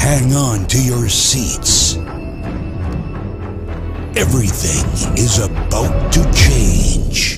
Hang on to your seats. Everything is about to change.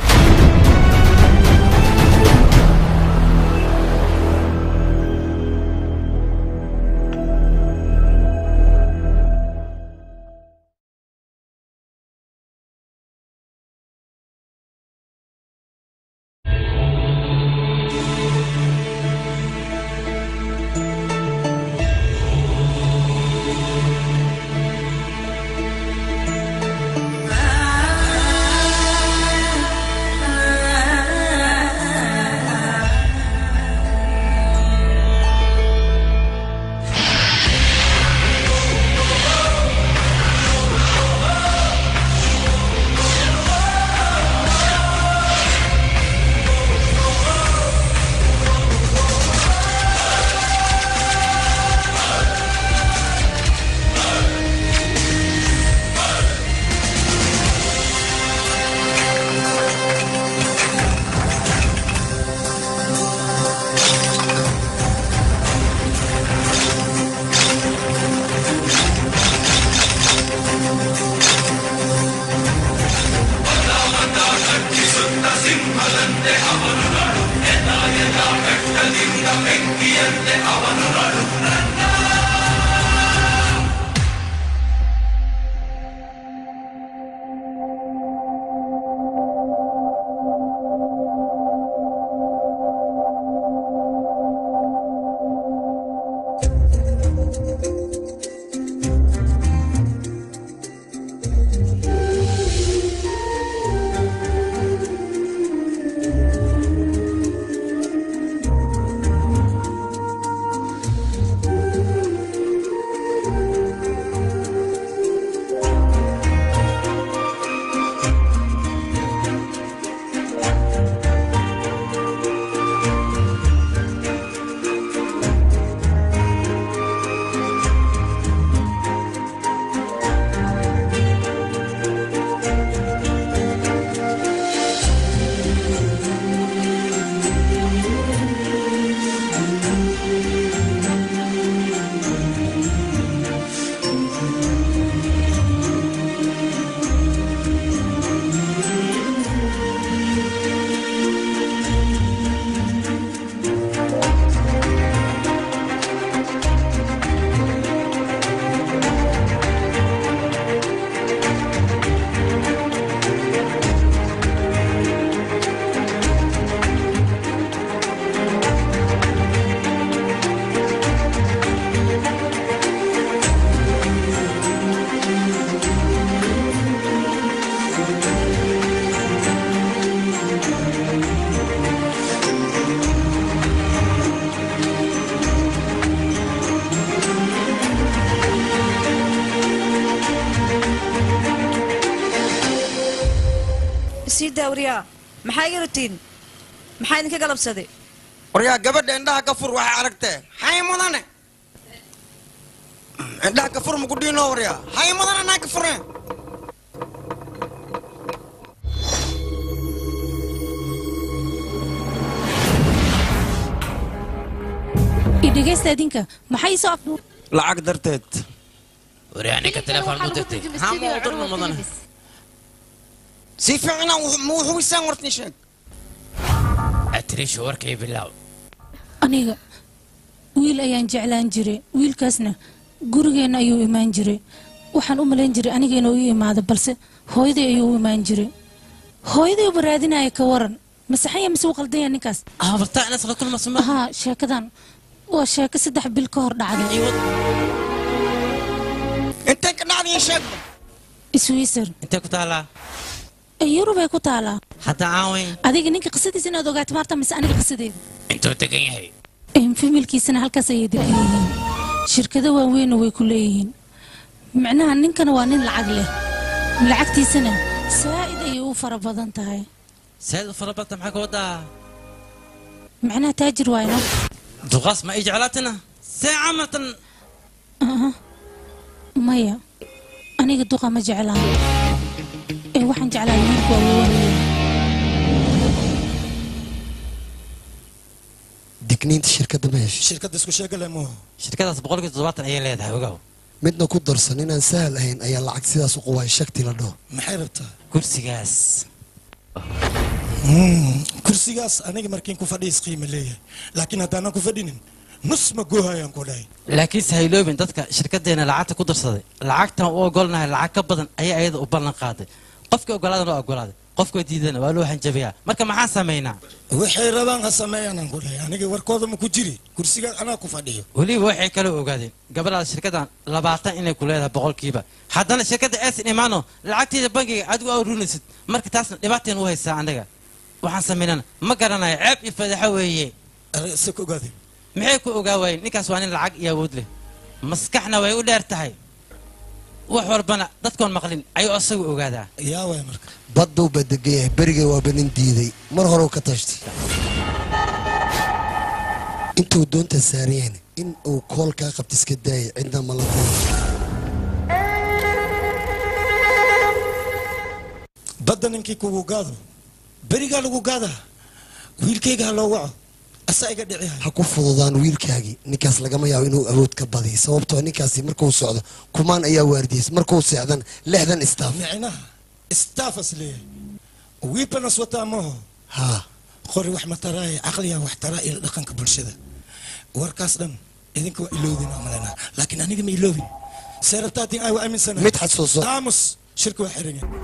sii daawriyaa maxaa iga ratiin maxaa idinka galabsaday waryaa gabadha indhaha ka fur waxay aragtee hay mudane indhaha ka fur maku dhiino waryaa hay mudane naa ka fureen idhegaysta idinka maxay soo af lacag darteed waryaninka telefoon mu dirtay haa ma u dirno mudane si fiicna ma wuxuwisaan wartin sheeg atrisha warkay bilaaw aniga wiil ayaan jeclaan jiray wiilkaasna gurigeenna ayuu imaan jiray waxaan u malayn jiray aniga inuu ii imaado balse hooyaday ayuu u imaan jiray hooyaday uba raadinaya ka waran masaxanya mise u qaldanya ninkaas habartaa inaad la kulmaso ma haa sheekadan waa sheeko saddex bil ka hor dhacday intay ka dhacdayin sheegba iswiisar intee ku taalaa yurubay ku taalaa hadda caawin adiga ninka qisadiisa inaad ogaato maarta mise aniga qisadeeda intuu degan yahay familkiisana halkaas ayay degan yihiin shirkado waaweynna way ku leeyihiin micnaha ninkana waa nin lacag leh lacagtiisana saa'id ayay u fara badan tahay saad u fara badta maxaa ka wadaa micnaha taajir waayna duqaas ma ii jeclaatina see camaltan maya aniga duqa ma jeclaan ee waxaan jeclaa wiilku awoonaya digniinta shirkadda ma heshay shirkadda isku sheegale mooho shirkadaas boqolkiiba toddobaatan ayay leedahay ogow midna ku darsan inaan sahal ahayn ayaa lacag sidaas u qubaay shakti la dhaho maxay rabtaa kursigaas kursigaas aniga markiin ku fadhiis qiimo leeyahay laakiin haddaanan ku fadhinin nus ma goohayaan ku dhahay laakiinse hayloobin dadka shirkadeena lacagta ku darsaday lacagtan u ogolnahay lacag ka badan ayay ayada u ballan qaaday qofkii ogolaadana waa ogolaaday qofkii diidana waa loo hanjabayaa marka maxaan samaynaa waxay rabaan ha sameeyaanaan ku dhahay aniga warkooda ma ku jiri kursigaas anaa ku fadhiyo weliba waxay kala ogaadeen gabadhaada shirkadan labaatan inay ku leedahay boqolkiiba haddana shirkadda eesin imaano lacagteeda bangiga adigu aa runaysid marka taasna dhibaateen u haysaa anaga waxaan samaynana ma garanayo ceeb iyo fadaxo weeye se ku ogaadeen maxay ku ogaa waayeen ninkaas waa nin lacag iyo awood leh maskaxna way u dheer tahay wax walbana dadkoon maqlin ayuu asagu ogaadaa yaa waay marka badduu baa degan yahay berigay waaba nin diiday mar hore ka tashtay intuu doonta saariyeen in uu kool kaa qabta iska daayay cidna ma la kulmo badda ninkii kugu gaado berigaa lagu gaadaa wiilkayga ha loo waco asaa iga dhici hay ha ku fududaan wiilkaagii ninkaas lagama yaabo inuu awood ka badiyo sababtoo ninkaasi markuu socdo kumaan ayaa waardiyeys markuu seexdan lixdan istaaf micnaha istaafas leeyahay wiibanas wataa maho haa qori wax mataraaye caqliyaa wax taraa iyo dhaqanka bulshada warkaas dhan idinka waa iloodin aan malaynaa laakiin aniga ma iloobin see rabtaatiin ay waa aaminsanahay mid xasuuso aamus shirka waa xiran yahay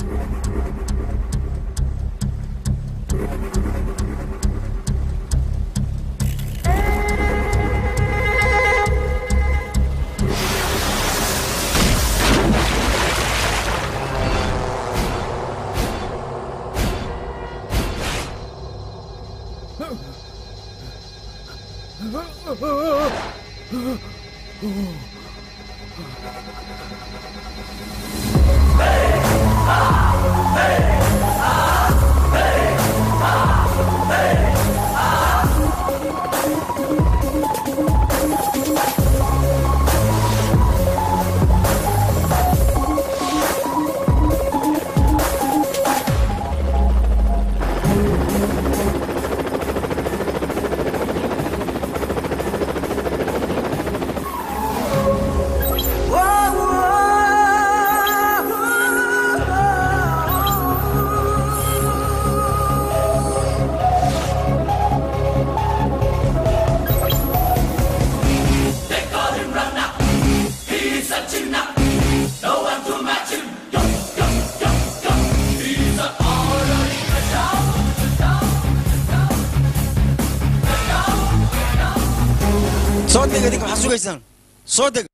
soo deg idinka waxaad sugaysaan soo deg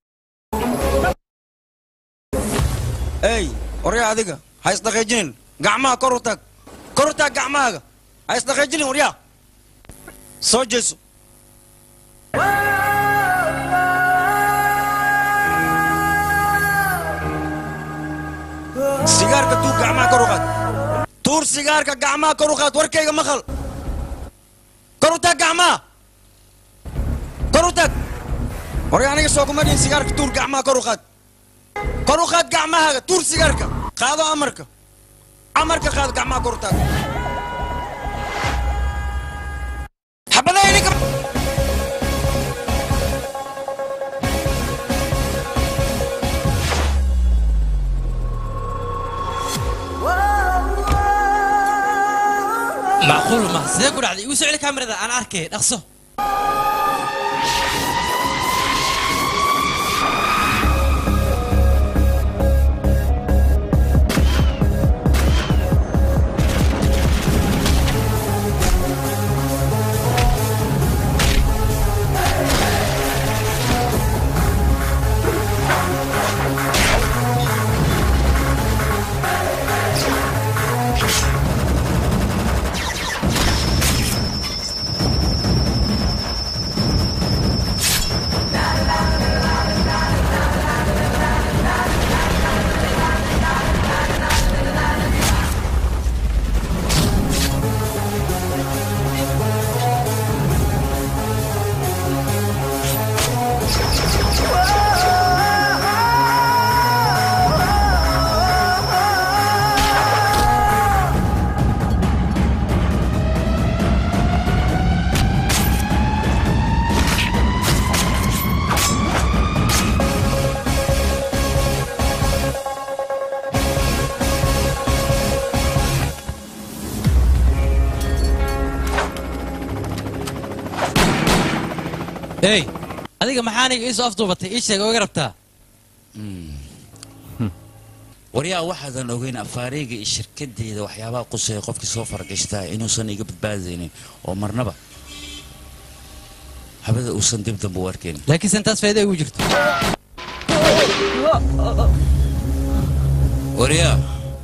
ey waryaa adiga ha isdhaqaajinin gacmaha kor u taag kor u taag gacmahaaga ha isdhaqaajinin waryaa soo jeeso sigaarka tuur gacmaha kor u qaad tuur sigaarka gacmaha kor u qaad warkayga maqal kor u taag gacmaha kor u taag warya aniga soo kuma dhihin sigaarka tuur gacmaha kor u qaad kor u qaad gacmahaaga tuur sigaarka qaado amarka amarka qaado gacmaha kor u taag xabadaha ininka macquul ma sidee ku dhacday igu soo celi kamerada aan arkay dhaqso ey adiga maxaa aniga iisoo afduubatay ii sheeg oo iga rabtaa waryaa waxaadan ogeyn afaareyga iyo shirkadeeda waxyaabaha quseeya qofkii soo faragashtaa inuusan iga badbaadaynin oo marnaba habada uusan dib dambe u arkayn laakiinse intaas faa'iida igu jirto waryaa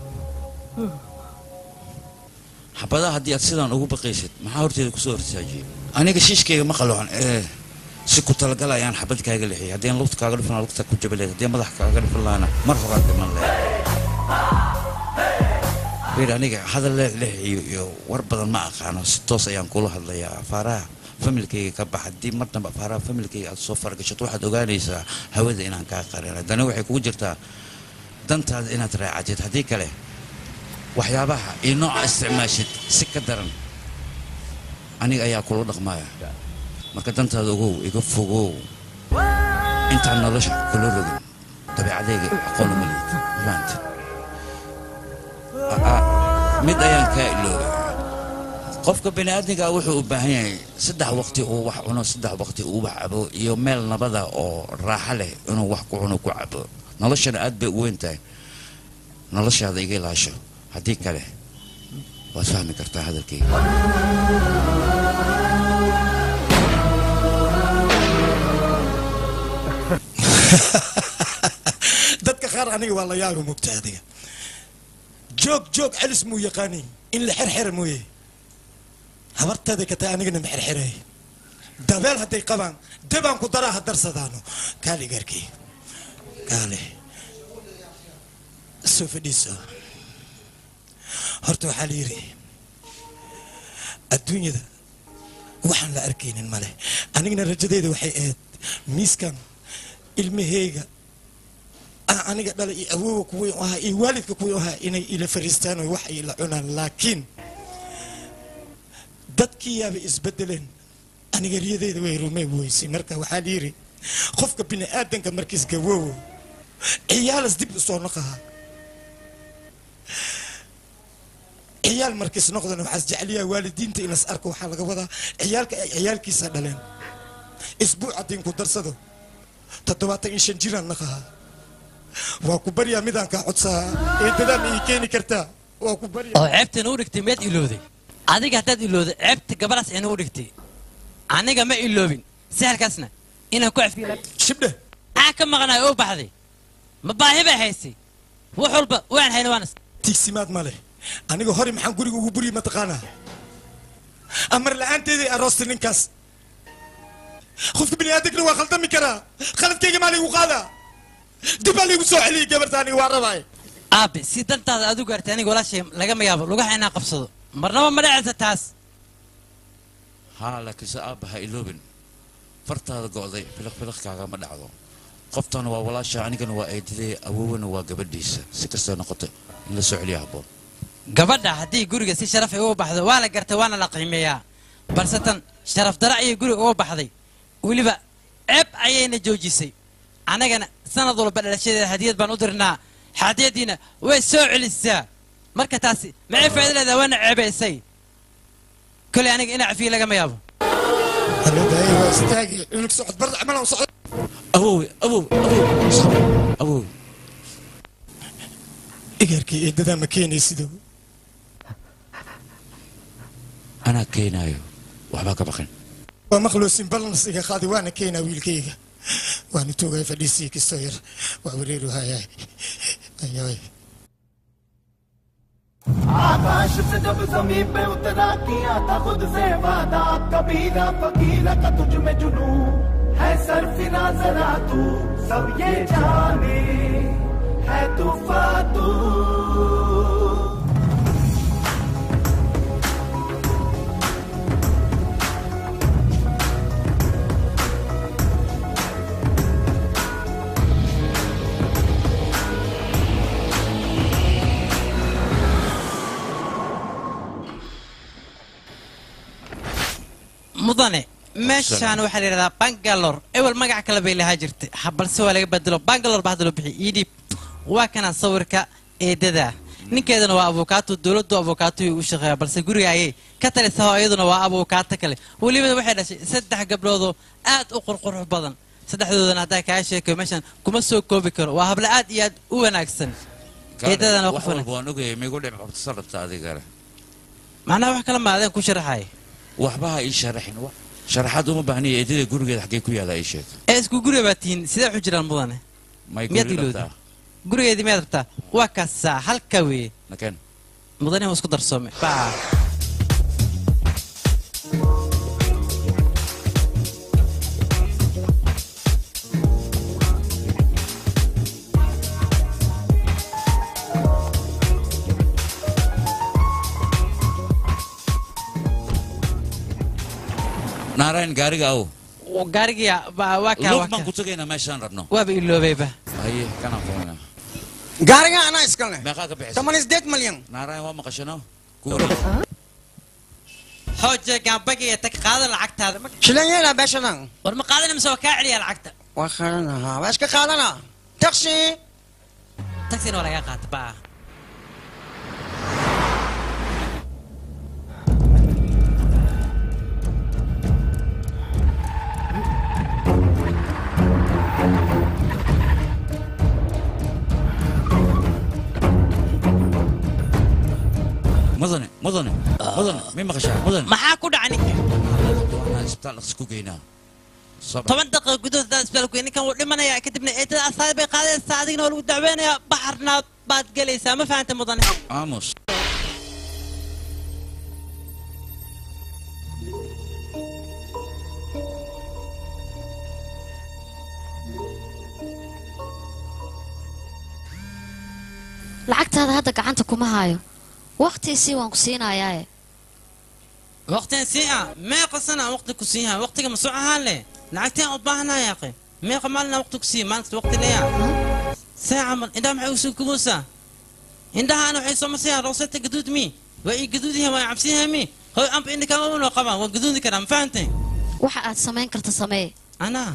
xabadaha haddii aad sidaan ugu baqaysid maxaa horteeda kusoo horsaajiyey aniga shiishkayga ma qaloocan ee si ku talagal ayaan xabad kaaga lexiyay haddii aan lugta kaaga dhifan lahaa lugta ku jabi lahayd haddii aan madax kaaga dhifan lahaana mar horaa dhiman lahayd bir aniga hadal leexleex iyo iyo war badan ma aqaano si toos ayaan kula hadlayaa afaaraha familkayga ka bax haddii mar dambe afaaraha familkayga aad soo fargashato waxaad ogaanaysaa hawada inaan kaa qarinay dani waxay kugu jirtaa dantaada inaad raacatid haddii kale waxyaabaha iyo nooca isticmaashid si ka daran aniga ayaa kula dhaqmaya marka dantaada ogow iga fogow intaan nolosha kula rogin dabeecadayga aqoon uma lihid maanta mid ayaan kaa iloobay qofka bani aadmiga wuxuu u baahan yahay saddex waqti uu wax cuno saddex waqti uu wax cabo iyo meel nabada oo raaxo leh inuu wax ku cuno ku cabo noloshana aad bay u weyn tahay noloshaada iga ilaasho haddii kale waad fahmi kartaa hadalkayga dadka qaar aniga waa la yaaba mugta adiga joog joog celis muu yaqaani in la xerxera mooye habarteeday ka tahay anigana ma xerxeray dabeel hadday qabaan dabaan ku daraa ha darsadaano kaali gaarkii kaale soo fadhiiso horta waxaa la yidhi adduunyada waxaan la arkaynin male anigana rajadeyda waxay ahayd miiskan ilmaheyga ah aniga dhala iyo awoowa kuwii u ahaa iyo waalidka kuwii u ahaa inay ila fariistaan oo wax ay la cunaan laakiin dadkii yaabay isbedeleen aniga riyadeyda way rumey weysay marka waxaa la yidhi qofka bini aadanka markiis gawoowo ciyaalas dib u soo noqaha ciyaal markiis noqdana waxaas jeceliyaa waalidiinta inas arko waxaa laga wadaa ciyaalka ay ciyaalkiisa dhaleen isbuuc haddii ku darsado toddobaatan iyo shan jiraan naqaha waa ku baryaa midaan kaa codsaa eedadaan ii keeni kartaa waa ku baryaa oo ceebtana u dhigtay miyaad ilooday adiga haddaad ilooday ceebta gabadhaas ina u dhigtay aniga ma iloobin sahalkaasna inaan ku cafiyo shibdhe maxaa ka maqnaay oo baxday ma baahi bay haysay wax walba waan hayna waanas tiigsimaad ma leh aniga hore maxaan guriga ugu buriyey mataqaanaa amar la-aanteeday aroostay ninkaas qofka bini aadankana waa khaldami karaa khaladkayga maa laygu qaadaa dib baa laygu soo celiyay gabarta aniga waa rabaay aabe si dantaada aad u gaartay aniga walaashay lagama yaabo lugaha inaan qabsado marnaba ma dhacaysa taas haa laakiinse aabba ha iloobin fartaada go'day filiq filiq kaagama dhacdo qoftana waa walaasha anigana waa eedadee awowana waa gabadhiisa si kastoo noqoto in la soo celiya habboon gabadha haddii guriga si sharaf ay uga baxdo waa la gartay waana la qiimeeyaa balse tan sharaf dara ayay guriga uga baxday weliba ceeb ayayna joojisay annagana sanad walba dhalashadeeda hadiyad baan u dirnaa hadiyadiina way soo celisaa marka taasi maxay faa'iido leedahay waana ceebaysay kolay aniga ina cafiye lagama yaabo haladaaya waa istaagi cunug socod barda camalan socod awowe awow awow awow igarkii eedadaa ma keenaysido anaa keenaayo waxbaa ka baqin waa maqloosin balnas iga qaadi waana keenaa wiilkayga waana toogaya fadhiisii kistoo yar waa wareeru hayaay ayaay आकाश से जब जमीन पे उतरा किया था खुद से वादा कबीरा फकीरा का तुझ में जुनू है सरफिरा जरा तू सब ये जाने है तूफा तू mudane meeshaan waxaa la yidhahdaa bangalor ewel magac kale bay lahaa jirtay ha balse waa laga bedelo bangalor ba hadda loo bixiyay ii dhiib waa kana sawirka eedada ninkeedana waa abukaato dowladdu abukaato u shaqeeya balse guriga ayay ka talisaho iyaduna waa abukaato kale weliba waxay dhashay saddex gabdhoodoo aad u qurqurux badan saddexdoodana haddaa kaa sheekayo meeshan kuma soo koobi karo waa hablo aad iyo aad u wanaagsan eedadana wax qof walba waan ogayay migu dhib qabtasa rabta adigale macnaha wax kala maadeen ku sharaxay waxba ha ii sharaxin wa sharaxaad uma baahniya eedada gurigeeda xaggee ku yaala ii sheeg ee isku guriga baa tihiin sidee waxu jiraan mudane may miyaad guri ilowda rabtaa gurigeedii miyaad rabtaa waa kaasaa halka weeye nakeen mudane waa isku darsoome baa naarayn gaariga aw gaarigiya baa- waa kaa lug waa baan kaa ku tegaynaa meeshaan rabno waaba iloobayba haye kanaan fumayna gaariga anaa iska leh meeqaa ka bixisa toban isdeed malyan naarayn waa maqashano kuuri xooje gaambagiya tag qaada lacagtaada ma- shilan yeelaa beeshadan war ma qaadana mise waa kaa celiya lacagta waa qaadanahaa waa iska qaadanaa taksi tagsina waa lagaa qaata baa mudane mudane mudane may maqashaa mudane maxaa ku dhacay ninka waanaan isbitaal dhaqsi ku geynaa Sabir. toban daqiiqa gudahood hadaa isbitaalku geey, ninkan wuu dhimanayaa kadibna eedada asaad bay qaadaysaa adigna waa lagu dacweynayaa baxarna baad gelaysaa ma fahanta mudane aamus lacagtaada hadda gacanta kuma haayo waqtiisii waan ku siinayaae waqtigan sii ah meeqa sana aan waqti ku siiyaha waqtiga masoo ahaan leh lacagteen u baahanaa yaaqe meeqa maalina waqti ku siiya maalinta waqti leeya see camal indhaha maxay usoo kubuusaa indhahaana waxay soo masayaan rooseta gaduud mi waa ii gaduud yahay waa cabsi yahay mi hoy amba indhakama unoo qabaan waa gaduudi karaa ma fahantay waxa aad samayn karta samee anaa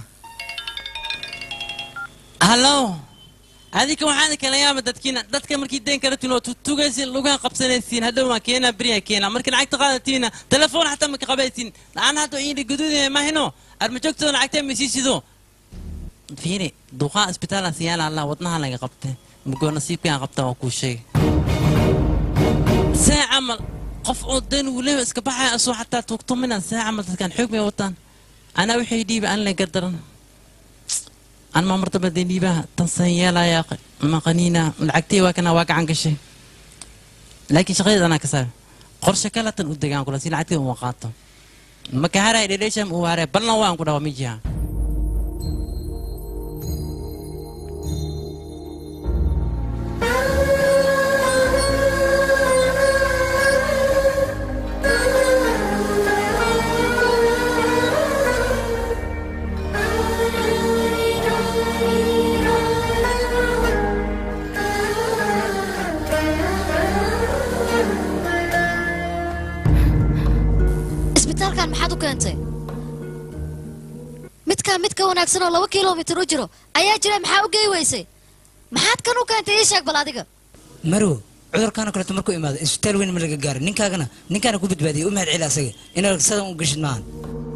hallo adinka waxaan kala yaaba dadkiina dadka markii deenka rabtiin oo tutugaysiin lugaha qabsanaysiin hadhow waan keenaa beriya keenaa marka lacagta qaadatiina telefoon xataa maka qabaysiin la'aan hadda iidhi gaduudaya mahino armajoogtooda lacagtee maysiisido fiiri duqaa isbitaalaan siyaala allah wadnaha laga qabtay mugoo nasiibkaan qabtaa waa kuu sheegay see camal qof oo dan wuleba iska baxaya asoo xataa tuugtuminan see camal dadkaan xoog bay wataan anaa waxay dhiiba aan la gardaran أنا ما مرتبة دينيبا تنسيالا يا أخي ما قنينا لعقتي وكنا واقعا كشي لكن شغيد أنا كسر قرش كلا تنودي كان كلا سين عتي ومقاطع ما كهرا إلى ليش هم وهرا بلنا وان كنا وميجيها isbitaalkan maxaad u keentay midkaa mid ka wanaagsan oo laba kilomitir u jiro ayaa jira maxaa u gey weysay maxaad kan u keentay ii sheeg bal adiga marow cudurkaana kaleeto markuu imaado isbitaal weyn ma laga gaaro ninkaagana ninkaana ku badbaadiyay u mahad celi asaga inaad sadan u geshid maahan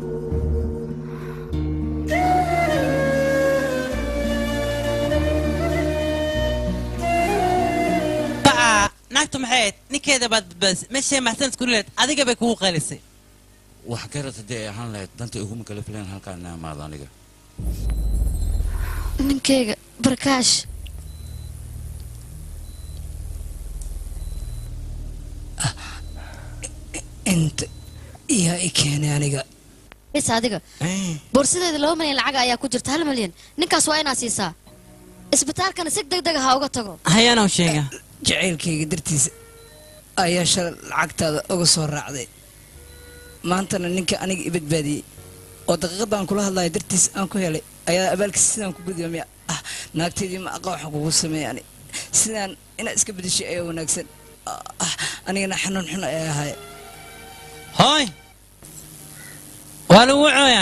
بقى ناكتو محيط نكيدا بعد بس ماشي محسن تقول لك أديك بيكون قلسي wax garad haddii ay ahaan lahayd danta iguma kala filan halkaan ina imaado aniga ninkayga barkaash inta iyaa i keenay aniga bis adiga boorsadeeda laba milyan lacag ayaa ku jirta hal milyan ninkaas waa inaad siisaa isbitaalkana si deg deg ha uga tago هيا أنا وشيغا jacaylkayga dartiisa ayaa shalay lacagtaada uga soo raacday maantana ninka aniga i badbaadiyey oo daqiiqadaan kula hadlaya dartiis aan ku helay ayaa abaalkiisa sidaan ku gudba miya ah naagtaydii ma aqa waxaan kugu sameeya ani sidaan inaad iska bedeshay ayaa wanaagsan ah anigana xanuun xun ayaa ahay هاي ولا وعويا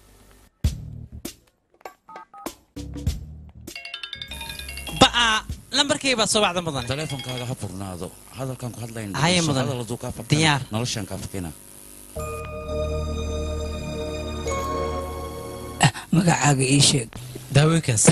بقى lambarkayga baa soo bacda mudan taleefonkaaga ha furnaado hadalkaan ku hadlayna Haye, mudan. hadal hadduu kaa fakana Diyaar. noloshaan kaa fakina magacaaga ii sheeg daawooyinkaas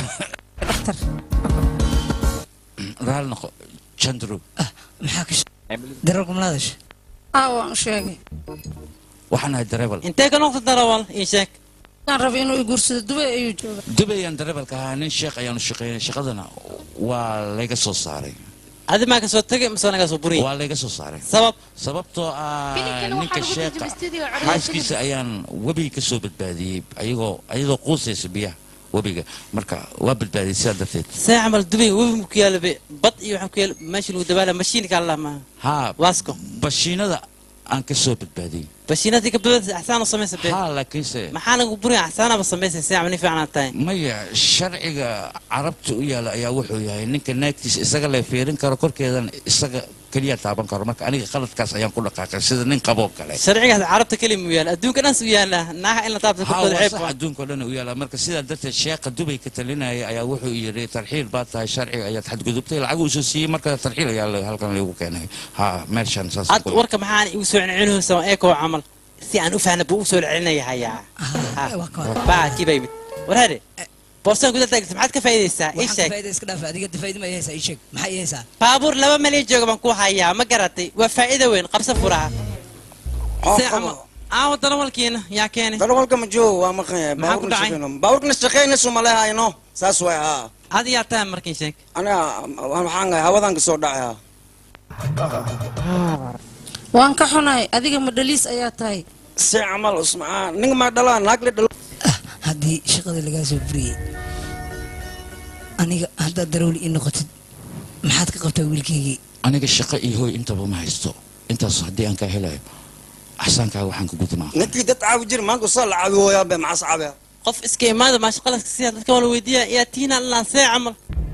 raali noqo jandro maxaa ka darawalka malaadash aa waan u sheegay waxaan ahay dareebal intee ka noqda darawal ii sheeg aan rabay inuu i guursado dubay ayuu jooga dubayaan dareebalka ahaa nin sheekh ayaanu shaqeynay shaqadana waa layga soo saaray adi maa ka soo tegay mise naga soo buriy waa layga soo saaray sabab sababtoo ah Filimkana ninka waxaa lagu sheekha turjumay studio codadka xaaskiisa ayaan webiga ka soo badbaadiyey ayagoo ayadoo quusaysa biyaha webiga marka waa badbaadiyey sidaa darteed see camal dubay webi mu ku yaala be bad iyo waxaan ku yaala meeshii lagu dabaala mashiinka allah maaha haa waasko bashiinada aan ka soo badbaadiyey bashiinadii kabadada axsaan u samaysa be haa laakiinse maxaa lagu buriya axsaanaba samaysa see camal nin fiican aad tahay maya sharciga carabta u yaala ayaa wuxuu yahay ninka naagtiisa isaga la fiirin karo korkeedan isaga keliya taaban karo marka aniga qaladkaas ayaan ku dhaqaaqay sida nin qaboo kale sharcigaas carabta keli mu yaala adduunka dhans u yaala naaha in la taabta haa korkooda waa ceeb sax waa adduunka o dhan u yaala marka sidaa darteed sheekha dubay ka talinaya ayaa wuxuu yidhi tarxiil baad tahay sharciga ayaad xadgudubtay lacag uu soo siiyey marka tarxiil ayaa la- halkan lagu keenay haa meeshan saas ad warka maxaan igu soo celcelinaysa eekoo camal si aan u fahna buu u soo celinaya hayaa baa kiiba yimid warhaade boostaan gudaha taagta maxaad ka faa'iidaysaa ii waxaan ka sheeg faa'iida iska dhaafa adiga faa'iida ma ihaysaa ii sheeg maxaa ii haysaa baabuur laba malyan jooga baan ku hayaa ma garatay waa faa'iido weyn qabsa furaha si ama aawo darawalkiina yaa keenay darawalka ma joogo waa maqan yahay Maxaa ku dhacay? baabuurkana shaqeynayso malehayno saas way haa adi yaa tahay markiin sheeg aniga waxaan ahay hawadan kasoo dhacay haa waan ka xunahay adiga ma dhaliis ayaa tahay si camal usmaa ninga maa dhalaa naag la dhalo haddii shaqada lagaa soo buriyey aniga haddaad darawli ii noqotid maxaad ka qabtaa wiilkaygii aniga shaqo iyo hooy intaba ma haysto intaas haddii aan kaa helayo axsaankaaga waxaan ka gudmaa ninkii dad caawi jiri maanta usaa la caawi hooyaa be maxaas caabiya qof iska imaada maa shaqadaas siyaa dadka wala weydiiya yaa tiina laan see camal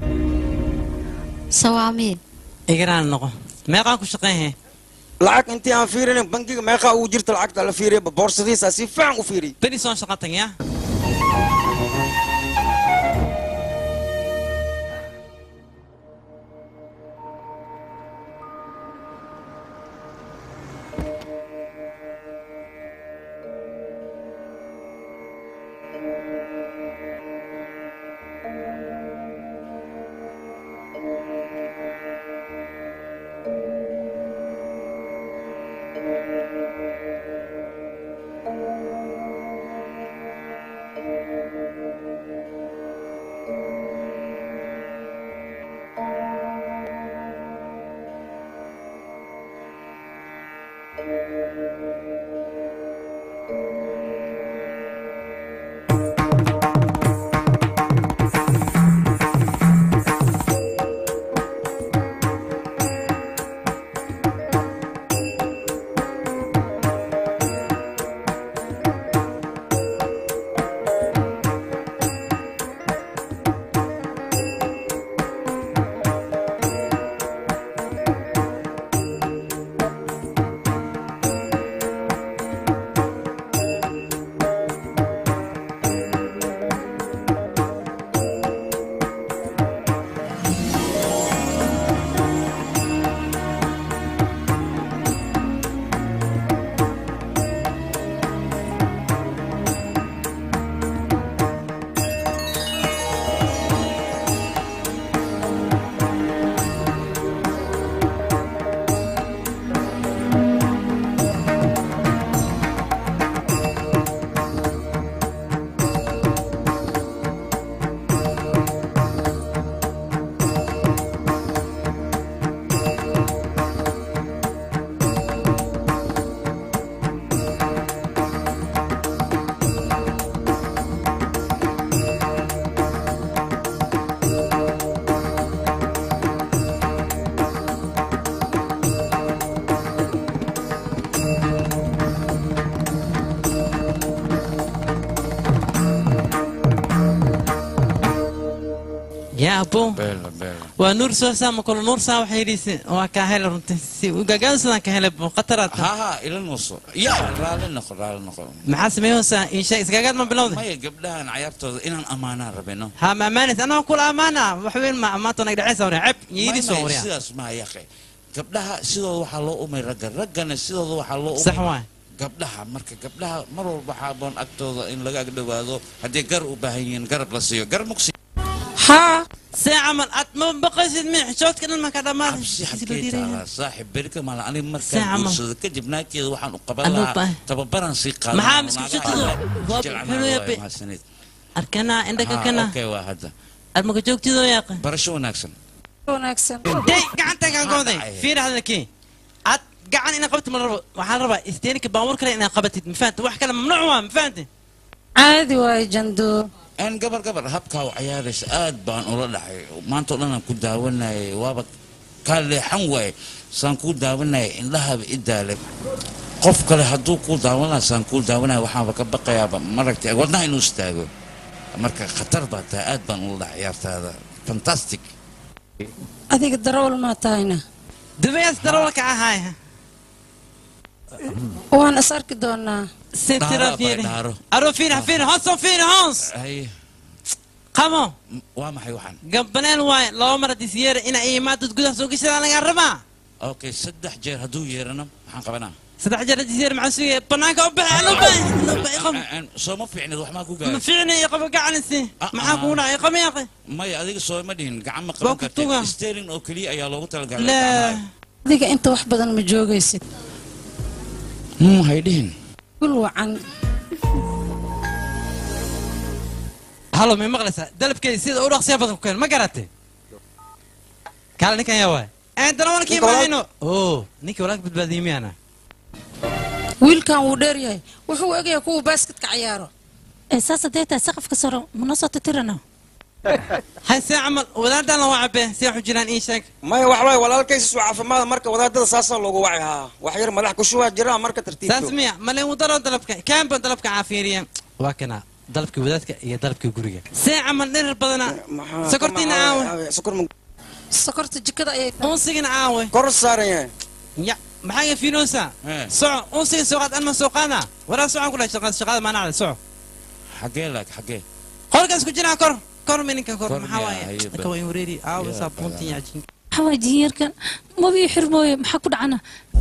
sawaamiin igaraan noqo meeqaan ku shaqeynhe lacag intii aan fiirinin bangiga meeqaa ugu jirta lacagta la fiiriya boorsadiisa si fiican u fiiriy beri soon shaqa tag yaa yaa abo beela beela waa nuur soo saama kolo nuur saa waxay yidhi waa kaa hele runtii si gagaada sidaan ka hele khataraad ha ha ila nuuso ya raali noqo raali noqo maxaa sameeyoosaa insha isgagaad ma bilowday maya gabdhahan cayaartooda inaan ammaanaan rabino ha ma amaanis anaa kula amaana wax weyn ma amaanta nag dhacaysa wariya ceb yidhi soo wariya sidaas maa yaqe gabdhaha sidooda waxaa loo umay ragga raggana sidooda waxaa loo sax umay waay gabdhaha marka gabdhaha mar walba waxaa aboon agtooda in laga agdhowaado haddii gar u baahan yihiin garab la siiyo gar mugsi ها ساعة من أتم بقيت من حشوت كنا ما كذا ما saaxib berika mala aniga Saaca markaan ma- guursado kadib naagteeda waxaan u qaban Anuu lahaa baa- tababaran sii qaadan Maxaa lahaa, miska naagaha shaqadu? waa Waa jeclaan xulu lahaa, yabe. waa mahadsanid. أركنا عندك Haa, كنا okay, waa hadda المك جوكتي ذو يا أخي barasho wanaagsan wanaagsan دي قعدت كان قوضي في هذا كي أت قعد أنا قبت مرة وحال ربع استينك باور كلا أنا قبت مفانت واحد كلام ممنوع مفانت caadi waaye jando aan gabar gabar habkaa u cayaaraysa aad baan ula dhacay maanta o dhan aan ku daawanayay waaba kaa leexan waaye saan kuu daawanayay indhahaba i daalay qof kale hadduu kuu daawan lahaa saan kuu daawanaya waxaanba ka baqayaaba maragtay wadnaha inuu istaago marka khatar baa tahay aad baan ula dhacay ciyaartaada fantastic adiga darawal maa tahayna دبيس دروك هاي waan is arki doonaa سترا فيني dhaaro أرو فيني فيني هونس فيني هونس haye قامو waa maxay waxaan قبلين واي لو مرة ديسير إن أي ما تتقول سوق الشارع أنا قربها okay saddex jeer hadduu yeerana maxaan qabanaa صدق جرى ديسير مع سوية بناك أبع أنا أبع soo ma fiicnid wax maa ku ما gaaray فيني يقف قاعنسي معاك هنا يقف يا أخي maya adiga soo ma dhihin gacan ma Waa qaban ku tuga. kartid sterling oo keliya ayaa loogu talagalay لا adiga inta wax badan ma joogaysid Hmm, hay dhihin gul wacan هلو من مغلسة دلب كي سيد أورق سيابة كوكين ما قرأتي قال نيكا يا واي أنت أنا ولك نيكا ولاك؟ ما هينو أوه نيكا ولاك بتباديمي أنا wiilkan wuu dheer yahay wuxuu egayaa kuwa baasketka cayaaro saasa deeta saqafka saro mana soo titirana هاي ساعة عمل ولاد أنا وعبه سيحو جيران إيش هيك maya wax waay walaalkaysis waa caafimaada marka wadaadada saasaa loogu wacay haa wax yar madax ku shubaa jira marka tartiibto تسميع ملي ودرو دلبك كان بدلبك عافيريا وكنا دلبك ودادك يا دلبك غوريga ساعة عمل نير بدنا سكرتينا عاوي sokor ma sokorta jikada ayay أنسينا عاوي kor saaran yahay يا maxaa fiinoosa soco unsiga sooqaad anma sooqaana waraa socon kula shaqaad shaqada maanaa soco xagee laag xagee qolkaas ku jiraa kor kor mininka kor Kor maxaa miyaa? waaye Haye, ka way wareeri aawo saabuuntin yaajin maxaa waay jinyarkan mabii xirmooye maxaa ku dhacana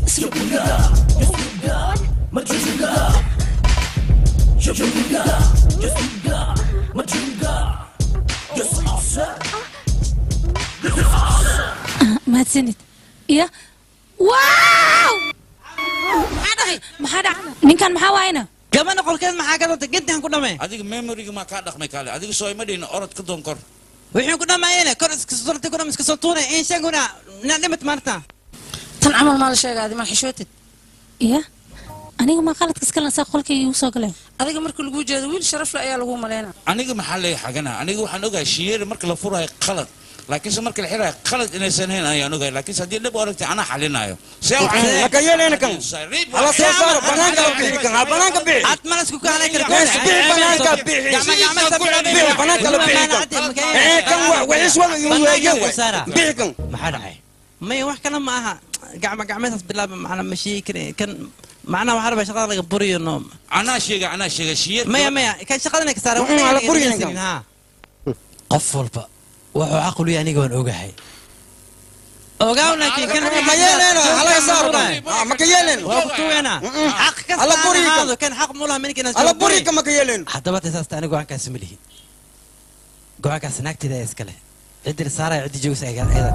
Ah, mahadsanid iya waaw maxaa dhahay maxaa dhaca ninkan maxaa waayna gabadha qolkeed maxaa ka danta gedaan ku dhamay adiga memoriga maa kaa dhaqmay kaale adiga soo ima dhihin orod ka doon kor wixii ku dhamaayeen kor iska surtay ku dham iska soo tuunay in shaguna na dhimat maarta tan camal maa la sheegaadi maa xishootid iya aniga maa qaladka iska lansaa qolkayga igu soo galeen adiga marka lagu jeedo wiil sharafle ayaa lagu maleynaa aniga maxaa leeya xagana aniga waxaan ogahay shiyeeri marka la furayo qalad laakiinse marka la xirayo qalad inaysan hayn ayaan ogahay laakiinse haddii dhib u aragtay anaa xalinaayo see haka yeeleyna kan hala soo saaro banaanka la bixi kan ha banaanka bixi ad malas ku kaalay kara Yes, bixi banaanka bixi bixi banaanka la bixi kan ee kan wa waxis wada igu weeyeen bixi kan maxaa dhacay maya wax kale ma aha gacma gacmeedaas bilaaba macna ma sheegi kare kan macnaha waxaa rabaa shaqada laga buriyo no anaa sheega anaa sheega shiyeer maya maya kan shaqadana ka saara Mm, hala buriyo ninkan. qof walba wuxuu caqli yahay aniga waan ogahay ogaaw laakiin kan ma yeeleyna hala saaro kan ha maka yeeleyna waa ku tuweena xaq kasta Hala aan buriyo kan. ahaado kan xaq mulaha mininka hala buri kan maka yeeleyna haddaba tasaasta aniga go-aankaasi ma lihi go-aankaas naagteeda ee iskale ciddii saaraya ciddii joogsa ayada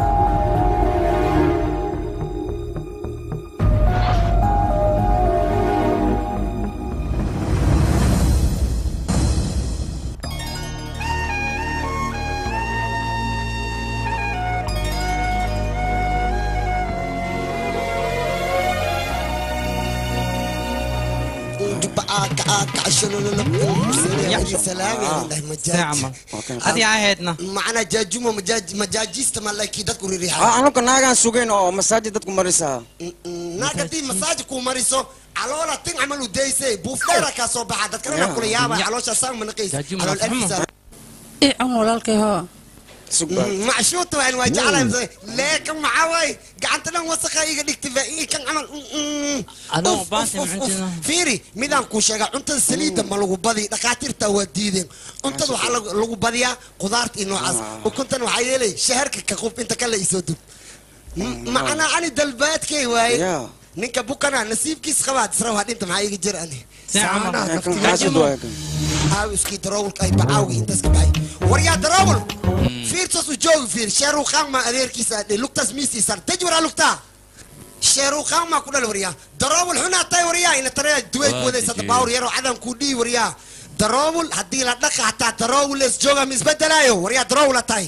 adii ahaydna macnaa jaajumo majaaj- majaajista malaki dadku ha ririixaa anuka naagaan sugayn oo masaajid dadku marisaa naagatii masaaji kuu mariso caloola tin camal u daysay buufdheera kaa soo baxa dadkana kula yaaba caloosha saan manaqays Jaajumo calool waa alfiisa ii cun walaalkay hoo macshuuta waan waa jeclahay leekan maxaa waaye gacanta dhan wasaqa iga dhigtay baa ii kan camal Adoo Uf, baasi uf, uf, mucuntina. uf. fiiri midaan kuu sheegaa cuntada saliidda ma lagu badi dhakhaatiirta waa diideen cuntada waxaa lagu- lagu badiyaa qudaarta iyo noocaas ukuntan waxaa yeelay shaharka ka qub inta kale isoo dub M- macnaa ani dalbaadkay waaye ninka bukana nasiibkiis qabaad isra waa dhinta maxaa iga jir ani saanaha naftiga aawiskii daroowlka ay bacaawga intaas ka baxay waryaa daroowl fiirtaas u joogi fiir sheeruu qaangma adeerkiisa adhe lugtaas miisiisaan taj waraa lugtaa sheeruu qaangmaa ku dhal waryaa daroowl xunaa tahay waryaa ina taraya duway ku wadaysa dabaawr yaroo cadan kuu dhihi waryaa daroowl haddii la dhaqa hataa daroowl lees jooga ma isbedelaayo waryaa daroowla tahay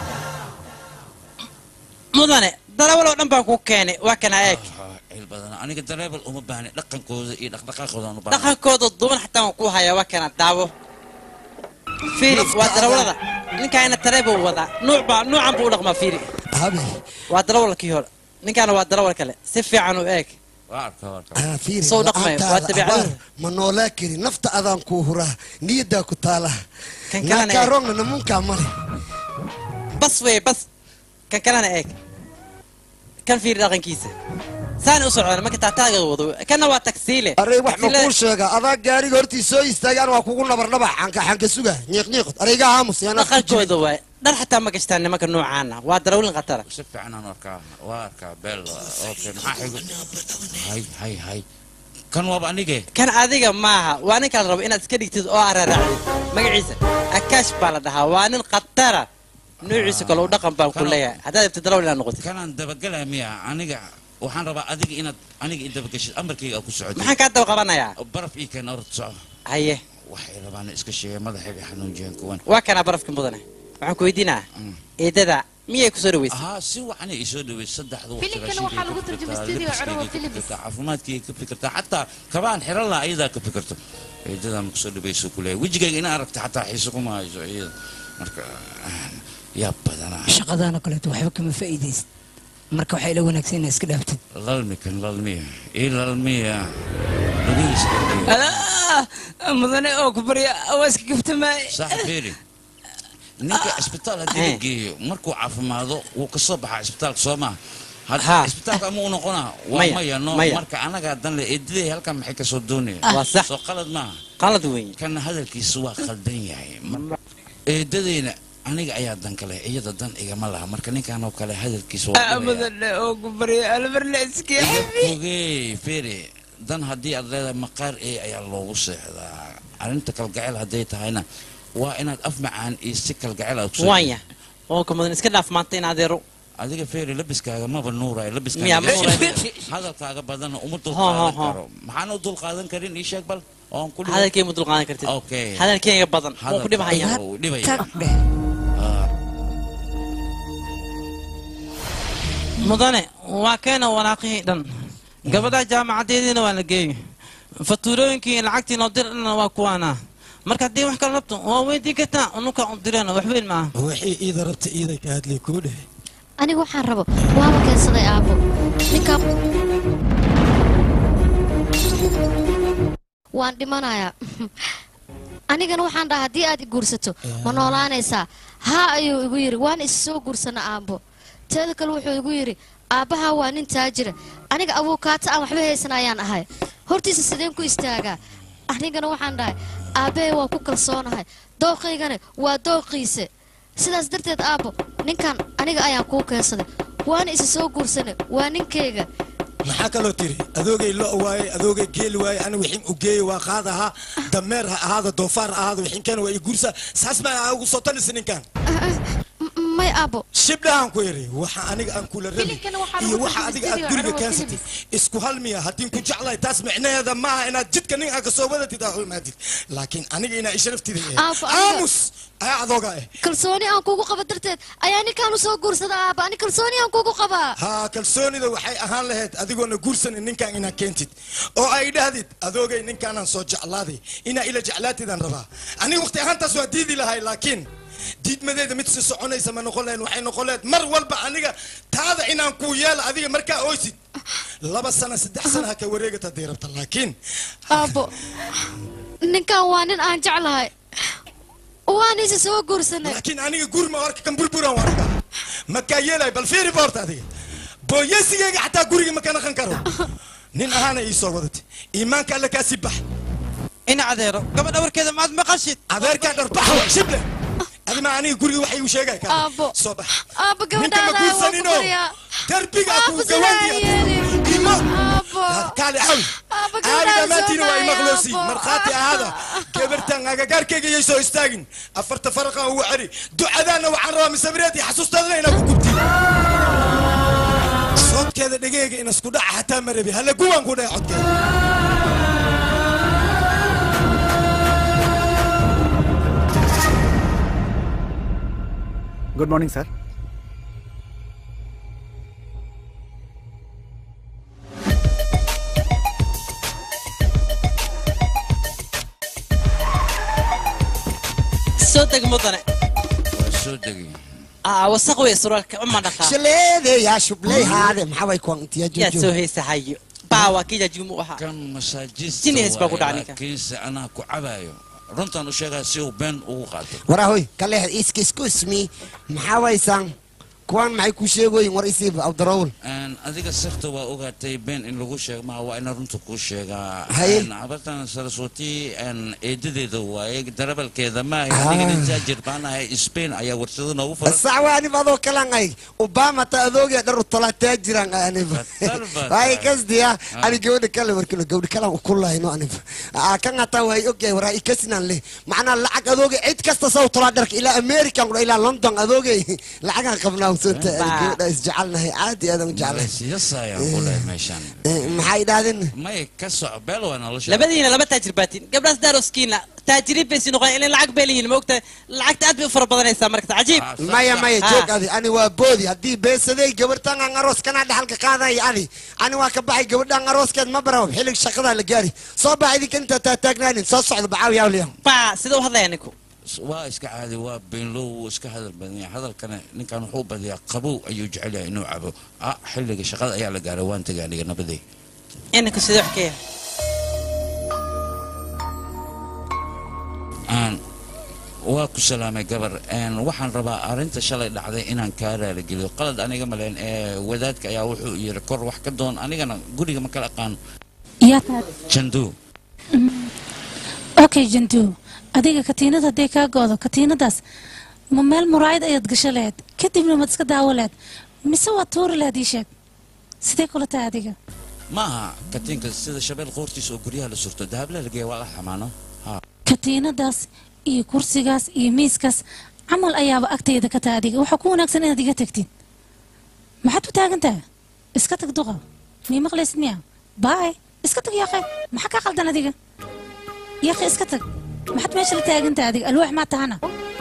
mudane darawal oo dhan baan ku keenay waa kana eeg cil badan aniga dareebal uma baahni dhaqankooda iyo dhaqdhaqaaqooda aan u baahnahay. dhaqankooda duban xataa waan ku hayaa waa kana daawo fiiri waa darawalada ninkaana tareeba u wadaa nuuc baa nuucan buu u dhaqmaa fiiri habe waa darawalkii hore ninkaana waa darawal kale si fiican u eeg waa arkaa waa arkaa Ah, fiiri Soo dhaqmay, waa la'aantaada dabeecadda. abaar ma noolaa kari nafta adaan kuu huraa niyaddaa ku taala Kan kalena naakaa eeg. roogna namunkaa male bas wey bas kan kalena eeg kan fiiri dhaqankiisa saani u socdaan marka taataaga wado kanna waa tagsiile arey wax ma Tagsiile- kuu sheega adaa gaariga hortii soo istaagaan waa kugu nabardhabac xanka xanka suga ñiiq ñiiqod areyga aamus yaan afku jirin. dhaqankooda waay dhar xataa ma gashtaan nimanka noocaana waa darawlin khatara si fiican aan u arkaa waa arkaa beel okay maxaa xigo hay hay hay kan waaba anige kan adiga maaha waa ninka la rabo inaad iska dhigtid oo araraacdid magaciisa akaash baa la dhahaa waa nin khatara noociisa kale u dhaqan baan ku leeyahay haddaad ibti darawal inaad noqotid kanaan dabagelaa miya aniga waxaan rabaa adiga inaad aniga i dabageshid amarkayga aad ku socotid maxaan kaa daba qabanayaa baraf ii keen orod soco haye waxay rabaan iska sheegay madaxayga xanuunjiyeen kuwan waa kanaa barafka mudane waxaan ku weydiinaa eedada miyay kusoo dhaweysay ahaa si wacanay isoo dhawey saddexda waqti Filimkana waxaa lagu turjumay studio Corowa Films. caafimaadkayga ka fikirtaa xataa kabaan xiran laha ayadaa ka fikirto eedadaa ma kusoo dhaweyso kuleeyahay wejigayga ina aragta xataa xiise kuma hayso iyada marka ah, yaa badanaa shaqadaana kaleeto waxba kama faa'iidaysid marka waxay la wanaagsan inaad iska dhaaftid lalmi kan lalmiya ii lalmiya lugihiisa lalmiya alaa mudane oo ku barya waa iska gaftamaay sax fiiri ninka isbitaal haddii la geeyo markuu caafimaado wuu ka soo baxaa isbitaalka soo maha Haa. isbitaalka ama u noqonaa waa Maya, maya no maya. marka anagaa dan le eediday halkan maxay ka soo doonaya Waa sax. soo qalad maaha qalad weyn kana hadalkiisu waa khaldan yahay Mar- eedadeyna aniga ayaa dan kale iyada dan igama laha marka ninkan oo kale hadalkiisu waa dhibaya. mudane oo ku barya albarle iska ogey fere dan haddii aad leedahay maqaar ee ayaa loogu seexdaa arrinta kalgacel hadday tahayna waa inaad af macaan iyo si kalgacel aad ku waanya oo ka mudan iska dhaaf maanta in adeero adiga feeri labiskaaga maba nuurayo Miyaa ma nuurayo? labiskaaga hadalkaaga badan uma Ho, ho, dulqaadan ho. karo maxaan u dulqaadan karin ii sheeg bal oon ku dhibo. hadalkay ma dulqaadan kartid okay hadalkayga badan waan ku dhibahaya Hadalkaaga wuu dhibaya. dheh Ah, mudane waa keena walaaqihii dhan gabadha jaamacadeediina waa la geeyey fatuurooyinkii iyo lacagtii noo dirana waa kuwaana marka haddii wax kala rabto waa weydiin kartaa unuka u direena wax weyn maaha waxay iida rabta iiday ka hadlay kuu dheh aniga waxaan rabo waaba keensaday aabbo ninkaa waan dhimanayaa anigana waxaan dhahaa haddii aad i guursato ma noolaanaysaa haa ayuu igu yidhi waan is soo guursana aabbo teeda kale wuxuu igu yidhi aabbahaa waa nin taajira aniga abuukaata aan waxba haysan ayaan ahay hortiisa sideen ku istaagaa anigana waxaan dhahay aabbahay waa ku kalsoonahay dooqaygana waa dooqiise sidaas darteed aabbo ninkan aniga ayaan kuu keensaday waana isa soo guursana waa ninkayga maxaa kaloo tiri adoogay lo waaye adoogay geeli waaye ani wixin u geeye waa qaad ahaa dameer ha ahaada doofaar ha ahaada wixinkan waa i guursa saas ma ugu soo talisa ninkan M- may aabbo shibdhahan ku iri waxa aniga aan kula rabi Filimkana waxaa iyo lagu waxa adiga aad turjumay guriga Corowa keensatay isku halmiya haddii ku jeclahay taas micnaheeda maaha inaad jidka nin aan kasoo wadatid aa u imaadid laakiin aniga inaa isharaftida Aabbo, aniga- aamus ayaa adooga eh kalsooni aan kugu qaba darteed ayaa ninkaan u soo guursada aabba ani kalsooni aan kugu qabaa haa kalsoonida waxay ahaan lahayd adigoona guursanin ninkan inaa keentid oo ay dhahdid adoogay ninkaanaan soo jeclaaday inaa ila jeclaatidaan rabaa aniga waqti ahaantaas waa diidi lahay laakiin diidmadeeda mid si soconaysa ma noqon lahayn waxay noqon lahayd mar walba aniga taada inaan kuu yeela adiga markaa oysid laba sana saddex sana ha ka wareegata hadday rabta laakiin aabbo ninkan waa nin aan jeclahay waan isa soo guursanay laakiin aniga guri ma warka kan burburan waa dhigaa makaa yeelay bal fiiri boorta adiga booyesigayga xataa guriga ma ka naqan karo nin ahaana ii soo wadatay iimaanka alle kaa sii bax ina adeero gabadha warkeeda maad maqashid adeerkaa dharbax waa shible adima aniga guriga waxa igu sheegay kaa Aabbo. soo bax aabba ninka ma gabadhaada waan ku guursanino baryaa derbiga Aabbo, ku sidaa gawaandiya yeelin. imo Aabbo. kaali xawl Aabbo, caadi gabadhaada dhammaantiina waa soo imaqloosi baaya, markhaati ahaada gabartan agagaarkayga yay soo istaagin afarta faraqan ugu ceri ducadaanna waxaan rabaa misabireed iyo xasuustaadana inaa ku gubti codkeeda dhegeyga in isku dhaca xataa ma rabi halla guwaan ku dhaca codkeeda good morning sir soo deg mudane waa soo degay aa wasaq wey suraalka uma dhaqaa shaleede yaa shubley haade maxaa way kuwan intiya yaa soo jojo heesahayo baa waa kii jaajigu mu ahaa kan masaajista Jiniis baa ku waaye, dhaca ninka. laakiinse anaa ku cabayo runtaan u sheegaa si uu been ugu qaato warahoy kaleex iska excuse me maxaa waysaan kuwan maxay ku sheegoyin war isiiba abdarawul Een, adiga sirta waa ogaatay been in lagu sheego maha waa ina runta kuu sheegaa Haye. Een, habartan saraswati een, eedadeeda waaye darabalkeeda maahay Ah. anigana taajir baan ahay spain ayaa warshado noogu furan sax waa anib adoo kalan ay obama ta adoogiya dhar utala taajiran ay anib Batal batal. waay kasdiya Ah. ani gabadha kale warkilo gabadha kalan ukulayno anib Aa, kan hataa waay ogyahay waraa ikasinan leh macnaa lacag adooga cid kasta saw tolaa dharka ilaa american kudha ilaa london adoogay lacagaan qabnaa usanta ani Baa. gabadha isjecelnahay aad iyo aad aan u jeclahay siyasayaan ku lehay meeshaan Eh, maxay idhahdeen may ka soco beel waa nolosha labadiina laba taajir baatiin gabdhaas daaroskiina taajiriin bay sii noqon ilaa lacag bay leeyihin maogta lacagta aad bay u fara badanaysaa marka cajiib maya maya Ah. joog adi ani waa boodi haddii beesaday gabartan aan aroos kanaa dhaxalka qaadaya adi ani waa ka baxay gabadhan arooskeed ma baraw xillig shaqadaa la gaari soo bax idinka intaa taataagnaanin soo socda bacaaw yaawliya baa sida u hadlaya ninku waa iska caadi waa beenlow wuu iska hadal badan yahay hadalkana ninkan wuxuu badiyaa qabow ayuu jecel yahay inuu cabo ah xilliga shaqada ayaa la gaaray waan tegay aniga nabaday inanku sidee wax ka yahay aan waa ku salaamay gabar een, waxaan rabaa arrinta shalay dhacday inaan kaa raaligeliyo qalad aniga maleen ee wadaadka ayaa wuxuu yiri kor wax ka doon anigana guriga ma kala aqaan yaa tahay jandu okay jantu adiga katiinad hadday kaa goodo katiinadaas ma meel muraayad ayaad gasho lahayd kadibna maad iska daawo lahayd mise waad tuuri lahayd ii sheeg sidee kula tahay adiga maaha katiinka sida shabeel qoortiisa oo guryaha la surto dahabla lageeya waa la xamaano ha katiinadaas iyo kursigaas iyo miiskaas camal ayaaba agtayda ka tahay adiga waxaa ku wanaagsan inaad iga tagtid maxaad u taagan tahay iska tag duqa mii maqlaysid miya baay iska tag yaaqe maxaa kaa qaldan adiga yaaqe iska tag maxaad meesha la taagan tahay adiga alwaax maa tahana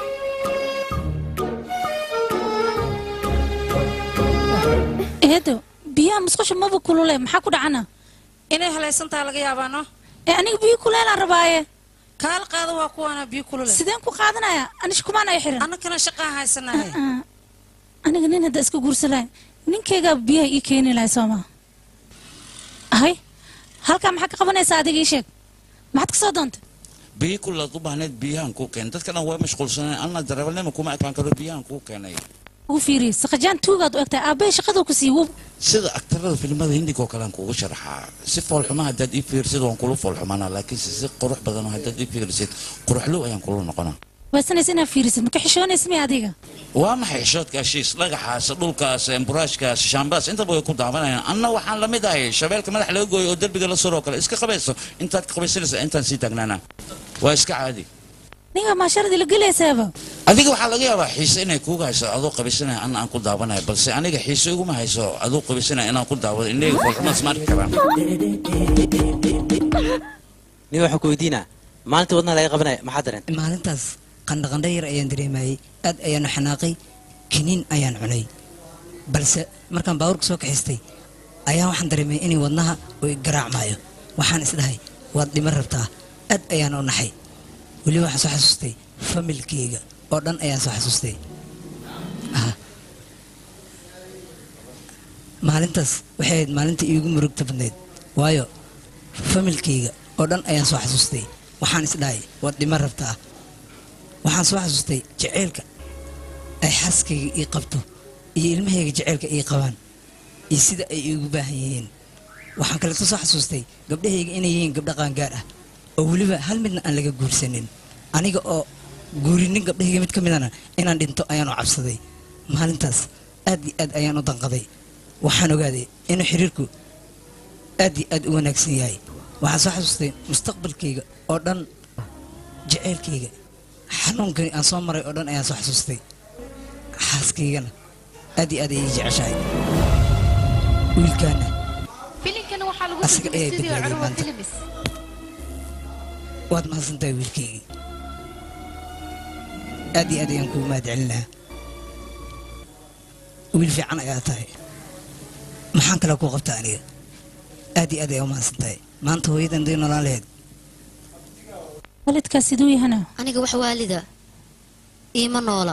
eedo biyaha musqusha maba kulule maxaa ku dhacana inay halaysantaha laga yaabaano ee aniga biyo kuleelaan rabaaye kaala qaada waa kuwaana biyo kulule sideen ku qaadanaya anish kumaan ay xiran annakana shaqaa haysanahay Ah, aniga nin hadda iska guursan lahay ninkaygaa biyaha ii keeni lahay soo maa ahay halkaa maxaa ka qabanaysaa adiga ii sheeg maxaad ka soo doontay biyi kulaad u baahneed biyahan kuu keenay dadka dhan waa mashquulsaneen anna darawalnima kuma ekaan karo biyahan kuu keenay ugu fiiriye saqajaan tuugaad u egtahay aabbahay shaqaduu ku sii wow sida aktarada filimada hindiga oo kale aan kuugu sharaxaa si foolxuma haddaad ii fiirsid waan kula foolxumaanaa laakiinse si qurux badan oo haddaad ii fiirsid quruxlow ayaan kula noqonaa waysanaysa inaad fiirisid maka xishoonaysa miya adiga waa maxay xishoodka shiis dhagaxaas dhulkaas emburaashkaas shaambaas intaba way ku daawanayaan anna waxaan la mid ahay shabeelka madax laga gooyo oo derbiga la suroo kale iska qabayso intaad ka qabaysanaysa intaan sii taagnaana waa iska caadi ninga maasharadii la gelaysaaba adiga waxaa laga yaabaa xiise inay kuuga hayso adoo qabaysanaya anna aan ku daawanayo balse aniga xiise iguma hayso adoo qabaysanaya inaan ku daawado indheyga foolxumaas ma arki karaan nin waxaan ku weydiinaa maalinta wadnaha laga qabanaya maxaa dareen maalintaas qandhaqandha yar ayaan dareemayay aad ayaanu xanaaqay kiniin ayaan cunay balse markaan baabuurka soo kaxaystay ayaan waxaan dareemay inay wadnaha uu garaacmaayo waxaan isdhahay waad dhiman rabtaa aad ayaan u naxay weliba waxaan soo xasuustay familkeyga oo dhan ayaan soo xasuustay Ah. maalintaas waxay ahayd maalinta iigu murugta badnayd waayo familkeyga oo dhan ayaan soo xasuustay waxaan isdhahay waad dhiman rabtaa waxaan soo xasuustay jaceylka ay xaaskayga ii qabto iyo ilmahayga jaceylka ii qabaan iyo sida ay iigu baahan yihiin waxaan kaleeto soo xasuustay gabdhahayga inay yihiin gabdho qaangaar ah oo weliba hal midna aan laga guursanin aniga oo guurinin gabdhahayga mid ka midana inaan dhinto ayaan u cabsaday maalintaas aad iyo aad ayaan u danqaday waxaan ogaaday inuu xiriirku aad iyo aad u wanaagsan yahay waxaan soo xasuustay mustaqbalkayga oo dhan jaceylkayga xanuunkani aan soo maray oo dhan ayaan soo xasuustay xaaskaygana aad iyo aad ayay jeceshahay wiilkaana filimkana waxaa lagu Asiga turjumay ayaa studio badbaadiyay Curwa maanta. Films. waad mahadsantahay wiilkaygii aad iyo aad ayaan kugu mahad celinaha wiil fiican ayaa tahay maxaan kale kuu qabtaa aniga aad iyo aad ayaa u mahadsantahay maanta hooyadan day noolaan lahayd waalidkaas siduu yahana aniga wax waalida iima noola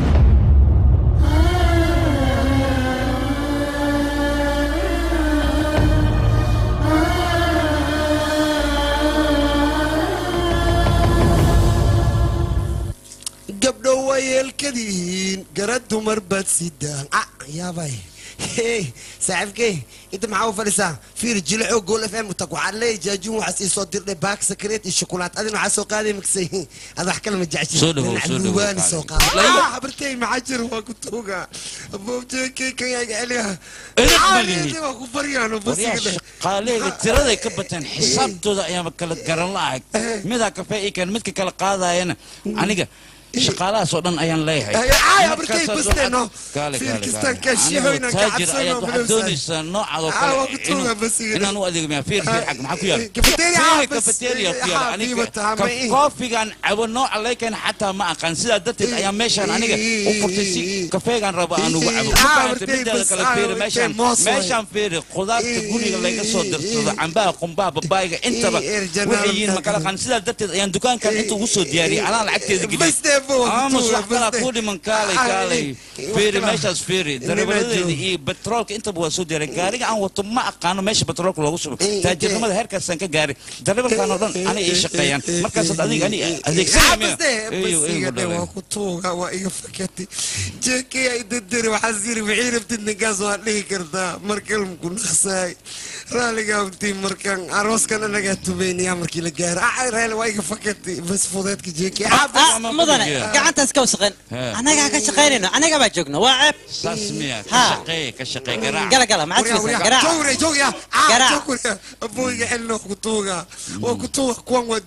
gabdho waa yeelkadiin gara dumar baad sidaan ah yaabay hey saaxiibkey inta maxaa u fadhisaa fiir jilicoo gool f m tag waxaad leeyahay jaajuun waxaas ii soo dirdhay baak sakreet iyo shukulaat adina waxaa soo qaaday maksay ad wax kale ma jeceshin Soo dhawow, Dhinaca soo dhawow, luubaani qaali. soo qaaday Layla. Ah, habartey maxaa jira waa ku tuuga aboobjeekey kan yaa celiya Edeb ma lihid. waa ku baryaano waryaa basiga shaqaaleyga tiraday ka bateen xisaabtooda ayaama kala garan la'ahay midaa kafee ii keen midka kala qaadayana aniga shaqaalahaas oo dhan ayaan leeyahay Ay, ay, Markaasaad abarkay waxaad- basteeno. Kaale, kaale, Fiirkistaan kaale. kaashiyo Anigoo inaan taajir kacadsano ayaad waxaad bilowsan. doonaysaa noocaadoo Ah, kale waa ku tuuga inuu- basiga. inaan u adeegmaya fiir fiir xag maxaa ku yaala Cafeteria, ah, Fiir, bas, cafeteria ku ah, yaala aniga qiimo tahay, ka- ma ii. koofigan cabo nooca leykeen xataa ma aqaan sidaa darteed ayaa meeshaan aniga u furtay si kafeegan rabo aan ugu cabo Ah, Markaan martay mideeda bas, kale ah, fiiri martay meeshaan moos waay. meeshaan fiiri khudaarta guriga laga soo dirsado cambaha qumbaha babaayga intaba Ii, erjanaal waxay yihiin ma kala qaan sidaa darteed ayaan dukaankan inta ugu soo diyaariyay anaa lacagteeda geliyay Bas dee, bo, waa ku aamus tuuga, wax kalaa bas dee. ku dhiman kaalay Ah, kaalay ii, ii, fiiri wax kalaa. meeshaas fiiri darawaladeeda iyo betroolka intaba waa soo diyaariyay gaariga aan wato ma aqaano meesha betroolka loogu subo taajirnimada heerkaasaan ka gaaray darawalkan oo dhan anay ii shaqeeyaan markaasaad adiga ani adeegsanaya basiga dhe waa ku tuuga waa iga fakatay jeekey ay dadari waxaas yiri wixii rabtid ninkaas waa dhihi kartaa markalm ku naqsaay raaligaa untii markaan arooskan anagaa tumaynayaa markii la gaaro ah raali waa iga fakatay bas fudeedka jeekey mudane gacantaas ka wasaqeen annagaa ka shaqaynayno annaga baa joogno waa ceeb saas miya ka Ha. shaqeeye ka shaqee garaac gala gala maxaad fiirsaa garaac jowre jowya Garaac. jowre abooyga celno ku tuuga waa ku tuuga kuwan waa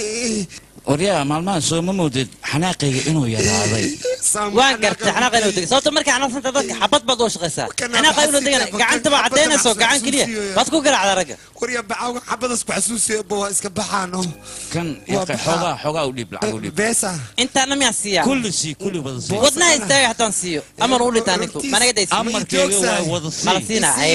waryaa maalmahan soo ma moodid xanaaqayga inuu yaraaday waan gartay xanaaqa inuu degay sababta markay xanaaqsanta dadka xabad baad u shaqaysaa xanaaqa inuu degana gacanta baa caddaynayso gacan keliya baad ku garaacdaa ragga warya bacawga xabadaas ku xasuusiya ba waa iska baxaano kan Waa yaqay baxaa. xoogaa xoogaa u dhiib lacag u dhiib beesa intaana miyaan siiyaa kulli sii kulli wada sii wadnaha istaaga hataan siiyo amar u dhintaa ninku managa daysi amarkayga waa wada mala sii siinaa haye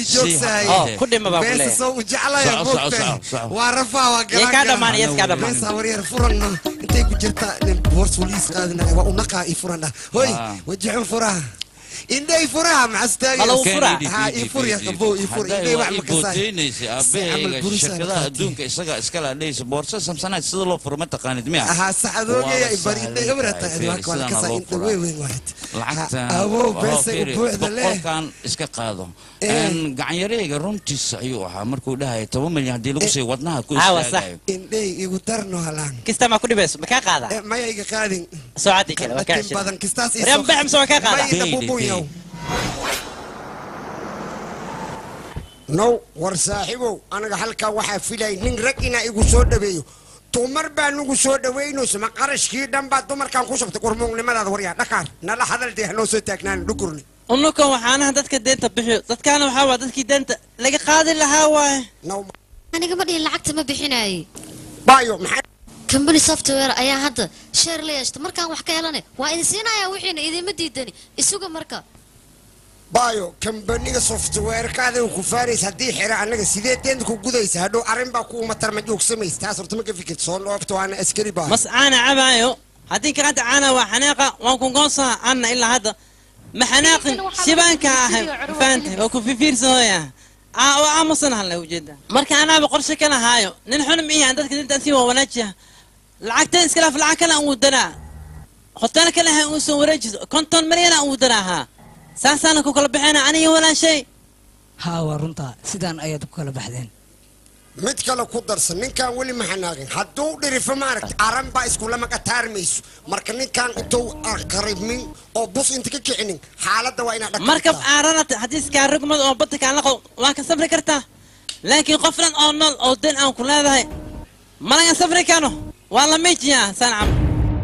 oo ku dhima baa ku beesa leeyahay soo u jeclaya Soco, soco, moogtahay soco, soco. waa rafaa waa Yee kaa dhammaan, yees kaa dhammaan. beesa waryar furanna intay ku jirta nin boors waliis qaadina waa unaqaa i furana hoy Ah. wajixun furaha indhay furaha maxastaagi Malo u fura. ha i fur ya qabo i fur indhay wax makasaay booteynaysa aabahayga shirkadaha adduunka isaga iskala dhaysa boorsa samsanaad sida loo furo ma taqaanid miya aha saxadoogeya Waa bari indhay sahlan ibrata tahay, waa sidaan kasaa loo indha furaa. weyn weyn waayt lacagtan Awow, waa beesa fiiri, u buuxda leh. boqolkan iska qaado Eh. Een, gacanyareyga runtiisa ayuu ahaa markuu dhahaya toban milyan haddii lagu siiyo wadnaha ku Aawa, sax. istaagayo indhay igu darno halaan kista maa ku dhibayso ma kaa qaadaa Eh, maya iga qaadin soocadii kale waa kaa Laakiin badan kistaas ii Reem soo- baxam soo kaa qaadaa Maya ina bubun yow. now war saaxiibow anaga halkaa waxaa filay nin rag inaa igu soo dhaweeyo dumar baa nagu soo dhaweynayso ma qarashkii dhan baa dumarkan ku shubtay qurmuugnimadaada waryaa dhakaar nala hadal dee hanoo soo taagnaan dhukurni unukan waxaanaha dadka deenta bixiyo dadkaana waxaa waa dadkii deenta laga qaadi lahaa waaye aniga ma dhihin lacagta ma bixinaayey bayo maxaa company software ayaa hadda sheer la yeeshta markaan wax ka helane waa idin siinayaa wixiina idinma diidani isuga marka bayo kambaniga softwarekaada ku faaraysa haddii xira annaga sidee deenta ku gudaysa hadhow arrin baa kuuma tarma joogsamaysa taas horta ma ka fikirta soo dhoofta waana askari baa mas caana cabaayo haddii gacanta caana waa xanaaqa waan ku goonsaa anna ilaa hadda ma xanaaqin shibaanka ahay faantay waa ku fifiirsanooya waa aamusan hadla ujeeda marka anaaba qorshe ka lahaayo nin xunum ihi aan dadka dintaan sii waa wanaajiya lacagtan iskalaaf lacag kale aan wadanaa hotel kale ha uu soo wareejiso konton milyana uu daraahaa saasaana ku kala baxayna aniga walaashay haa waa runtaa sidaan ayaad ku kala baxdeen mid kale ku darsan ninkan weli ma xanaaqin hadduu dhirifo maaragta aran baa iskulama qataarmayso marka ninkan intuu qaribmin oo bus inta ka kicinin xaaladda waa inaad dhaqan markab aaranata haddii iskaa rugmad oo badda kaan laqo waa ka safri kartaa laakiin qofnan oo nool oo den aan ku leedahay malagan safri kano waa la miijiyaa saan camal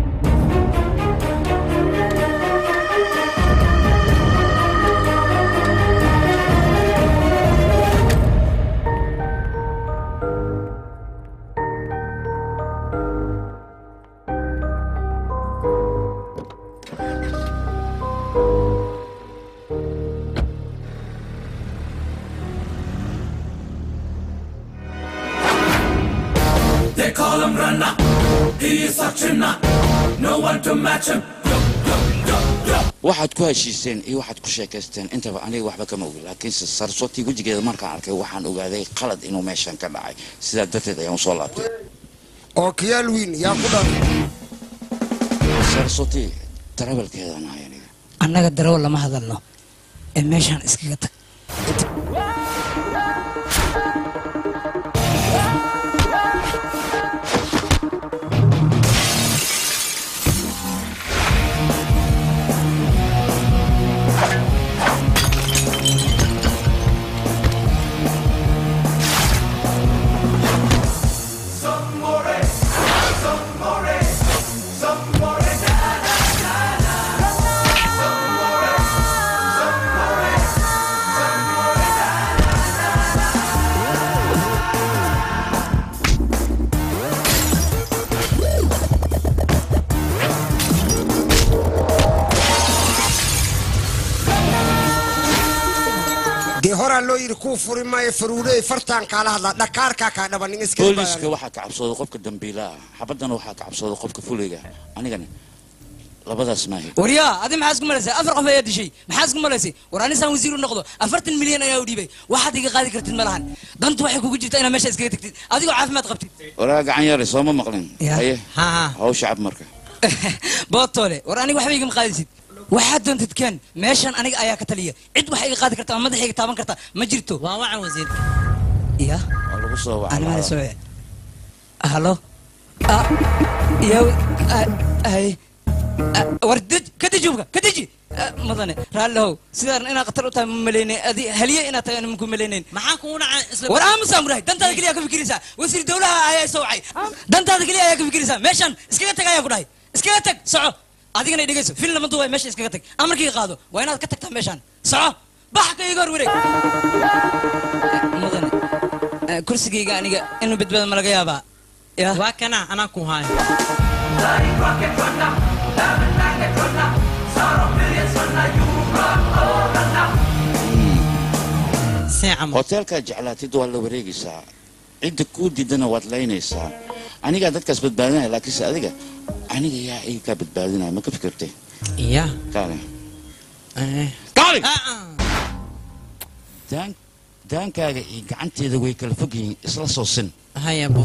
They call him Runner. He is such a nut. No one to match him. waxaad ku heshiiseen iyo waxaad ku sheekaysteen intaba aniga waxba kama ogi laakiinse sarsotii wejigeeda markaan arkay waxaan ogaaday qalad inuu meeshan ka dhacay sidaa darteed ayaan usoo laabtay oo kiyaal wiin yaa ku dhan sarsoti darawalkeedaan ahay aniga annaga darawo lama hadalno ee meeshaan iskaga tag dee horaa loo yidhi kuu furi maayo faruuleey fartaan kaala hadlaa dhakaarkaa kaa dhaba nin iska booliska waxaa ka cabsooday qofka dambiilaha xabaddana waxaa ka cabsooday qofka fuliga anigana labadaas maahi waryaa adi maxaa isku malaysay afar qof ayaa dishay maxaa isku malaysay war anisaan wasiir u noqdo afartan milyan ayaa u dhiibay waxaad iga qaadi kartid ma lahan dantu waxay kugu jirtaa inaad meesha iskaga tagtid adigoo caafimaad qabtid waraa gacan yare sooma maqlin Ya. haye hawsha cab marka bootole war aniga waxba igama qaadisid waxaad doontid keen meeshan aniga ayaa ka taliya cid waxa iga qaadi karta ama madaxayga taaban karta ma jirto waa wacan wasiir ya waa lagu soo animala wacaa soo halo Ah, yaw ah, ay Ah, war dej ka deji hubka ka deji Ah, mudane raallihow sidaan inaad khatar u tahay ma malaynay adi haliye inaad tahay anama ku malaynayn maxaa kugu dhacay isla war aamusaan kudhahay dantaada keliya ka fikiraysaa wasiir dowlaha ayaa soo wacay dantaada keliya ayaa ka fikiraysaa meeshan iskaga tag ayaa ku dhahay iskaga tag soco adigana dhegeyso fil lama duubay meesha iskaga tag amarkii qaado waa inaad ka tagtaa meeshan soco bax ka iga hor wareeg mudane eh, kursigayga aniga inuu badbaado ma laga yaabaa ya waa kana anaa ku haayo hoteelkaad jeclaatid waa la wareegaysaa cidda kuu diidana waad laynaysaa anigaa dadkaas badbaadinaya laakiinse adiga aniga yaa iga kaa badbaadinaya ma ka fikirtay ya kaale kaale daan daankaaga iyo gacanteeda way kala fog yihiin isla soo sin hayabo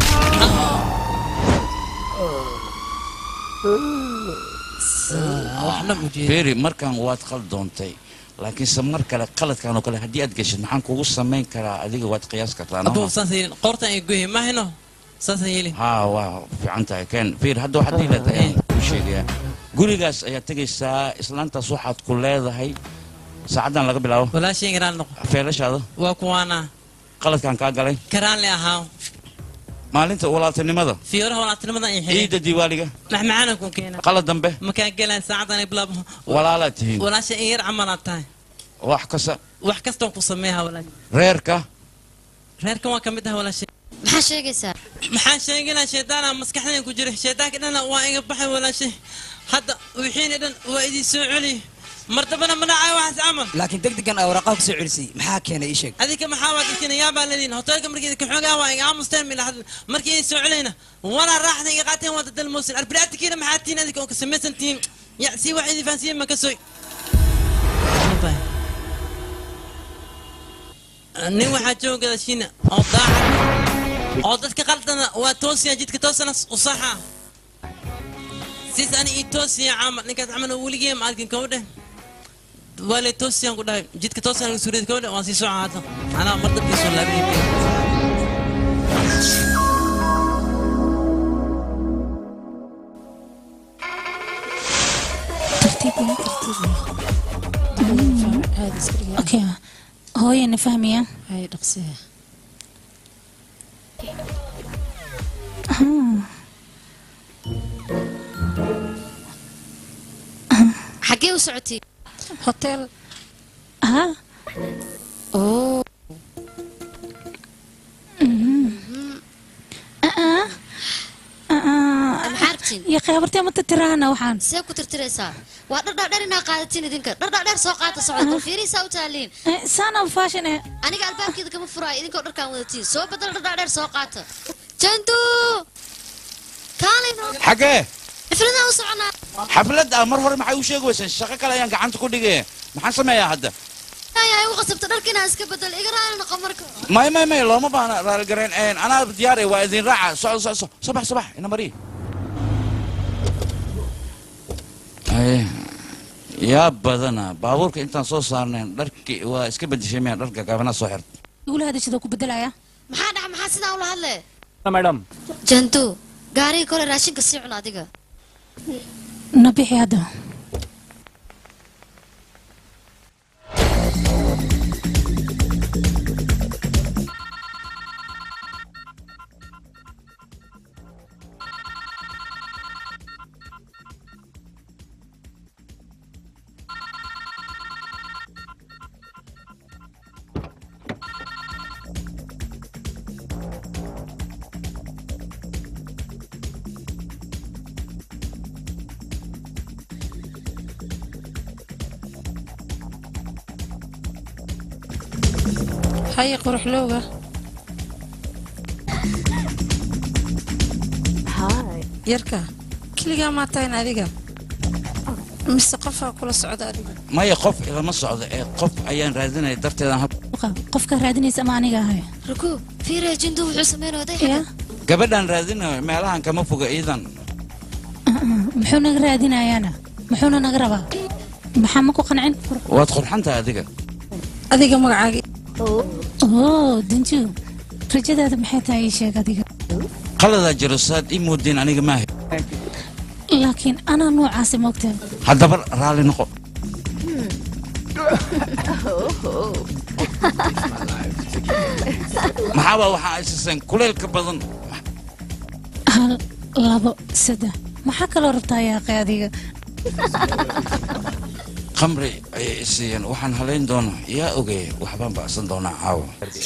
waxna ujeeda beri markan waad qaldoontay laakiinse mar kale qaladkan oo kale haddii aad geshid maxaan kugu samayn karaa adiga waad qiyaas kartaa abo noo saas yeelin qoortan ay goyi mahayno saasa yeelin haa waa fiican tahay ken bir hadda waxaad ii leedahay ayaan kuu sheegayaa gurigaas ayaad tegaysaa islaantaas waxaad ku leedahay saacaddan laga bilaabo walaashay garaan noqo feelashaada waa kuwaana qaladkan kaa galay karaan le ahaa maalinta walaaltinimada fiyoraha walaatinimadan ay xidhay ciidda diiwaaliga maxmacaana ku keena qalad dambe makaa gelaan saacadan ay bilaabo walaalaad tihiin walaasha in yar camalaad tahay wax kasta wax kastaan ku sameeha walaasha reerka reerkan waa ka mid ah walaashay maxaa sheegaysaa maxaa sheeganaa shaydaana maskaxdayn ku jira shaydaanka dhana waa iga baxay walaashay hadda wixiina dhan waa idin soo celi mardabana ma dhacay waxaas camal laakiin degdegan aa waraaqaha kusoo celisay maxaa keenay ii sheeg adinka maxaa waad iskina yaabaa leediin hoteelka markii idinka xoogaa waa iga aamusteen mila hadl markii idin soo celayna walaa raaxda iga qaateen waa dadalmoosin arbiraatikiina maxaa tihiin adinka oo ka samaysan tihiin ya sii wax idin fahansiiyeen ma ka sooy nin waxaa joogada shiina oo daacad oo dadka qaldana waa toosiya jidka toosana u saxa sis ani ii toosiya camal ninkaas camal weligee ma arkin kama dheh waa lay toosiyaan ku dhahay jidka toosiyaan laga suuriyay kama dheh waan sii socon hadda anaa mar dabkii soo laabinay okay hooyana fahmaya hay dhaqsiya xaggee u socotay hotel ha oo maxaa rabtiin iyo kheybartee ma tirtirahana waxaan see ku tirtiraysaa waa dhardhaadheer inaa qaadatiin idinka dhardhaadheer soo qaata socda bal fiirihiisaa u taaliin saana fashion eh aniga albaabkeeda kama furaayo idinkoo dharkaan wadatiin soo bedel dhardhaadheer soo qaata jantu kaalino xagee xifladaan u soconaa xaflad ah mar hore maxay u sheegi weyseen shaqo kale ayaan gacanta ku dhigay maxaan sameeyaa hadda ayaa igu qasabta dharka inaan iska bedelo iga raali noqo marka may may may looma baahna raaligareen een, anaa diyaar eh, waa idin raaca socdo socdo socdo subax subax ina mari Ay, yaa badana baabuurka intaan soo saarnayn dharkii waa iska bedeshay miya dharka gaabana soo xirta igula hadashada ku bedelaya maxaa dhaca maxaa sidaa ula hadle madam jantu gaariga kole raashinka sii cun adiga na bixi hadda haye quruxlowga yarka keligaa maa tahayn adiga mise qofaa kula socda adiga maya qof ilama socdo ee qof ayaan raadinaya darteedaan hal qofka raadinaysa ama aniga ahay ruku fiiriya jantu wuxuu sameynaya oday ya gabadhaan raadinayo meelahan kama foga iidan muxuu naga raadinayaana muxuuna naga rabaa maxaa ma ku qancin waad qurxantahay adiga adiga magacaagi oo danju rajadaada maxay tahay ii sheeg adiga qaladaa jiro saad ii moodeen aniga maaha laakiin anaa noocaasi moogtaa haddaba raalli noqo maxaabaa waxaa aysaseen kuleylka badan hal labo saddex maxaa kaloo rabtaa yaaqay adiga khamri ayay i siiyeen waxaan halayn doonaa yaa ogey waxbaan bacsan doonaa caawa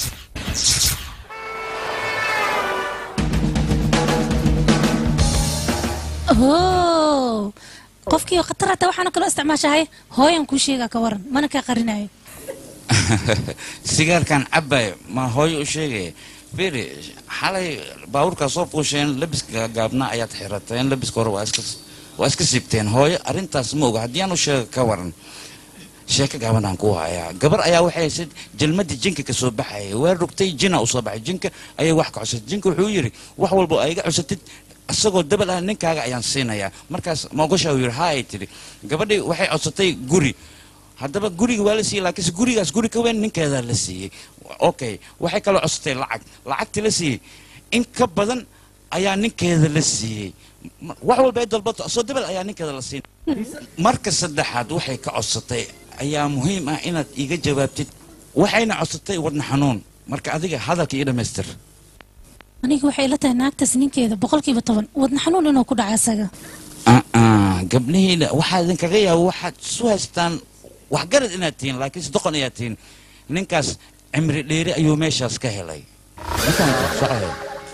oo qofkii khatar hataa waxaana kaloo isticmaashahay hooyan kuu sheegaa ka waran mana kaa qarinayo sigaarkan cabbayo ma hooyo u sheegaya firi xalay baabuurkaa soo fuusheen labiska gaabnaa ayaad xirateen labiska hore waa iska waa iska siibteen hooyo arrintaas ma oga haddii aan u sheega ka waran sheeko gaabanaan ku hayaa gabar ayaa waxay haysayd jalmadii jinka ka soo baxayay waa rogtay jina u soo baxay jinka ayay wax ka cusatay jinka wuxuu yidhi wax walba oo iga cusatid isagoo dabal ah ninkaaga ayaan siinayaa markaas moogosha uu yidhi ha ay tidhi gabadhii waxay codsatay guri haddaba guriga waa la siiyey laakiinse gurigaas guri ka weyn ninkeedaa la siiyey okay waxay kaloo codsatay lacag lacagtii la siiyey in ka badan ayaa ninkeeda la siiyey Ma- wax walba ay dalbato soo dabal ayaa ninkeeda la siinay marka saddexaad waxay ka codsatay ayaa muhiim ah inaad iga jawaabtid waxayna codsatay wadna xanuun marka adiga hadalka ii dhammaystir aniga waxay ila tahay naagtaas ninkeeda boqolkiiba toban wadna xanuun inuu ku dhaca isaga aa gabdhihiina waxaa idinkaga yaaba waxaad isu haystaan waxgarad inaad tihiin laakiinse doqon ayaad tihiin ninkaas cimri dheeri ayuu meeshaas ka helay Ninkaan socoyo.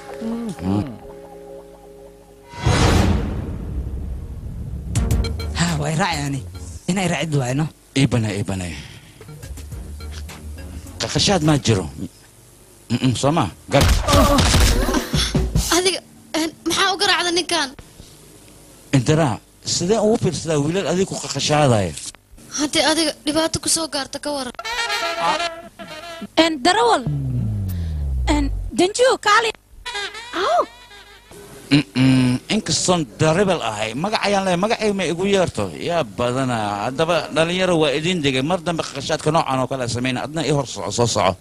ha way raacayani inay raacid waayno iibane iibane qaqashaad maa jiro Mm-mm, soo ma gar adiga een, maxaa u garaacda ninkan indiraa sidee ugu fiirsadaa wiilal adiga ku qaqashaadaya haddii adiga dhibaato ku soo gaarta ka waran n darawal n danju kaali Mm-mm, inkastoon daribal ahay magac ayaan leeyahay magacay ma igu yeerto yaa badana haddaba dhalinyaro waa idin degay mar dambe qashaadka noocan oo kale ha samayna adna ii hor soco soo soco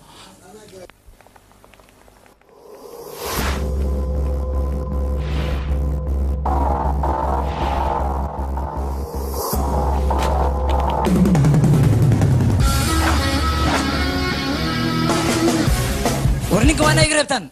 war ninka waa inaa iga reebtaan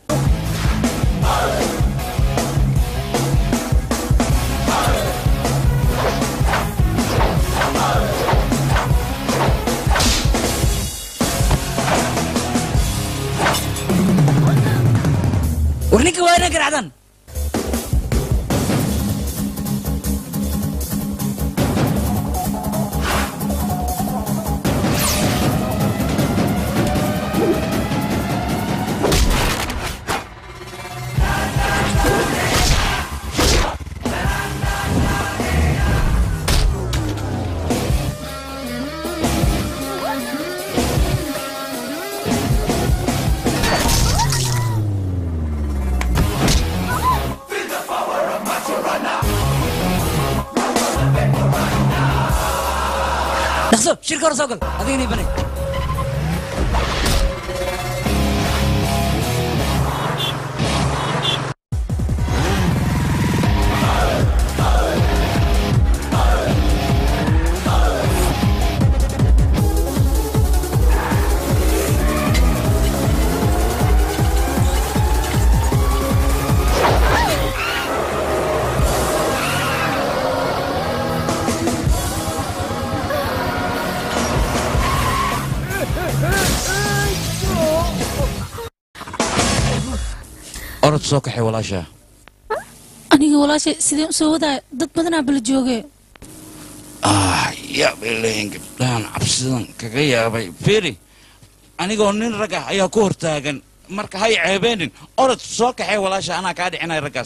war ninka waa inaa garacdaan dhaqso shirka hore soo gal adigana ibanay orod soo kaxay walaashaa aniga walaashay sideen u soo wadaaya dad badanaa bala jooge ah yaab ilahin gabdhahan cabsidan kaga yaabay firi anigoo nin rag ah ayaa ku hortaagan marka hay ceebeenin orod soo kaxay walaasha anaa kaa dhicinay raggaas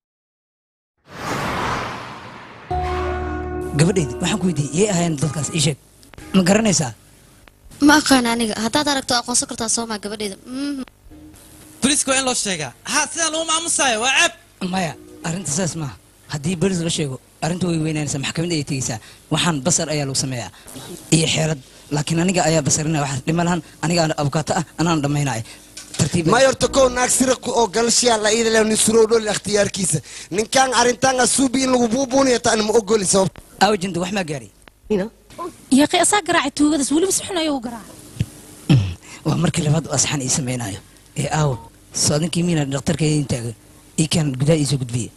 gabadhaydi waxaan ku weydiiyey yay ahaayeen dadkaas ii sheeg ma garanaysaa ma aqaan aniga haddaad aragto aqoonsan kartaa soomaa gabadheeda Mhm. boliiska waa in loo sheegaa ha sidaan lagu maamusaayo waa ceeb maya arrinta saas maaha haddii bolis la sheego arrinta way weynaanaysaa maxkamadda ayay tegeysaa waxaan basar ayaa lagu sameeyaa iyo xeelad laakiin aniga ayaa basarinaya waxaas dhima lahan aniga abukaato ah anaan dhammaynaya tartiib mayorta kow naag sira ku oo galashiyaa la iidale nin suroo dholi ikhtiyaarkiisa ninkaan arrintaan asuubi in lagu buubuunaya taan ma ogoli sabab aawjinta wax maa gaari yaqi asaa garaacay tuugadaas weliba si xun ayuu u garaacay waa markii labaad oo asxaan ii samaynayo ee aawo soo adinkii miina dhakhtarka idin taagan ii kaan gudaha iisoo gudbiye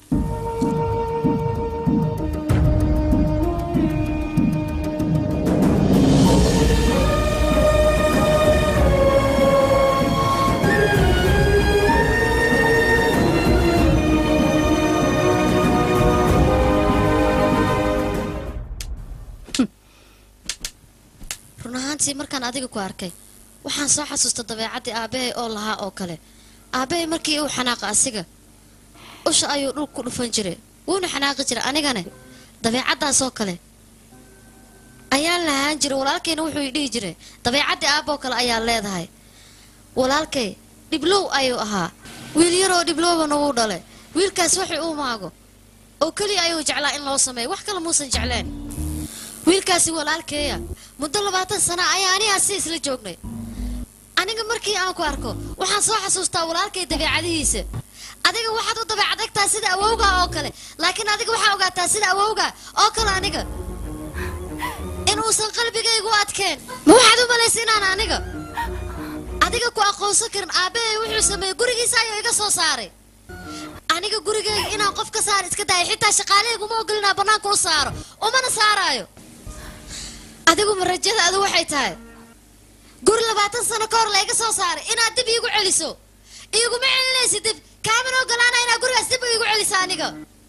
run ahaantii markaan adiga ku arkay waxaan soo xasuusta dabeecaddii aabbahay oo lahaa oo kale aabbahay markii uu xanaaqa asiga usha ayuu dhulka ku dhufan jiray wuuna xanaaqi jiray anigane dabeecaddaasoo kale ayaan lahaan jiray walaalkayna wuxuu i dhihi jiray dabeecaddii aabbaoo kale ayaa leedahay walaalkay dhiblow ayuu ahaa wiil yaroo dhiblowbana wuu dhalay wiilkaas waxay uu maago oo keliya ayuu jeclaa in loo sameeyo wax kale muusan jecleen wiilkaasi walaalkeeya muddo labaatan sana ayaa anigaa si isla joognay aniga markii aan ku arko waxaan soo xasuustaa walaalkay dabeecadihiisa adiga waxaad u dabeecadagtaa sida awowga oo kale laakiin adiga waxaa ogaataa sida awowga oo kale aniga inuusan qalbigaygu adkeen ma waxaad u malaysa inaan aniga adiga ku aqoonsan karin aabbahay wuxuu sameeyey gurigiisa ayuu iga soo saaray aniga gurigayga inaan qof ka saar iska daaya xitaa shaqaalahaygu ma ogolinaa bannaanka u saaro umana saaraayo adigu ma rajadaadu waxay tahay guri labaatan sano ka hor layga soo saaray inaad dib iigu celiso iiguma celinaysid dib kaamana ogolaana inaad gurigaas dib iigu celiso aniga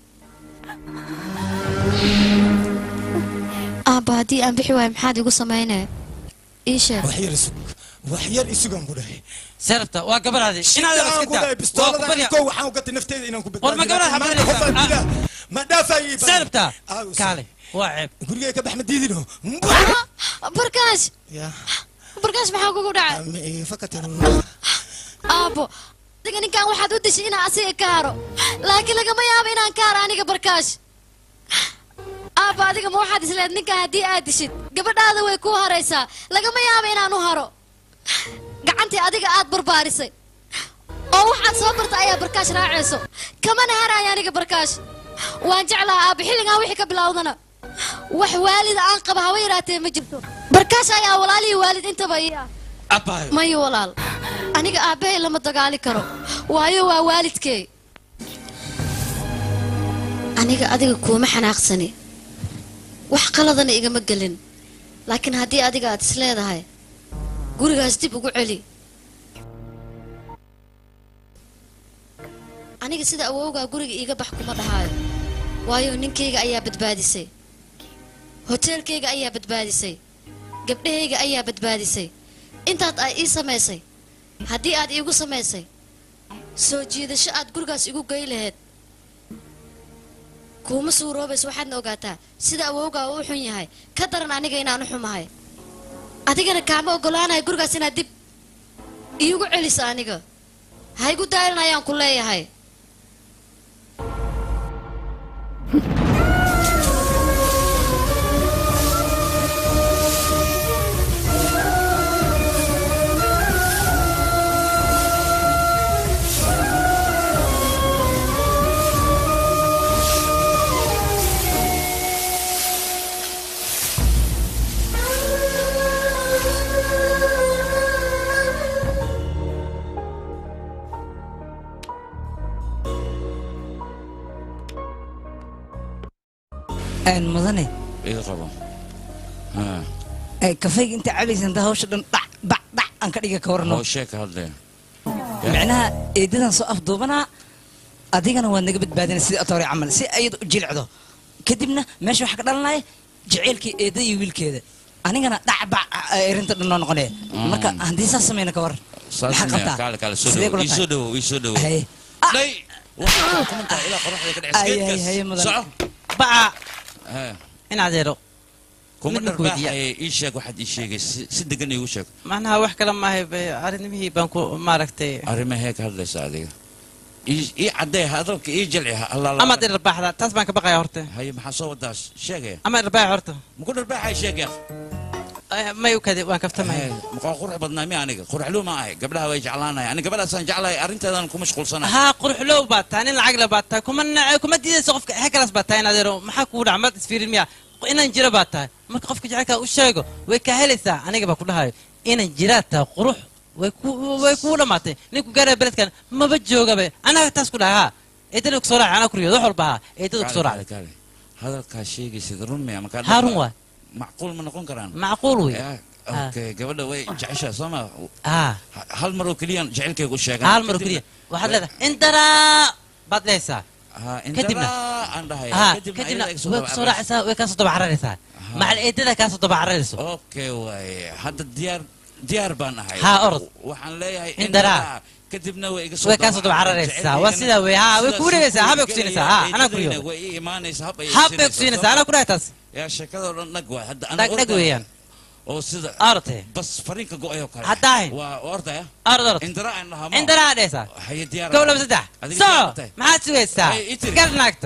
aabba haddii aan bixi waayo maxaad igu samaynaya ii sheeg wax yar isug wax yar isugaan ku dhahay sarabta waa gabadhaadi inaad Shidaan iska ku dhahay daa waa ku bistooladan barya kow waxaan u gatay nafteeda inaan ku war ma gabadhaad badbaadiyo. xabadaysaa Qofaan dilaa. ma dhaafayay baan. sarabta Aaw, kaale waa ceeb gurigay ka bax ma diidino barkaash ya barkaash maxaa kugu dhacay ma iga fakatan aabbo adiga ninkan waxaad u dishay inaan asiga ka haro laakiin lagama yaabo inaan ka haro aniga barkaash aabba adiga ma waxaad isleed ninkan haddii aad dishid gabadhaada way kuu haraysaa lagama yaabo inaan u haro gacantii adiga aad barbaarisay oo waxaad soo barta ayaa barkaash raacayso kamana haraayo aniga barkaash waan jeclaha aabba xilligan wixii ka bilowdana wax waalida aan qaba haba yaraatee ma jirto barkaash ayaa walaalihii waalid intaba ii ah abaayo mayo walaal aniga aabbahay lama dagaali karo waayo waa waalidkey aniga adiga kuuma xanaaqsani wax qaladana igama gelin laakiin haddii adiga aad is leedahay gurigaas dib ugu celi aniga sida awowgaa guriga iiga bax kuma dhahaayo waayo ninkayga ayaa badbaadisay hoteelkayga ayaa badbaadisay gabdhahayga ayaa badbaadisay intaad ay ii samaysay haddii aad iigu samaysay soo jiidasho aad gurigaas igu gey lahayd kuuma suuroobayso waxaadna ogaataa sida awowgaa uu u xun yahay ka daran aniga inaan u xumahay adigana kaama oggolaanahay gurigaas inaad dib iigu celiso aniga ha igu daalin ayaan ku leeyahay aan mudane iga qabo Ha. ee, kafayga inta cabaysa inta hawsha dhan dhac bac dhac aan ka dhiga ka warno hawshee ka hadlaya micnaha eedadan soo afduubanaa adigana waad naga badbaadina sidii atoore camal si ayada u jilcdo kadibna meesha waxaa ka dhalanaya jaceylkii eedada iyo wiilkeeda anigana dhac bac erinta dhan noo noqonaya marka haddii saas sameyna ka war saas maxaa maya qabtaa kaale kaale soo Sidee dhawo kula ii tahay? soo dhawo ii soo dhawo Haye. dhay waxaa kumantaa ilaa qoraxda ka dhacaysa Ay, ay, geedkaas haye, mudan. soco baca Ha. in adeero kuma Midna ku weydiiya. dharbaaxaye ii sheeg waxaad ii sheegay si si degan iigu sheeg macnaha wax kale maahay be arrinimihii baan ku maaragtay arrimahee ka hadlaysa adiga ii ii caddee hadalka ii jalci ha allaala amaad irbaaxda taas baan ka baqaya horta haye maxaa soo wadaas sheegaya ama irbaax horta maku dharbaaxay sheegaya may u kadi waan kaftamaya maqaa qurux badnaa mi aniga quruxluu ma ahay gabdhaha way jeclaanaya ani gabadhaasaan jeclahay arrinteedan ku mashquulsanahay haa quruxlow baad tahay nin lacag le baad tahay kuma nace kuma diidayso qofka hekalaas baad tahay in adeero maxaa kugu dhaca maad isfiirin miya inaan jiro baad tahay marka qofka jecelkaa u sheego way kaa helaysaa aniga baa ku dhahayo inaan jiraad tahay qurux way ku way kugu dhammaatay ninku gaaraya beledkan maba joogabe anaga taas ku dhahay haa eedada kusoo raacay anaa kuriyooda wax walba haa eedada kusoo raacday kaale hadalkaa sheegaysid run miya markaa haa run waay macquul ma noqon karaan macquul wey Ya, okay gabadha way jeceshaa soo ma haa hal maroo keliyaan jecelkayga u sheegan hal mar oo keliya waxaad leedahay indaraa baad leeysaa kadibna aan dhahay haa kadibna way kusoo raacaysaa way kaasoo daba cararaysaa macal eedada kaasoo daba cararayso okay waaye hadda diyaar diyaar baan ahay Haa, orod. waxaan leeyahay Indaraa. kadibna way iga way kaasoo daba cararaysaa waa sidaa wey haa way kugu dhegaysaa habay kusiinaysaa haa anaa kuriyooda way ii imaanaysaa hab ay habbay kusiinaysaa anaa ku dhahay taas yaa sheekadoo dhan dhag waay hadda dhag dhag weeyaan oo sida orte bas fariinka go-ayoo kale Haddaahin. waa ordaya orod orod indara aan dhahaa indaraa dhehaysaa haye diyaar kow laba saddex Adiga soo diyaar ma tahay? maxaad sugaysaa Hey, ii tiri. gar naagta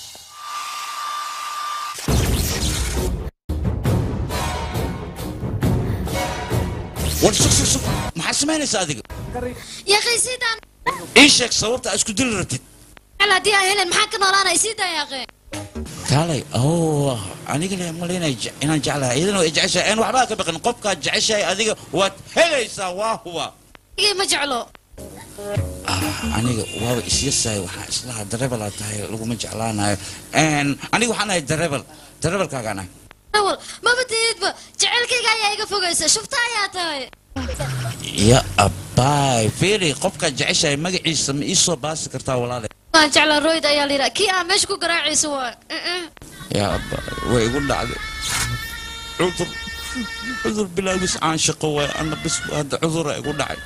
war sug sug sug maxaa samaynaysaa adiga yaaqay siidaan ii sheeg sababta aad isku dili rabtid haddii aan helen maxaa ka noolaanay siidaa yaaqee kaalay oh aniga le malaynay inaan jeclahay iyadana way jeceshahay aan waxbaa ka baqin qofkaad jeceshahay adiga waad helaysaa waa huba igay ma jeclo aniga waaba isyasahay waxaan islahaa darebelaa tahay laguma jeclaanayo aniga waxaan ahay darebel darebelkaagaan ahay awal maba tiidba jecelkayga ayaa iga fogaysa shufta ayaa tahay ya abbaay fiiri qofkaad jeceshahay magaciisa ma ii soo baasi kartaa walaale waan jeclaa royd ayaa layidhaa kii aan meesha ku garaacayso waa yaa abbaay way igu dhacday cudur cudur bilaabis aan shaqo waay ana bis hadda cudura igu dhacay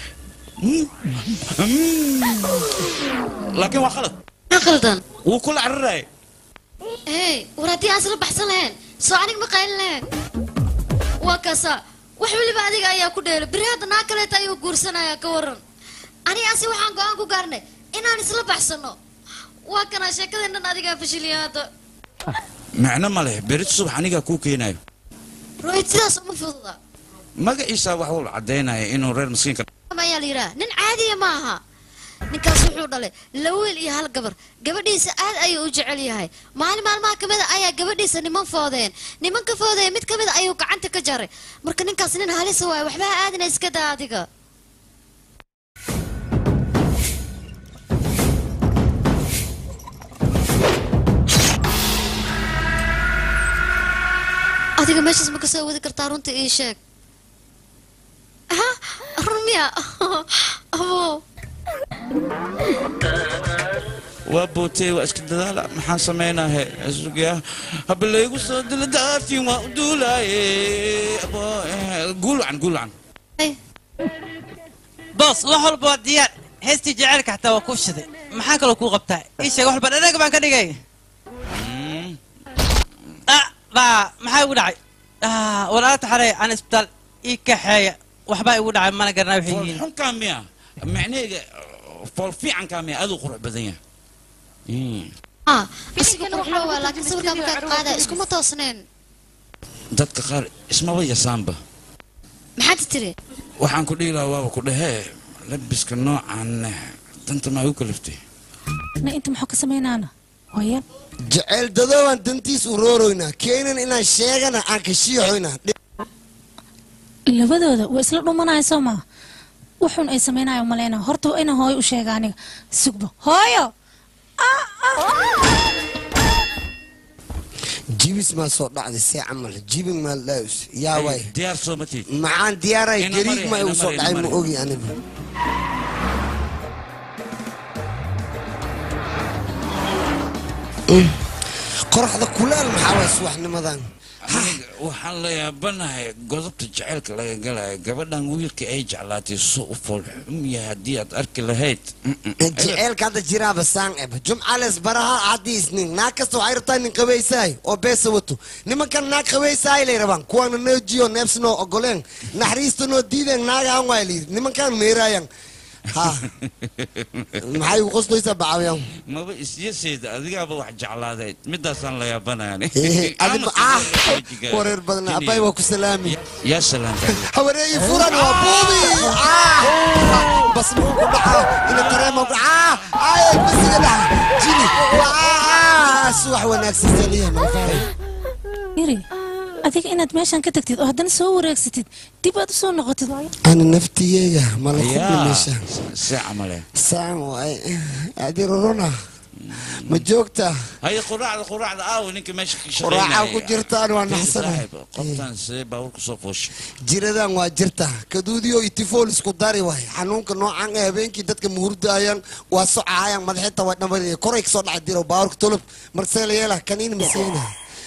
laakiin waa khalad ma qaldan wuu kula cararaya hey war haddii aan isla baxsan lahayn soo aniga ma qaylin lahayn waa kaasa wax weliba adiga ayaa ku dheela beri hadda naa kaleeta ayuu guursanaya ka waran aniga asi waxaan go-aan ku gaarnay inaan isla baxsano waa kanaa sheekadeennan adigaa fashiliya hadda macno ma leh berit subax anigaa kuu keenayo rohid sidaas uma fududa magaciisa wax uu caddaynaya inuu reer miskiinka ayaa la yidhaha nin caadiya ma aha ninkaas wuxuu dhalay laba wiil iyo hal gabar gabadhiisa aad ayuu u jecel yahay maalin maalmaha ka mid a ayaa gabadhiisa niman foodeen niman ka foodaya mid ka mid a ayuu gacanta ka jaray marka ninkaas nin halisa waayo waxba ha aadina iska daa adiga adiga meeshaas ma ka soo wadi kartaa runta ii sheeg ha run miya abo waa bootey waa iska dadaala maxaan samaynahe sugaa haba laygu soo dila daartiin waa u duulaaye abo guulwacan guulwacan boos wax walba waa diyaar heestii jaceylka xataa waa kuu shiday maxaa kaloo kuu qabtaa ii sheeg wax walba dhanaga baan ka dhigay ah baa maxaa igu dhacay ah walaala taxarey aan isbitaal ii kaxeeya waxbaa igu dhacay mana garanaa waxay yihiin xunkaa miya macnaheyga fool fiicankaa miya aduu qurux badan yahay ah asiga quruxlo waa laakiin sawirkaa markaad qaadaya iskuma toosneen dadka qaar ismaba yasaanba maxaad tiri waxaan ku dhihi lahaa waaba ku dhehee labiska noocan danta maa u kaliftay na inta muxuu ka samaynaana hooya jeceyl dadoobaan dantiis urooroynaa keenan inaan sheegana aan ka shiixoynaa labadooda waa isla dhumanaya soo maa wuxuun ay samaynayo maleyna horta waa inaan hooyo u sheega aniga sugbo hooyo jibis maa soo dhacday see camal jibin maal dhaawis yaa waay diyaar soo ma tiid maxaan diyaaray Ina gariig mari, ma ina igu soo mari, dhacay ina ma mari. ogi anigu Mm. qoraxda kulaal maxaa waay subaxnimadan aniga waxaan la yaabanahay godobta jaceylka laga galayo gabadhan wiilka ay jeclaatay soo u foolxum yahay haddii aad arki lahayd jeceelka hadda jiraaba saan eba jumcales baraha haddii isnin naag kasta waxay rabtaa nin qabaysaay oo beesa wato nimankan naag qabaysaay lay rabaan kuwaana noo jiyo neebsnoo ogoleen naxariista noo diideen naagaan waay layidhi nimankan meeraayan ha maxay ugu qoslaysaa bacawiyan maba isyaseeda adigaaba wax jeclaadeed midaasaan la yaabanaya adiba ah wareer badan abay waa ku salaami yaa salaanta hawareeyi furan waa buubi ah bas muxuu ku dhacaa ina tareema ku ah ay basiga dhaca jini waa subax wanaagsan saliya malfaay yiri adiga inaad meeshan ka tagtid oo haddana soo wareegsatid dib aad u soo noqotid waayo ana naftiyeega mala kubni meeshaan see camale saan waay adi rorona ma joogta haye quraacda quraacda aawo ninka meesha ka quraacaa ku jirtaan waa naxsana qoftaan see baabuurka soo fooshay jiradan waa jirta kaduudiyo itifool isku dari waay xanuunka noocan ee habeenkii dadka muhurdaayaan waa socaayaan madaxinta waa dhamariya koray kasoo dhaca diro baabuurka tolub markasee la yeela kaniin masiina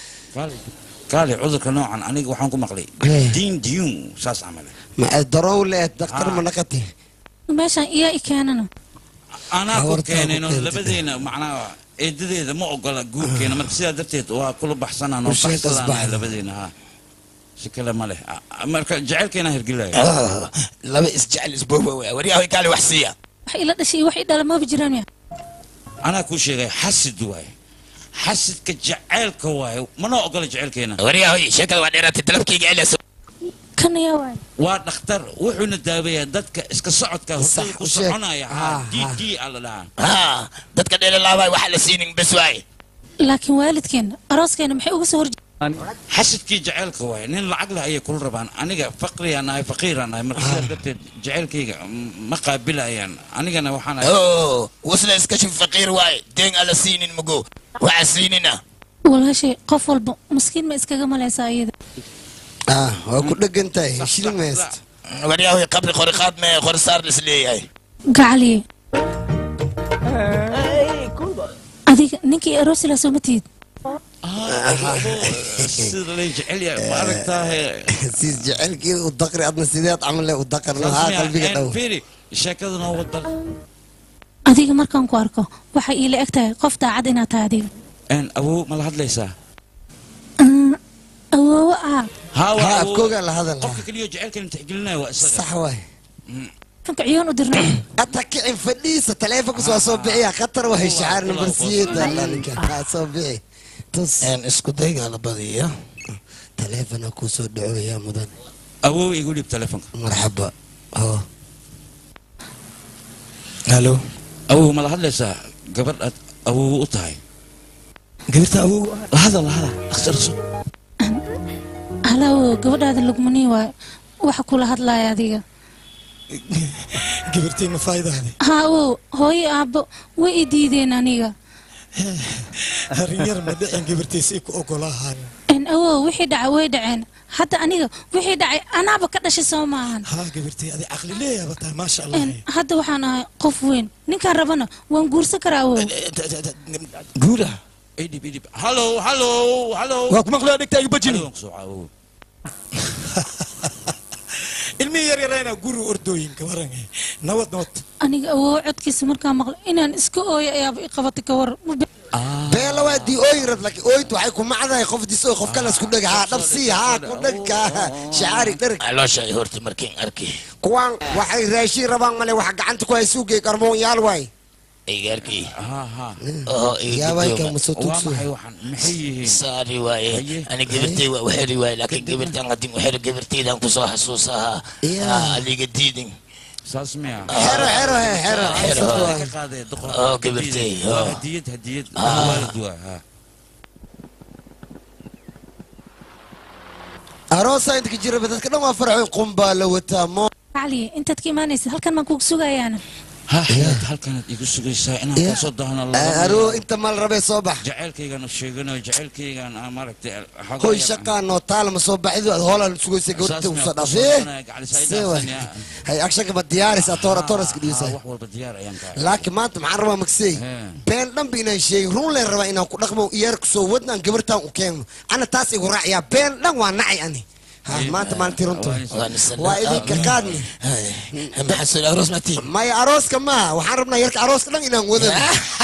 kaali cudurka noocan aniga waxaan ku maqlay diin diyun saas camale ma darow leed daktar ma naqati meeshan iyaa i keenana anaa ku Hawartaa keenayno ku keentay. labadeena macnaha eedadeeda ma ogola guurkeena marka sidaa darteed waa kula baxsanaan oo Bulshada baxsadaan kasbaxda. labadeena ha si kale ma leh Ah, marka jacaylkeena hirgelaya laba isjecel isbooba waa waryahoy kaali wax siiya wax ila dhashay iyo wax i dhala maba jiraan miya anaa kuu sheegay xasid waaye xasidka jacaylka waaye mana ogola jacaylkeena waryahoy sheekada waa dheeraatay dalabkayga elas kan ayaa waay waa dhakhtar wuxuuna daaweeyaa dadka iska socodka hurdada ku u sheeg. soconaya ha d d a la dhahaa ha dadka dheelalaabay waxa la siinin bes waaye laakiin waalidkeena arooskeena maxay uga soo horje xasidkii jacaylka waaye nin lacag leh ayay kula rabaan aniga faqriyaa nahay faqiiraa nahay marka sidaa darteed jacaylkayga m- ma qaabilayaan anigana waxaan ahay oo wasla iska shuf faqiir waaye deen ala siinin mugo waxa siinina walaashay qof walba maskiin ma iskaga malaysaa iyada ah waa ku dhegan tahay shilin meest waryahoy qabri qori qaad mee qori saar lis leeyahay gacaliye adiga ninkii aroosi laa soo ma tihid sida lay jecel yahay ma aragtaahe siis jecelkeeda u daqri adna sideed camal u daqar lahaa qalbiga dhow firi sheekada noo wada adiga markaan ku arko waxay iila eg tahay qof daacad inaad tahay adiga n awow ma la hadlaysaa awoowo ah haa waa Ha, awow. afkoogaa la hadal qofka keliya jacaylkan tixgelinaya waa isaga sax waay taleefonka ciyoon u dirnay ata kicin fadhiisa taleefonka soo soo bixiya khatar wahay shacaar number siyeeda ninka ha soo bixi tus isku dayga la badiya taleefona kuu soo dhacooya mudan awow igu dhib telefonka marxaba ho halo awow ma la hadlaysaa gabadh aad awow u tahay gabirta awow lahada lahada akhtarso halaawo gabadhaada lugmanii waayo waxa kula hadlaaya adiga gabirtayna faa'iidaade haa awow hooyo aabbo way i diideen aniga arrin yar ma dhicin gabirtaysay ku ogolaahaan n awow wixii dhacay way dhaceen hadda aniga wixii dhacay anaaba ka dhashay soo maahan haa gabirtay adi caqli leeyaaba tahay maasha allah n hadda waxaan ahay qof weyn ninkaan rabana waan guursan karaa awow guura idhib idhib hallo hallo hallo waa ku maqlaya dhegtaaga bajini Hallo, soo caawow. ilmihii yar yarayna guri ordooyinka waran nabad nabad aniga awow codkiisa markaa maqlo inaan iska ooyo ayaaba i qabatay ka war beela waa dii ooyin rad laakiin ooyintu waxay ku macdahay qof diso qof kale isku dhega haa dhabsii haa ku dhegka shacaari dherg caloosha ay horta markiin arki kuwaan waxay raashin rabaan male waxa gacanta ku hay suugay qarmoon yaal waay igarkii ha ha oo yaabay ka iga muso waa tugso maxay waxaan maxay yihiin saari waaye ani gabirtay waa waxeri waaye laakiin gabirtan hadin waxeri gabirtaydan kusoo xasuusahaa Yeah. aliga diidin saas miya xero xero he xero Xero. ka qaaday doqor oo gabirtay waa oo hadiyad hadiyad Ah. waalid waa ha aroosa inta ka jira dadka dhan waa farxoyn qumbaa la wataa mo cali intaad ka imaanaysid halkan baan kugu sugayaana ha xayaad halkanaad igu sugaysaa inaan Yeah. kasoo dahno aroo inta mal rabee soo bax jacaylkaygaan u sheeganayo jacaylkaygaan aan maaragtay xoogaa hoy yar- shaqaa noo taala ma soo baxidu aad hoolaan sugaysa gabadha Saas usoo miyaa ku dhafee soo gacalisay dhaafsan, yaa. hay agshanka ma diyaarisa toora toraska Ah, dhiisa wax walba diyaar ayaan ka laakiin maanta maxaan rabaa magsey Hee. been dhanba inaan sheegin run leen rabaa inaan ku dhaqmo iyaarka soo wadnaan gabartaan u keeno ana taas igu raaciyaa been dhan waa nacay ani Ha, maanta maalintii runta waa idinka qaadni maxasul aroos matiin maya arooska maaha waxaan rabnaa yarka arooska dhan inaan wadano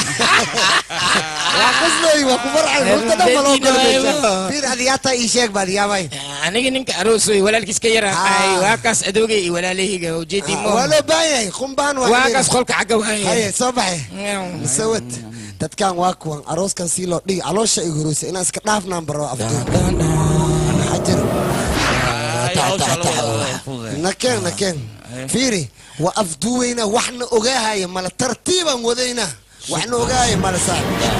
waa qoslooy waa ku farxay runta dhan maloo galmaysa fiir adiyaataa ii sheeg baad yaabay aniga ninka aroosoy walaalkiis ka yara ay waa kaas adoogay iyo walaalahayga ujeedii mo waa loo baahan yahay qumbaan waa kaas qolka xagga haye waaya soo baxe masawad dadkan waa kuwan arooskan sii loo dhigi caloosha ay horoysa inaan iska dhaafnaan baro afduub xajar nakeen nakeen fiiri waa afduuweyna waxna ogaahaya mala tartiibaan wadayna waxna ogaahaya mala saa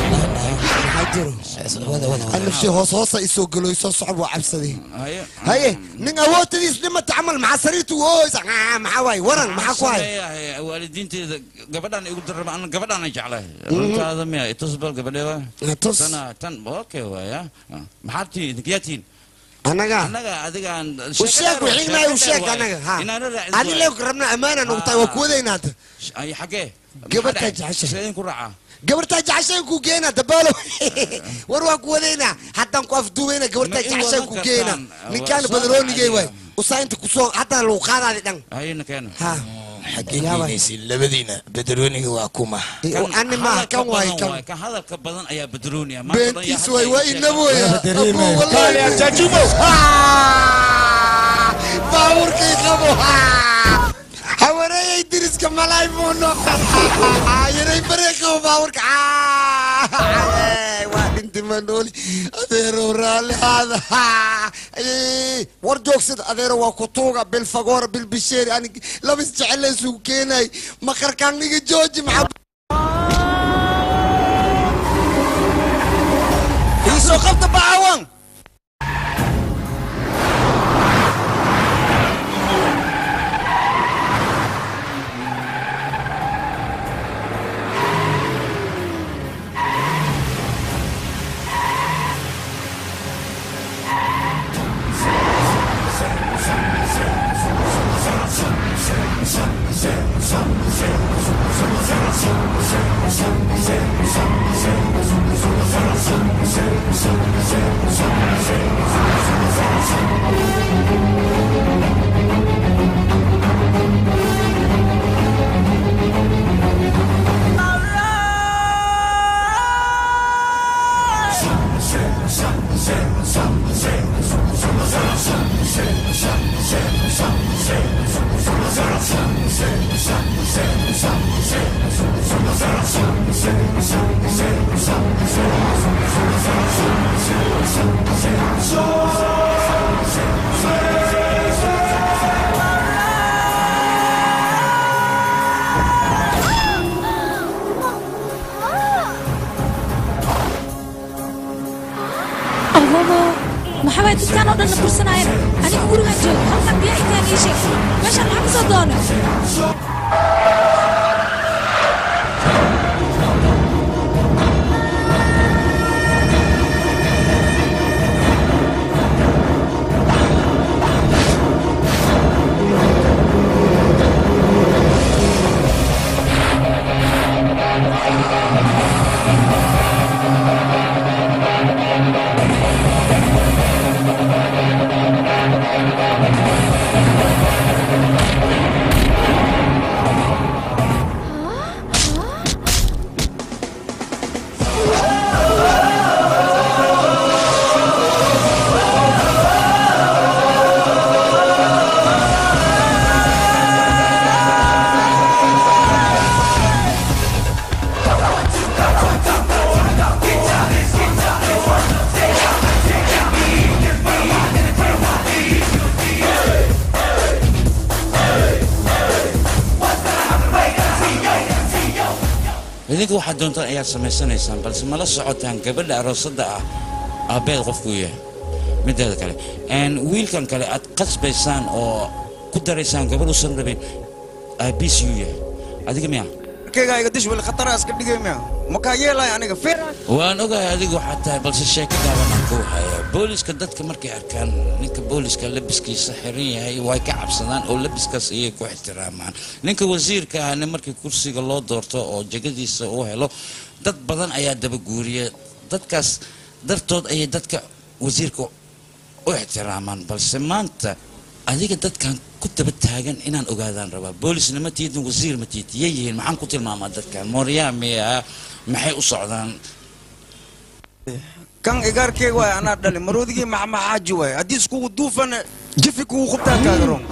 nafsi hoos hoosa isoo galoyso socod waa cabsaday haye nin awoodtadiis dhimata camal maxaa sariirtu ooysa maxaa waaye waran maxaa ku hay Sameeyahay, waalidiinteeda gabadhaan igu darraba ana gabadhaan jeclahay runtaada miya itus bal gabadheeba tus. tana tan okay waaya maxaad tihiin idinkiyaa tihiin anaga annaga adigaan u sheeg wixiinay u sheeg anaga ha adi leeg rabna ammaanaan ugu tahay waa ku wadaynaa hadda ay xagee gabartaa jecesha sideen ku raacaa gabartaa jeceshaan ku geena dabaalo war waan ku wadaynaa haddaan ku afduubayna gabartaa Ma ii jeceshaan wadan ku kartaan? geena ninkaan Waa soo badaroonigay caadiya. waay usaa inta kusoo haddaan lagu qaadaadi dhan hayna keena ha xaggee keenaysiin labadiina badarooniga waa kuma ani maaha kan waay kan kan hadalka badan ayaa badrooniya beentiis waay waa inabooya baabuurkay qabo hawareeyay diriska malaay muuno yaray baree qabo baabuurka waa dhinti manooli adeerow raalli haada war joogsada adeero waa kutuuga bilfagoora bilbisheeri ani labis jecel isugu keenay maqarkaaniga jooji maxaa iisoo qabta bacaawan ababo maxaa waay dadkaan oo dhan na bursanaayeen aniga gurigaan joogo halkan biyaa intaan ii sheeg meeshaan maxaa kasoo doona idinka waxaad doontaan ayaad samaysanaysaan balse mala socotaan gabadha aroosadda ah aabbeed qofkuu yahay mideeda kale n wiilkan kale aad qasbaysaan oo ku daraysaan gabadh usan rabin aabbiis yuu yahay adiga miya kaygaa iga dish weli khatara iska dhigay miya makaa yeelay aniga feer waan ogahay adigu waxaa tahay balse sheeko gaabanaan ku hayaa booliska dadka markay arkaan ninka booliska labiskiisa xiran yahay way ka cabsadaan oo labiskaas ayay ku ixtiraamaan ninka wasiirka ahna markii kursiga loo doorto oo jegadiisa uu helo dad badan ayaa dabaguuriya dadkaas dartood ayay dadka wasiirka u ixtiraamaan balse maanta adiga dadkan ku daba taagan inaan ogaadaan rabaa boolisna ma tiidin wasiir ma tiid yay yihiin maxaan ku tilmaamaa dadkan mooryaa miya maxay u socdaan kan igaarkey waay anaa dhali maroodigii maxmaxaaji waay haddii iskugu duufana jifi kugu qubtaa kaagaroon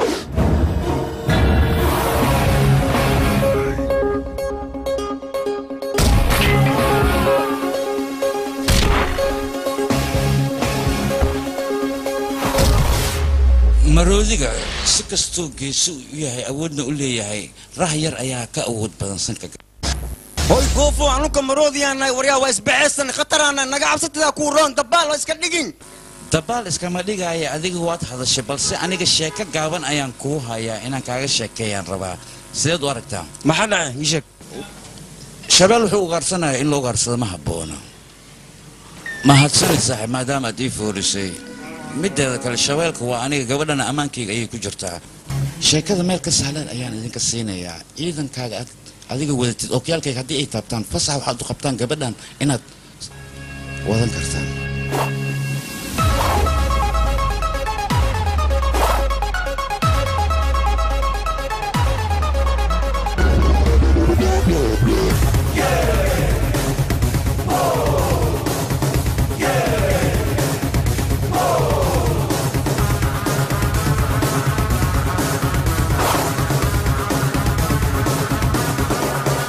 maroodiga si kastuu geesu u yahay awoodna u leeyahay rah yar ayaa ka awood badan sanka hoy goofo anuka maroodiyaanahay waryaa waa isbaxaysan khataraana naga cabsatidaa kuu roon dabaal waa iska dhigin dabaal iskama dhigaya adiga waad hadashay balse aniga sheeko gaaban ayaan kuu hayaa inaan kaaga sheekeeyaan rabaa sideed u aragtaa maxaa dhacay ii sheeg shabeel wuxuu ugaarsanaya in la ugaarsado ma habboona mahadsanid saaxiib maadaama aad ii foorisay mideeda kale shabeelka waa aniga gabadhana ammaankayga ayay ku jirtaa sheekada meel ka sahlan ayaan idinka siinayaa ciidankaaga aad adiga wadatid okyaalkayga haddii ay taabtaan fasax waxaad u qabtaan gabadhan inaad wadan kartaan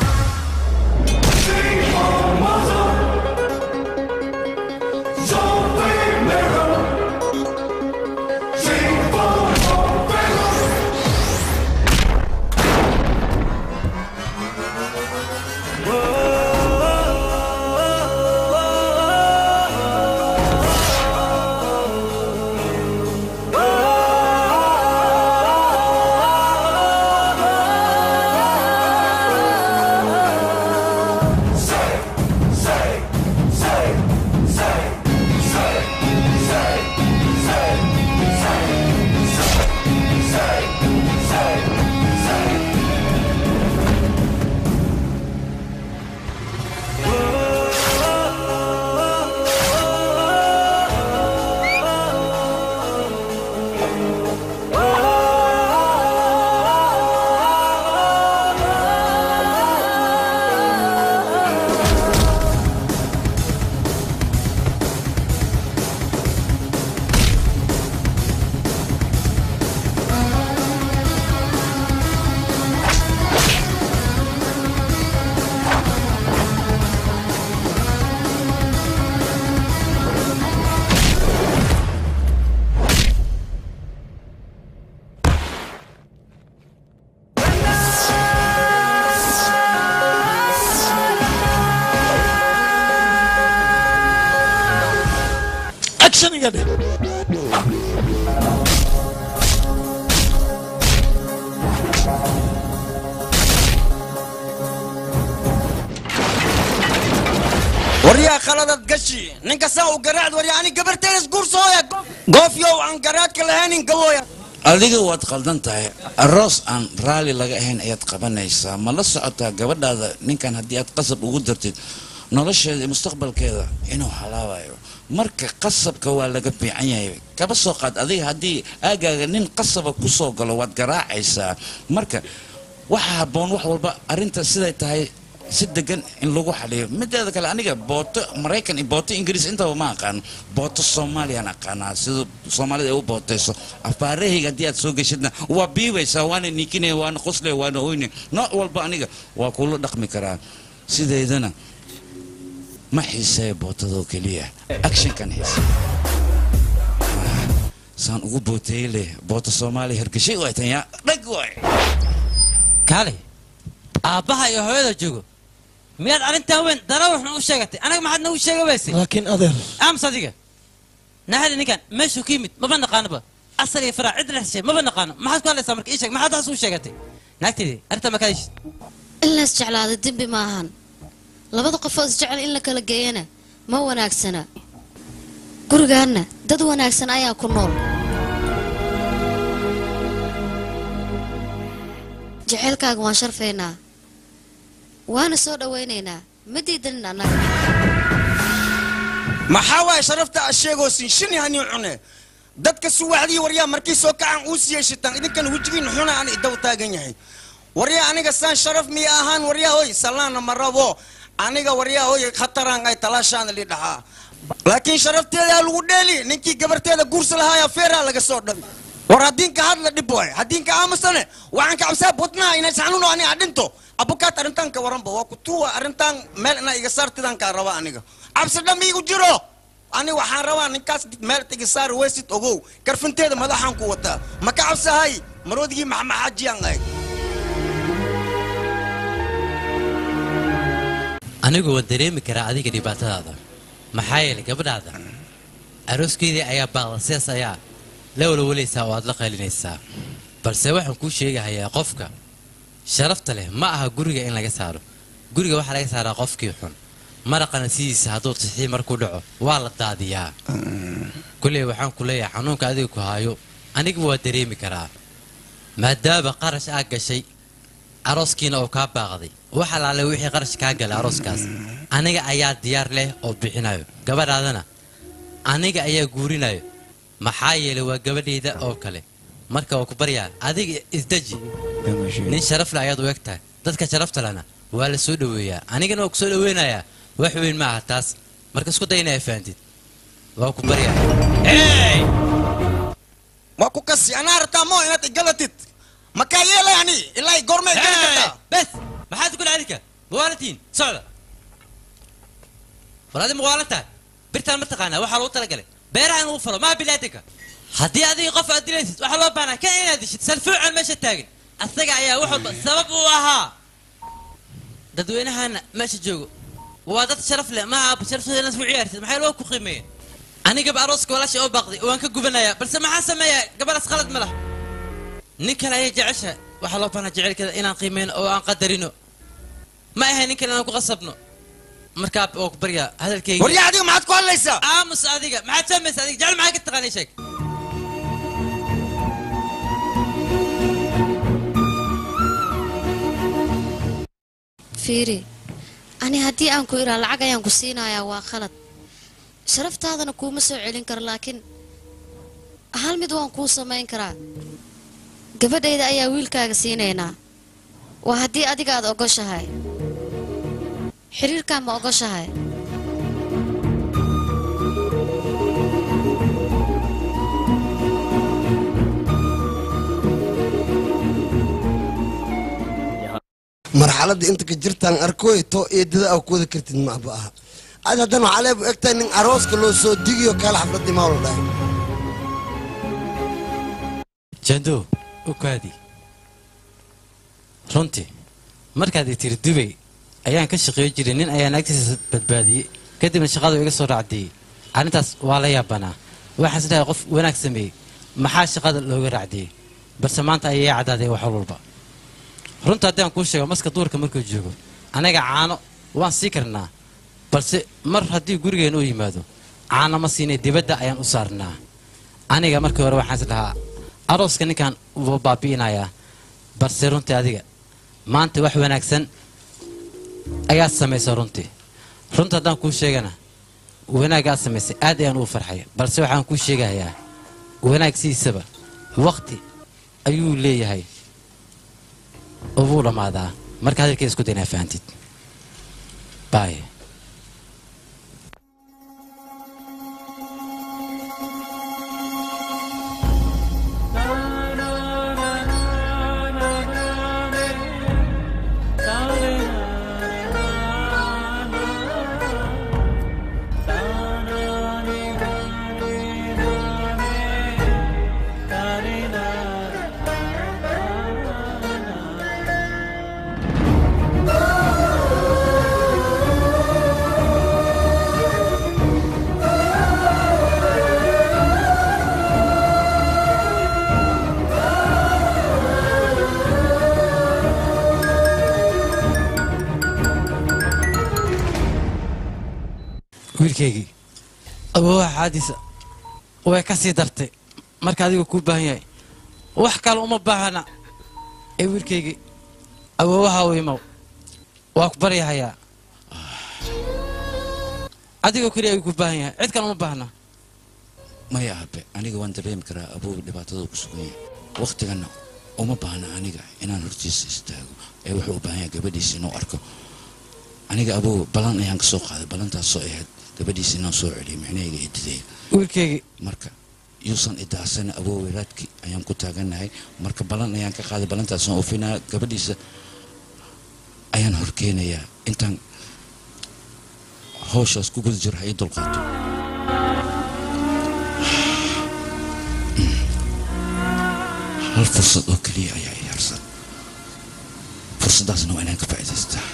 Zone qaladad gashi ninka saa u garaacd warya ani gabarteeda isguursooya goofyow aan garaadka lahaynin gabooya adiga waad qaldan tahay aroos aan raalli laga ahayn ayaad qabanaysaa ma la socotaa gabadhaada ninkan haddii aad qasab ugu dartid nolosheeda iyo mustaqbalkeeda inuu halaabayo marka qasabka waa laga fiican yahay kaba soo qaad adiga haddii aagaaga nin qasaba ku soo galo waad garaacaysaa marka waxa habboon wax walba arrinta siday tahay si degan in lagu xaliyo mideeda kale aniga booto maraykan iyo booto ingiriis intaba ma aqaan booto soomaaliyaan aqaanaa sida soomaalida ay u bootayso afaarahayga haddii aad soo geshidna waa biibaysaa waana niikinaya waana qoslaya waana oyne nooc walba aniga waa kula dhaqmi karaa sideedana ma xiiseeya bootadoo keliya actionkan xiise saan ugu booteeye leh boota soomaaliya hergeshay way tan yaa dhag waay kaale aabbaha iyo hooyada joogo miyaad arrintaa weyn darawaxna u sheegatay anaga maxaad nagu sheega weysay laakiin adeer aamus adiga naxali ninkan meeshuu ka yimid maba naqaanoba asal iyo faraac cid la heshay maba naqaano maxaad ku hadlaysaa marka ii sheeg maxaad taas u sheegatay naagteedii arrintaa ma ka heshid in la isjeclaado dembi ma ahan labada qofoo isjecel in la kala geeyana ma wanaagsana gurigaanna dad wanaagsan ayaa ku nool jaceylkaaga waan sharfaynaa waana soo dhowaynaynaa ma diidanin annaga maxaa waaye sharafta aad sheegoosin shin hani cune dadka suwaxdii waryaa markii soo kacan uu siiyey shitaan idinkan wejigiin xuna aan idaw taagan yahay waryaa aniga saan sharaf miya ahaan waryaa hoy salaana ma rabo aniga waryaa hoy khataraan ay talaashaana li dhaxaa laakiin sharafteeda lagu dheeli ninkii gabarteeda guursa lahaaya feeraa laga soo dhabi war haddiinka hadla dhib waay haddiinka aamusane waxaan ka cabsaa budnaha inay saxnuno ani adhinto abukaat arrintan ka waranba waa kutuwa arrintan meel inaa iga saartidan kaa raba aniga cabsi dham iigu jiro ani waxaan rabaa ninkaas meel iga saari weysid ogow karfinteeda madaxaan ku wataa ma ka cabsahay maroodigii maxamaxaajiyaan ahay anigu waan dareemi karaa adiga dhibaatadaada maxaa yeelay gabadhaada arooskeedii ayaa baaqda sidaas ayaa la walwalaysaa oo aad la qaylinaysaa balse waxaan kuu sheegahayaa qofka sharafta leh ma aha guriga in laga saaro guriga waxaa laga saaraa qofkii xun maraqana sidiisa hadduu tixii markuu dhaco waa la daadiyaa kulley waxaan ku leeyahay xanuunka adiga ku haayo aniguba waa dareemi karaa maadaama qarash aa gashay arooskiina oo kaa baaqday wax alaale wixii qarash kaa galay arooskaas aniga ayaa diyaar leh oo bixinayo gabadhaadana aniga ayaa guurinayo maxaa yeelay waa gabadhayda oo kale marka waa ku baryaa adiga isdeji nin sharaf leh ayaad u eg tahay dadka sharafta lehna waa la soo dhoweeyaa anigana waa ku soo dhoweynayaa wax weyn ma aha taas marka isku day inaa fahamtid waa ku baryaa waa ku kasi anaa rabtaa moo inaad igalatid makaa yeelay ani ilaa i goormay gali kartaa bes maxaad ku dhacdinka mawaalantiin socda war adi mawaalan tahay birtaan ma taqaanaa waxaa lagu talagalay beeraha in lagu falo maa bilaadanka haddii adiga qof aad dilaysid waxaa loo baahnaa kan inaad dishid salfuucan meesha taagan asaga ayaa wax walba sabab u ahaa dadweynahana meesha joogo waa dad sharaf leh ma aha sharafteeda inaad ku ciyaartid maxay loo ku qiimeeyeen anigaba arooska walaasha oo baaqday waan ka gubanayaa balse maxaa sameeyaa gabadhaas qalad ma laha nin kale ayay jecesha waxaa loo baahnaa jecelkeeda inaan qiimeyno oo aan qadarino ma ahay nin kale inaan ku qasabno markaa waa ku baryaa hadalkayga waryaa adiga maxaad ku hadlaysaa aamus adiga maxaad fahmaysa adiga jecel maxaa ka taqaanay sheeg fiiri ani haddii aan ku iraa lacag ayaan ku siinayaa waa khalad sharaftaadana kuuma soo celin karo laakiin hal mid waan kuu samayn karaa gabadhayda ayaa wiilkaaga siinaynaa waa haddii adiga aad ogoshahay xiriirkaa ma ogoshahay marxaladda inta ka jirtaan arkooy to eedada aa ku wada kartid maaba aha ad haddana waxaa leebu egtahay nin arooska loo soo digiyo kaala xafladii maa la dhahay jando u kaadi runtii markaad i tiri dubay ayaan ka shaqeey jiray nin ayaan agtiisa badbaadiyey kadibna shaqadu iga soo raacdiyey arrintaas waa la yaabanaa waxaan isdhahay qof wanaag sameeyey maxaa shaqada looga raacdiyey balse maanta ayay caddaaday wax walba runta haddii aan kuu sheego maska duurka markuu joogo anaga caano waan sii karnaa balse mar haddii gurigeen uu yimaado caana ma siinay dibadda ayaan u saarnaa aniga markii hore waxaan is dhahaa arooska ninkan wuu baabi'inayaa balse runtii adiga maanta wax wanaagsan ayaad samaysay runtii runta haddaan kuu sheegana wanaagga aad samaysay aad ayaan ugu farxay balse waxaan kuu sheegayaa wanaag sidiisaba waqti ayuu leeyahay oo wuu dhammaadaa marka hadalkay isku daynaa fahantid bye wiilkaygii awoowaha xaadiisa way ka sii dartay marka adigu kuu baahan yahay wax kale uma baahana ee wiilkaygii awoowaha u imow waa ku baryahayaa adigoo keliya ayuu ku baahan yahay cid kale uma baahna maya abe aniga waan dareemi karaa aboow dhibaatada ku sugan yahay wakhtigana uma baahna aniga inaan hortiisa istaago ee wuxuu u baahan yahay gabadhiisa inuu arko aniga aboow ballan ayaan ka soo qaaday ballantaasoo ahayd gabadhiisa inaan soo celiyo micnahayga eedidayga wiilkaygii marka yuusan idaasana aboow weyraadki ayaan ku taagannahay marka ballan ayaan ka qaaday ballantaasaan oofinaya gabadhiisa ayaan horkeenayaa intaan hawshaas ku guda jiro ha ii dulqaato hal fursad oo keliya ayaa i harsan fursaddaasna waa inaan ka faa'iidaystaa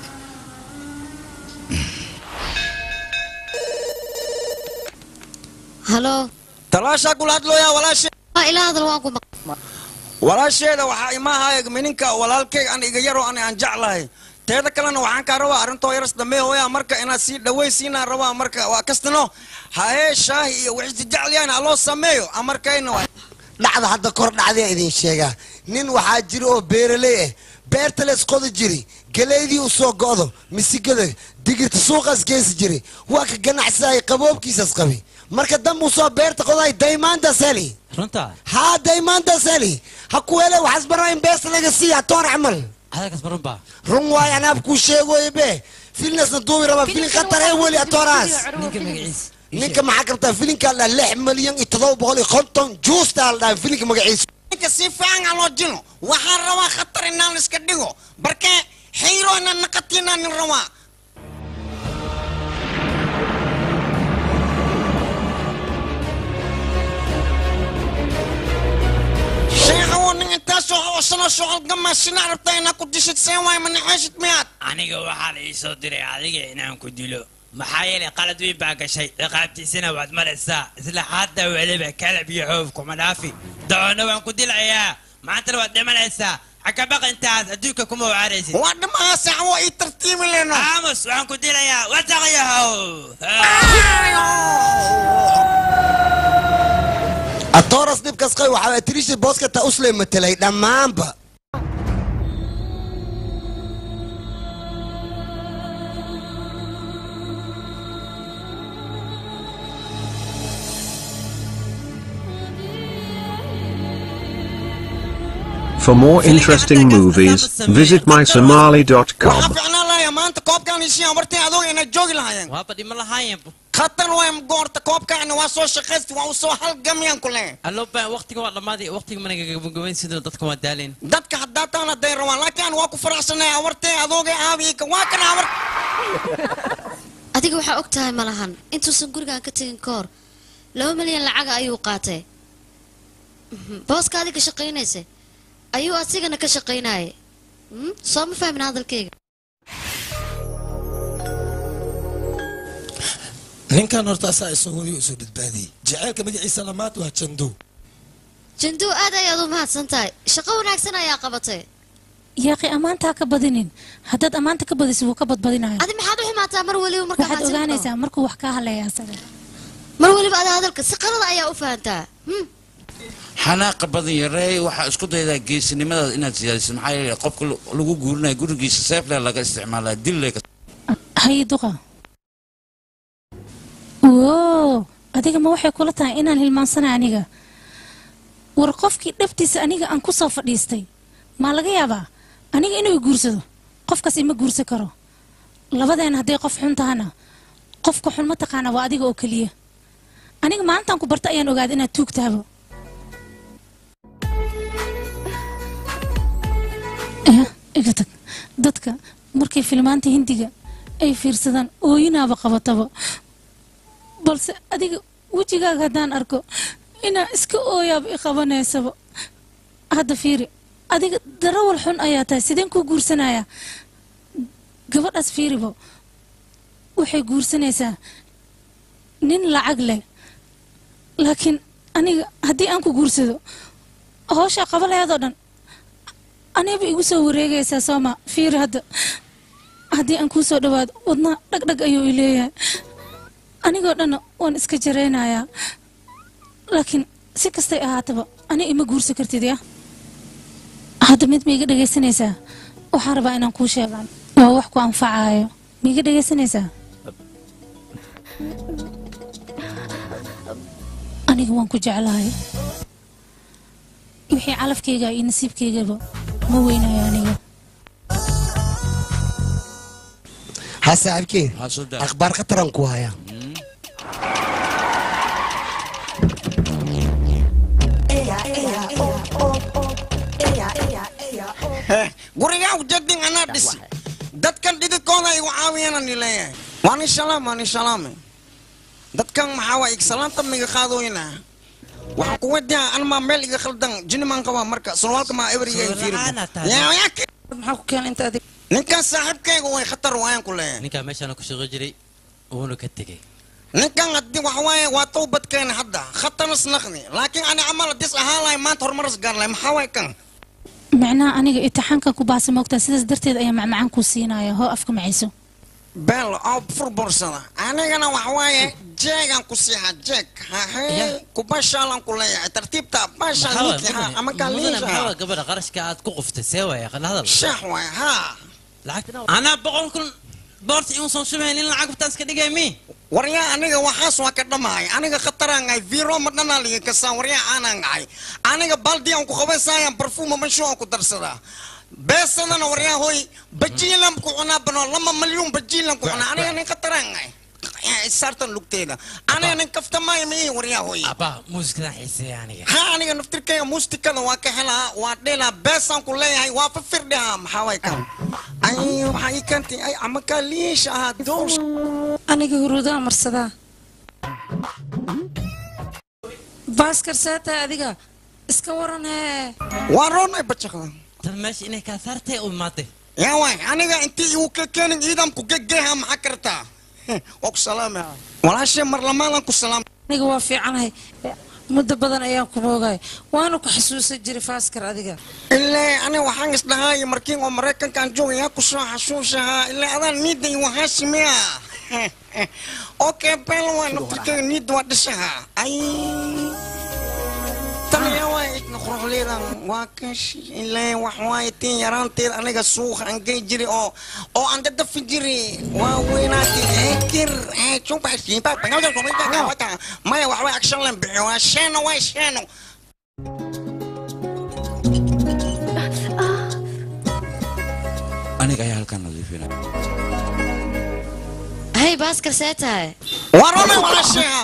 halo talaashaa kula hadlooyaa walaashe waa ilaa hadal waan ku maq walaasheeda waxaa imaahay mininka walaalkayga an iga yaroo an aan jeclahay teeda kalena waxaan kaa rabaa arrintoo yaras dambe hooyaa marka inaad sii dhawaysiinaan rabaa marka waa kastano hayee shaahi iyo wixii jeclayaan ha loo sameeyo amarkayna waa dhacda hadda kor dhacdaa idin sheegaa nin waxaa jira oo beeraley ah beerta lees qodi jiri galeydii u soo go'do misigada digirta suuqaas geesi jiri waa ka ganacsadaya qaboobkiisas qabi marka dambuu soo beerta qoday daymaanta sali runta haa daymaanta sali ha kuweele waxaas baraa in beesta laga siiya toon camal hadalkaas ma runbaa run waay anaab kuu sheegoy be filnasna duubi rabaa filin khatar ee weli atooraas ninka magaciisa ninka maxaa kabtaa filinkaa la lix milyan iyo todoba boqol iyo konton juustaa la dhahay filinka magaciisa ninka si fiican aan loo jino waxaan rabaa khatar inaan iska dhigo barke xayro inaan naqatinaan nin rabaa sheekha waa nin intaasoo hawsano shuqal gamaashina rabtaa inaa ku dishid seen waay ma naxeeshid miyaad aniga waxaa la ii soo diray adiga inaan ku dilo maxaa yeelay qalad weyn baa gashay ciqaabtiisana waad maraysaa isla hadda weliba kalab iyo xoof kuma dhaafi dacoonna waan ku dilayaa maantana waad dhimanaysaa xakabaqa intaas adduunka kuma wacaraysid waa dhimaha saxwo ii tartiibi leno aamus waxaan ku dilayaa wasaqyahow atooras dhibkas qay waxaa atirisha booskata usle matelay dhammaanba For more interesting movies, visit mysomali.com. waxaa ficnaan lahayaa maanta koobkaan isii amartay adoog inay joogi lahaayeen waaba dhima lahaayeen khatar waay goorta koobkaana waa soo shaqaysti waa u soo halgamyaan ku leh allooba waqtiga waa dhammaaday waqtiga mana gabagabayn sidoo dadka waa daaleen dadka haddaa taan hadday rabaan laakiin aan waa ku faraxsanay awartay adoogay aabiika waa kana awar adiga waxaa og tahay ma lahan intuusan gurigan ka tegin ka hor laba milyan lacaga ayuu qaatay Mhm. booska adiga shaqaynaysa ayuu asigana ka shaqaynayay Mhm. soo ma fahmin hadalkayga ninkan horta asaa isagooyo soo badbaadiyey jaceylka magaciisa lamaad waa jandu janduu aad ayaad u mahadsan tahay shaqo wanaagsan ayaa qabatay yaaqi ammaantaa ka badinin haddaad ammaanta ka badisid wuu ka badbadinayo adi maxaad u ximaataa mar weliba markaa waxaad mahadsan ogaanaysaa markuu wax kaa haleeya asaga mar weliba ada hadalka si qalada ayaa u fahantaa Hmm. xanaaqa badan yareey waxaa isku daydaa geesinimadaada inaad siyaadisid maxaa yeelay qofka lu- lagu guurinayo gurigiisa seefle laga isticmaalaa dille haye duqa woo adiga ma waxay kula tahay inaan hilmaansana aniga war qofkii dhabtiisa aniga aan ku soo fadhiistay maa laga yaabaa aniga inuu i guursado qofkaas ima guursan karo labadeena hadday qof xun tahana qofka xun ma taqaana waa adiga oo keliya aniga maalintaan ku barta ayaan ogaaday inaad tuug tahabo ya iga tag dadka markay filmaanta hindiga ay fiirsadaan ooyinaaba qabataba balse adiga wejigaaga haddaan arko inaa iska ooyaaba i qabanaysaba hadda fiiri adiga darawal xun ayaa tahay sideen kuu guursanayaa gabadhaas fiiribo waxay guursanaysaa nin lacag leh laakiin aniga haddii aan ku guursado howshaa qabalayaadoo dhan aniba igu soo wareegaysaa sooma fiiri hadda haddii aan kuu soo dhawaado wadnaa dhagdhag ayuu i leeyahay anigoo dhanna waan iska jaraynayaa laakiin si kastay ahaataba ani ima guursan kartid ya hadda mid ma iga dhegaysanaysaa waxaan rabaa inaan kuu sheegaan waa wax ku anfacaayo ma iga dhegaysanaysaa aniga waan ku jeclahay wixii calafkayga iyo nasiibkaygaba ma weynayo aniga ha saaxiibkeen akhbaar khataran ku haya gurigaa ujeedin anaa dhisi dadkan dhididkooda igu caawiyaan ni leeyahay waani shalaam waani shalaame dadkan maxaa waa igsalaanta miga qaadooyina waxaan ku wadiyaa anmaa meel iga khaldan jinimaan qabaa marka surwaalka maa ebriga maxaa ku keenay inta adig ninkan saaxiibkayga way khatar waayaan ku leeyahay ninkaa meeshaana ku shaqo jiray wuuna ka tegey ninkan haddii waxa waaye waa towbadkeena hadda khataras naqni laakiin ani camal hadis ahaan lahay maanta horumaras gaar lahay maxaa waay kan micnaha aniga itixaankan ku baasa moogtaa sidaas darteed ayaa macmacaan kuu siinaya hoo afka macayso beel oo furbursada anigana waxa waaye jeegaan ku siixa jeeg hahe kubashaalan ku leeyahay tartiibta bashaan ninkii ha ama kaa liisha maxaa gabadha qarashka aad ku quftay see waaya qala hadal sheex waay haa anaa boqol kun boorta iun soo shumayn in lacag btaan iska dhigay mi waryaa aniga waxaas waa ka dhamahay aniga khataraan ahay viro ma dhanaa liga kasaan waryaa aanaan ahay aniga baldi aan ku qabaysayaan barfuuma masho aan ku darsadaa beesadana waryaa hoy bajiilan ku cunaa bano lama malyuun bajiilan ku cunaa aniga nin khataraan ahay saartan lugteeda aniga nin kaftamaayo ma ii waryaa hoy abaa muusikadaan xiiseeya aniga ha aniga naftirkayga muustikada waa ka helaa waa dhelaa beesaan ku leeyahay waa fafirdhaha maxaa way kan ay waxaa ii keentay ay ama kaa liisha ahaa doos aniga huruudaa marsadaa baaskar see tahay adiga iska waran hee waa roonay bajaqda tan meesha inay kaa saartay u imaatay yaa waay aniga intii igu ka keenin ciidanku gegeha maxaa kartaa waa ku salaamaya walaashe mar lamaalan ku salaam aniga waa fiicanahay muddo badan ayaan ku moogay waana ku xasuusan jiray faaskar adiga ilaa ani waxaan isdhahaay markiin oo maraykankaan joogayaa ku soo xasuusahaa ilaa adaan niidda igu haashimiya okay bel waa naftirkayga niidda waa dhishaha ay taniya waa idna quruxleedan waa kashi ilaa wax waaye tiin yaraanteeda aniga suuqa aan gey jiri oo oo aan dadafi jiri waa weynaati ekir maya wax way action lan bixiyo waa sheeno waa sheeno aniga ayaa halkan nadiifina hay baaskar see tahay warona walaasheha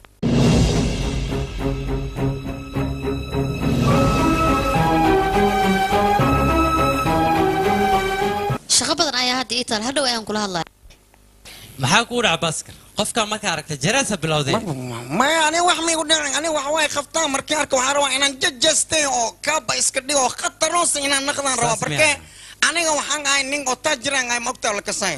shaqo badan ayaa hadda ii taal hadhow ayaan kula hadlaya maxaa kuu dhaca baaskar qofkaa markaa aragtay jareesa bilowday maya ani wax miigu dhicin ani wax way qabtaan markii arka waxaa rabaa inaan jajastay oo kaaba iska dhigo oo khataroose inaan naqdaan rabaa marke aniga waxaan ahay nin oo taajiraan ahay maogtaa la kasay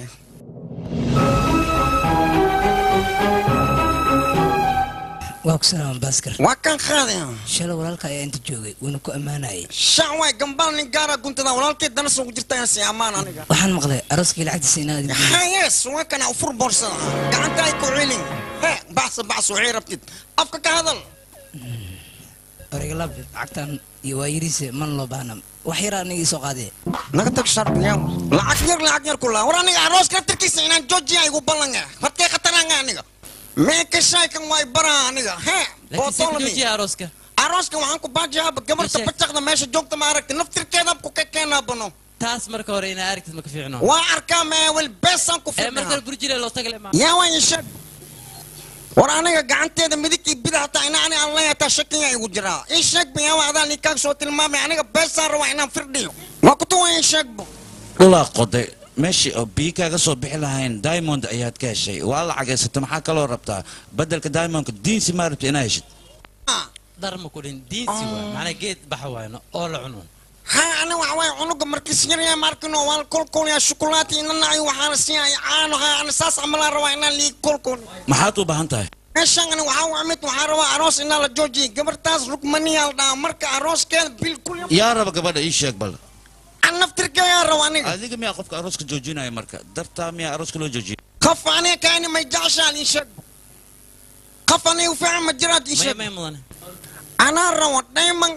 waa ku salaaman baaskar waa kan qaadaya shalay walaalka ayaa inta joogay wuuna ku ammaanayay shan waay gambal nin gaara guntada walaalkay dana soo jirta inaan si ammaan aniga waxaan maqlay arooskii lacagtiisa inaad idin hayes waa kana ufur boorsada gacanta ay ku celin he baxsa baxsa waxay rabtid afka ka hadal oregalab lacagtan iyo waa yariise man loo baahna wax yar aniga ii soo qaadee naga tag sharbiya lacag yar lacag yar kula war aniga arooska laftirkiisa inaan joojiya igu ballanga hortee khataranga aniga meeka shaykan way baraa aniga he bootolami arooska arooska waxaan ku baajiyaa gabarta bacaqda meesha joogta ma aragti naftirkeeda ku ka keenaa bano taas marka hore inaa aragtid ma ka fiicno waa arkaa meewel beesaan ku ee marka fiirnaa burjile loo tagale ma yaa waa isheeg war aniga gacanteeda midig iyo bidix hataa ina ani aan leeyahay taa shakiya igu jiraa ii sheeg ba yaa adaa nin kaag soo tilmaamay aniga beesaan rabaa inaan firdhiyo waa kutuwa ii sheeg bo dhulaa qoday meeshii oo biyo kaaga soo bixi lahayn diamond ayaad ka heshay waa lacageysata maxaa kaloo rabtaa bedelka diamondka diinsi maa rabta inaa heshid dar ma ku dhin diinsi waay macnaa geed baxa waayno oo la cuno ha ani waxa waaye cunuga markiis yaryaa markino waan kolkolyaa shukulaati inana ay waxaana siiyay caano ha ani saas camalaan rabaa inaan lii kolkol maxaad u baahan tahay meeshaan ani waxaa waa mid waxaa rabaa aroos inaa la joojiyay gabartaas rugmaniyaa la dhahaa marka arooskeeda bil kulli yaa raba gabadha ii sheeg bal an naftirkeeyaa raba aniga adiga miyaa qofka arooska joojinaya marka dartaa miyaa arooska loo joojiyay qaf aniga kaani may jeceshaan ii sheeg qaf aniga u fiican ma jiraad ii sheeg may mudane anaa rabo dhayman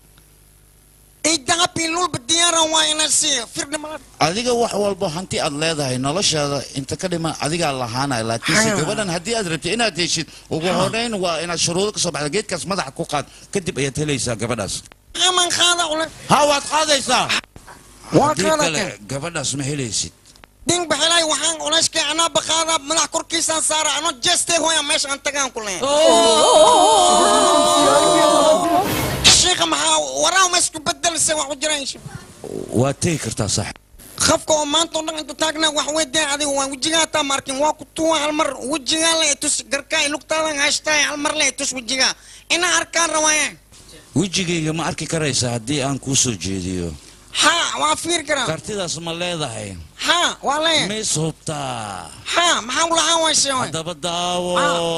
idaabi lulba diyaaran waa inaan siiyo firdhima adiga wax walbo hanti aad leedahay noloshaada inta ka dhima adigaa lahaanaya laakiinse Ha. gabadhan haddii aad rabtid inaad heshid ugu horeyn waa inaad shuruudo ka soo baxda geedkaas madaxa ku qaad kadib ayaad helaysaa gabadhaas aman qaada ule ha waad qaadaysaa Waa haddii qaada kale kale. gabadhaas ma helaysid ding baxelay waxaan culeyskay anaa baqaada madax korkiisaan saara anoo jeestay hooya meesha aan tagaan ku leeyahay sheekha maxaa waraa ma isku bedelisay wax u jiraan waad tegi kartaa sax qafka oo maanta oo dhan intu taagnaa wax weydaan adiga waa wejigaa taa markin waa ku tuwa hal mar wejigaa le tus garkaa lugtaadan haystaay hal mar le tus wejigaa inaa arkaan rawaayaan wejigayga ma arki karaysaa haddii aan kuu soo jeediyo ha waa fiir karaa kartidaas ma leedahay ha waa leeyahay mis hubtaa ha maxaa u lahaan wayse haddaba daawo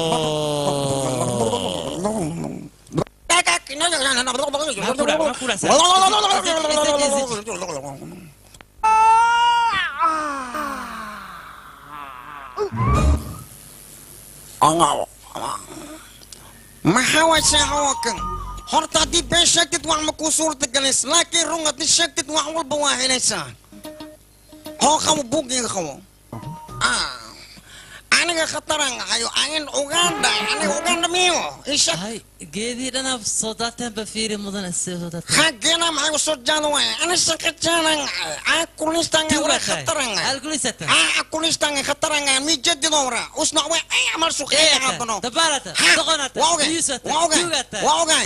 maxaa way sheexawakan horta haddii been sheegtid wax ma kuu suurta galaysa laakiin run haddii sheegtid wax walba waa helaysaa hoo qabo buuggiga qabo Ah, aniga khataran ahayo ayn uganda aniga uganda miyo isha geedii dhanaaf soo daateen ba fiiri mudane sii soo daateen hageena maxay usoo jaada waaya ana shaqajaanan aan kulistanga wara khataranga alkulisata aan kulistanga khataranga mi jadido wara usna way ay amal suqeeya abano dabalata doqonata waa ogay biyusata waa ogay jugata waa ogay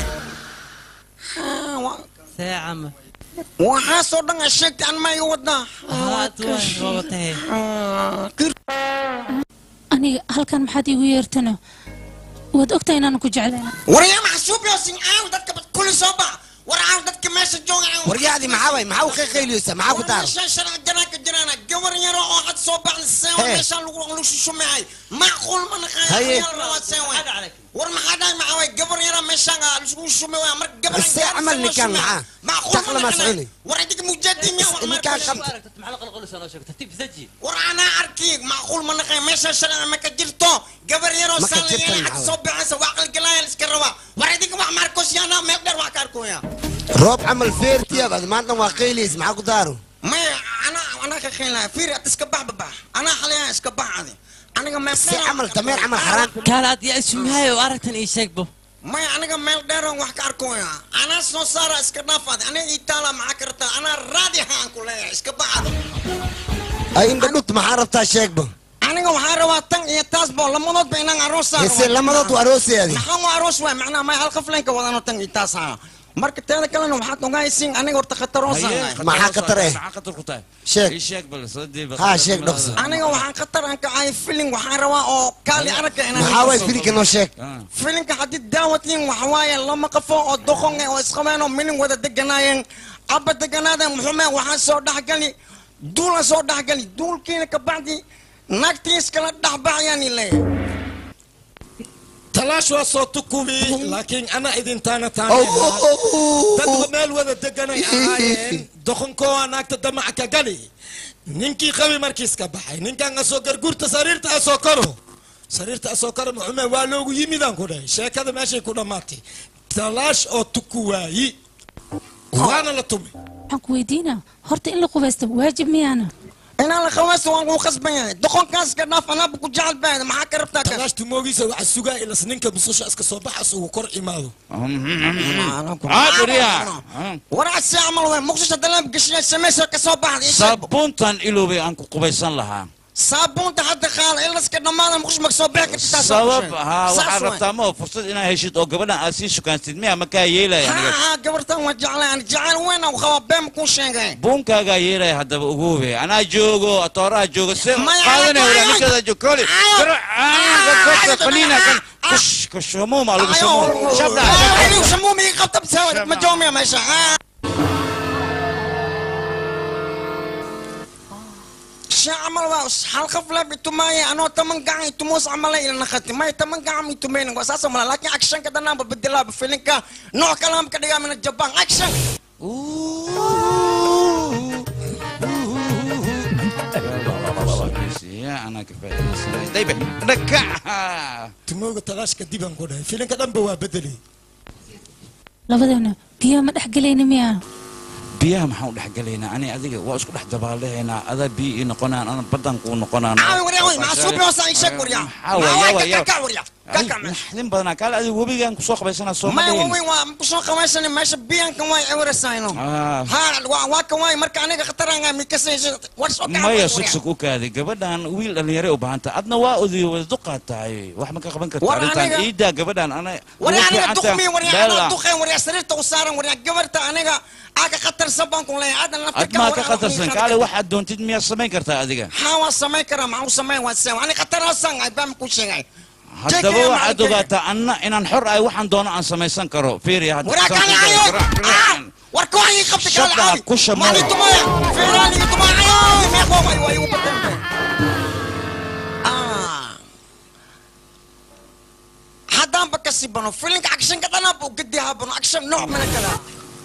seecama waxaasoo dhan a sheegtay an ma iga wadaa haad waay roobatahe aniga halkan maxaad iigu yeertana waad ogtahay inaan ku jeclayna waryaa maxsuub yoosin aan dadka bad kulli soo bax war aan dadka meesha jooga aan waryaadi maxaa way maxaa u qeyliyeysa maxaa ku daaro meesha sharci janaa ka jiraana gabar yaro oo had soo baxda seewa Hee. meesha lagu lagu shushumehay macquul ma Haye. naqaaya seewa war maxaa dhahay maxaa way gabar yaro meesha lagu shumehay mar gabar Bas see camal ninkaan maxaa? macquul Taqla ma soconi. war adiga mujaadin ya ninkaan qabta war anaa arki macquul ma naqaaya meesha sharci ma ka jirto gabar yaro Ma ka saan jirto, laga maxaa had soo baxaysa waa qalgalaaya la iska rabaa war adiga wax maarkos yaana meel dheer wax ka arkoya roob camal feertiya baad maanta waa qeyliyeysa maxaa ku daaro maya anaa anaa ka qeylaya fiiri ad iska bax babax anaa xalaya iska bax adi aniga meel si camal dameer camal xaraan kaala aad yaa isumahay oo aragtan ii sheegbo maya aniga meel dheeran wax ka arkoya anaa soo saara iska dhaaf adi aniga ii taala maxaa kartaa anaa raadi haan ku leeyahay iska bax adi ay indha dhut maxaa rabtaa sheegba aniga waxaa rabaa tan iyo taas bo lamadoodba inaan aroos saaro hese lamadood u arooseedi maxaan u aroos waay macnaha may hal qafleenka wadano tan iyo taas haa marka teeda kalena waxaad ogahaysiin aniga horta khataroosan maxaa khatar eh maxaa khatar ku tahay sheeg ii sheeg bal soo diiba haa sheeg dhaqso aniga waxaan khatar aan kacay filin waxaan rabaa oo kaali aragga inaan maxaa waay filinka noo sheeg filinka haddii daawatiin waxa waaye lama qafo oo doqon eh oo isqabeen oo milin wada deganaayeen abba deganaadeen muxume waxaan soo dhexgali duulan soo dhexgali duulkiina kabacdi naagtii iskala dhexbaxayaan leeyahay talaash waa soo tukubi laakiin ana idintaana Oh, oh, oh, oh. dad meel wada deganay ahaayeen doqonkoo naagta damaca ka gali ninkii qabi markiis ka baxay ninkan asoo garguurta sariirta asoo karo sariirta asoo karo maxume waa loogu yimidaan ku dhahay sheekada meeshay ku dhammaatay talaash oo tuku waayi waana la tumi waxaan ku weydiinaa horta in la qubaysto waajib miyaana inaan la khawaasto waan kuu khasban yahay doqonkaas ka dhaaf anaaba ku jecel baa maxaa ka rabtaa talaash tumoogiisa waxaa sugaa ilas ninka mususha iska soo baxas ugu kor imaado warac si camal wey muqdisho dalaab geshiya samaysa ka soo baxday saabuuntan ilowbay aan ku qubaysan lahaa saabuunta hadda qaada ilaska dhammaada muqdisho ma kasoo bixi kartaa sabab haa waxaad rabtaa ma oo fursad inaad heshid oo gabadhan aad sii shukaansid miya ma kaa yeelaya aniga haa gabartan waa jeclay aan jecel weyn aan qabaa been kuu sheegay buunkaagaa yeelaya haddaba uguube anaa joogo atooraha joogo se Maya, qaadanaya ayo, wala ninkeeda joog koli qaniina kan kush kush hamuuma lagu shamuum shabda Adigu shamuumi qabta bisawad ma joomiya meesha عمل واس حلقة فلا بتماي أنا تمن قاعد تموس عمله إلى نخت ما تمن قاعد يتمين وأساسا ملا لكن أكشن كده أنا ببدلها بفيلنكا نوع كلام كده من الجبان أكشن يا انا كفايه دايبه دكع tumooga talaashka dibaan ku dhahay filinka dhanba waa bedelay labadeena biyaha ma dhex gelayna miyaa biyaha maxaan u dhex galaynaa ani adiga waa isku dhex dabaalahaynaa adaa biyo ii noqonaan ana badan kuu noqonaan عاوي وريا وين معصوب يا وسع يشك وريا كاكا وريا كاكا naxdin badanaa kaale adiga webigaan kusoo qabaysanaa soo ما ma هو dhihin وين بشون خواشني ماشي بيان كان واي عور الساينو Ah. ها وا كان واي مركا أنا خطر أنا ميكسي ورسو maya sugsug u kaaday gabadhan wiil dhallinyare u baahanta adna waa odiyo wada duqaad tahay wax ma ka qaban karta War arrintan aniga- iidaa gabadhan ana وريا ugu أنا fiican دخمي tahay. وريا Bella. أنا دخين وريا سريرت وصار وريا قبرت أنا أك خطر سبان كون لي هذا ad maa ka khatarsan kaale waxaad doontid miyaad samayn kartaa adiga حاوا سماي كرام معو سماي واسيو أنا خطر أصلا أبام كل شيء haddaba waxaad ogaataa anna inaan xor ahay waxaan doono aan samaysan karo fiiriya hadda وراك saan أنا ku dayo, عيون garaac, garaac. وركوعي خبتك شبع على عابي كوشة ما لي مرة. تمايا فيراني تمايا عيون ما يقوم أيوة أيوة بدل آه حدام بكسي بنو فيلينك أكشن كذا أنا بقدي هابنو أكشن نوع من الكلام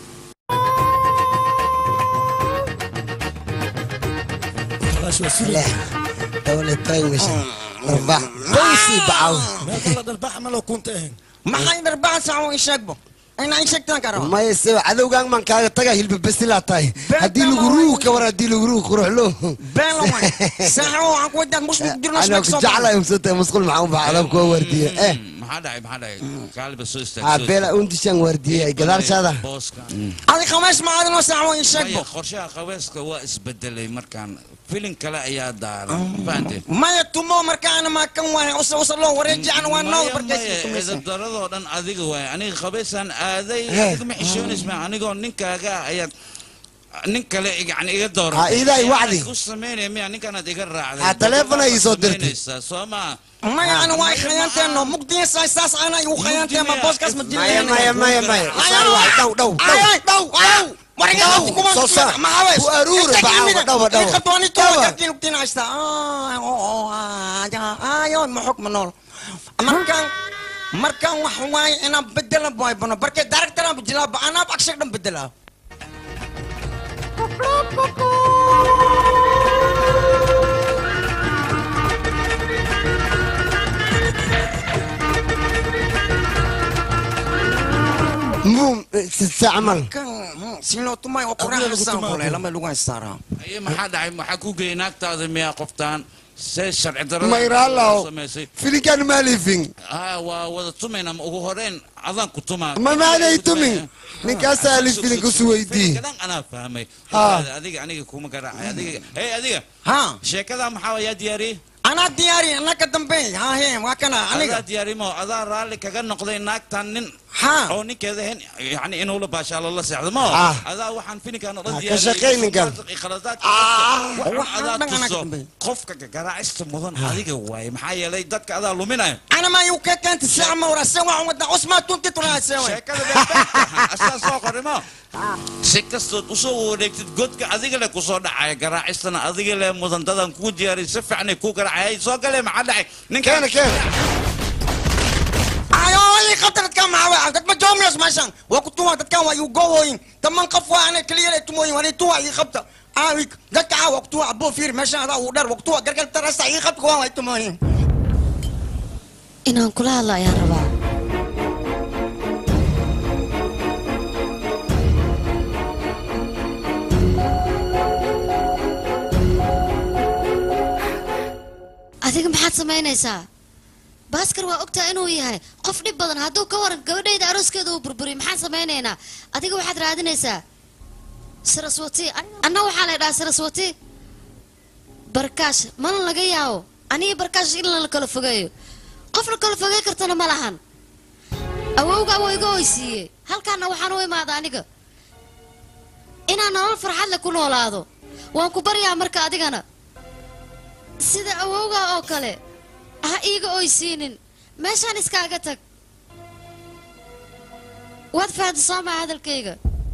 talaash waa suri دولة تايوش ربع بوسي بعو meelka la dhalbaxa ma loo kunta ahayn maxaa in arbaa saaco ii sheegbo inaa ii sheegtaan karo ما يسوي عدوغان من كاغا تاغا هيلب بس لا تاي هدي لو غروك كبر هدي لو غروك روح له been la waay saaco waxaan ku wadaan mush dirna انا كنت جعله يمسط مسقول معاهم بعلم كو ورديه اه maxaa dhacay maxaa dhacay kaaliba soo istaag ها بلا انت شان ورديه قدار شاده booska adi khamays ma aadinoo saaco ii sheegbo maya qorshaha qabeeska waa isbedelay markaan filin kale ayaa daaran fahanteen maya tumo markaana maa kan waay usa usa loo wareeji ana waa noo barkaysa ciidadaradoo dhan adiga waay aniga qabeysaan aaday Hey. adiga ma xishoonaysma anigoo ninkaaga ayaad nin kale yani iga dooran Ha, iidaay wacdi. ku samaynaya miya ninkaanaad iga raacday Ha, taleefon ay soo dirtay. Samaynaysaa, soo maa maya ana waa khayaanteeno mugdiya saas saas ana igu khayaantee ma booskaas ma مايا مايا مايا مايا صار واحد دو دو دو ay dhow ay warga Dhow, kuma soo saar. Ku aruuri, bacaw, dhawa, dhawa. khadwani to Dhawa. kakin ugtina haysta ay oo ay ay ma xukma nool markaan markaan wax waay inaan bedela boy bano barke director aan bijilaa ba anaa akshay dhan bedela مو تستعمل kan sino tumay oo quraan xasaan kulay lama lagu haystaa aye maxaa dhacay maxaa ku geeyay naagtaada miyaa qoftaan see sharci darada ما يرى الله samaysay فيلي كان مالي فين aa waa wada tumayna ma ugu horeyn adaan ku tumaa ما معنى يتمي نكاس ألف فيلي كسويدي kadan anaa fahmay Ah. adiga aniga kuma garaacay adiga hey adiga ha sheekada maxaa wayaa diyaariyey anaa diyaari anaa ka dambeey ha he waa kana aniga adaa diyaarimo adaa raalli kaga noqday naagtan nin ha oo ninkeeda hen yani inuu la baashaalo la seexdo ma Ah. adaa waxaan filinkan oo dhan Ah, ka shaqayninkan. khaladaadka waxaan waxaan adaa dhan anaa ka tuso dambeey. qofka garaacista mudan adiga waaye maxaa yeelay dadka adaa luminayo أنا ما يوكا كانت الساعة مورا سوا ودا عثمان تونتي ترى سوا sheekada beerbeerka asaa soo qorimo si kastood usoo wareegtid godka adiga le kusoo dhacaya garaacistana adiga le mudantadan kuu diyaariy si fiicanay kuu garaacay soo galee maxaa dhacay ninkan كان كان waa dad ma joomiyaas meeshaan waa ku tuwaa dadkan waa igu gowooyin taman qof waa anay keliya lay tumooyin waa tuwa ii qabta aawi dadka caa waa ku tuwa aboo fiir meeshaan adaa uu dheer waa ku tuwa gargar tarasta ii qabta waa way tumooyin inaan kula hadla ayaan rabaa adiga maxaad samaynaysaa baaskar waa ogtaa inuu yahay qof dhib badan hadduu ka waran gabadhayda arooskeeda uu burburiyo maxaan samaynaynaa adiga waxaad raadinaysaa saraswati anna waxaa la dhahaa saraswati barkaash mana laga yaabo aniga barkaash in la kala fogeeyo qof la kala fogey kartana ma lahan awowga waa iga oysiiyey halkaana waxaan u imaada aniga inaan nolol farxad leh ku noolaado waan ku baryaa marka adigana sida awowga oo kale ha iiga oysiinin meeshaan iskaaga tag waad fahamta soo maa hadalkayga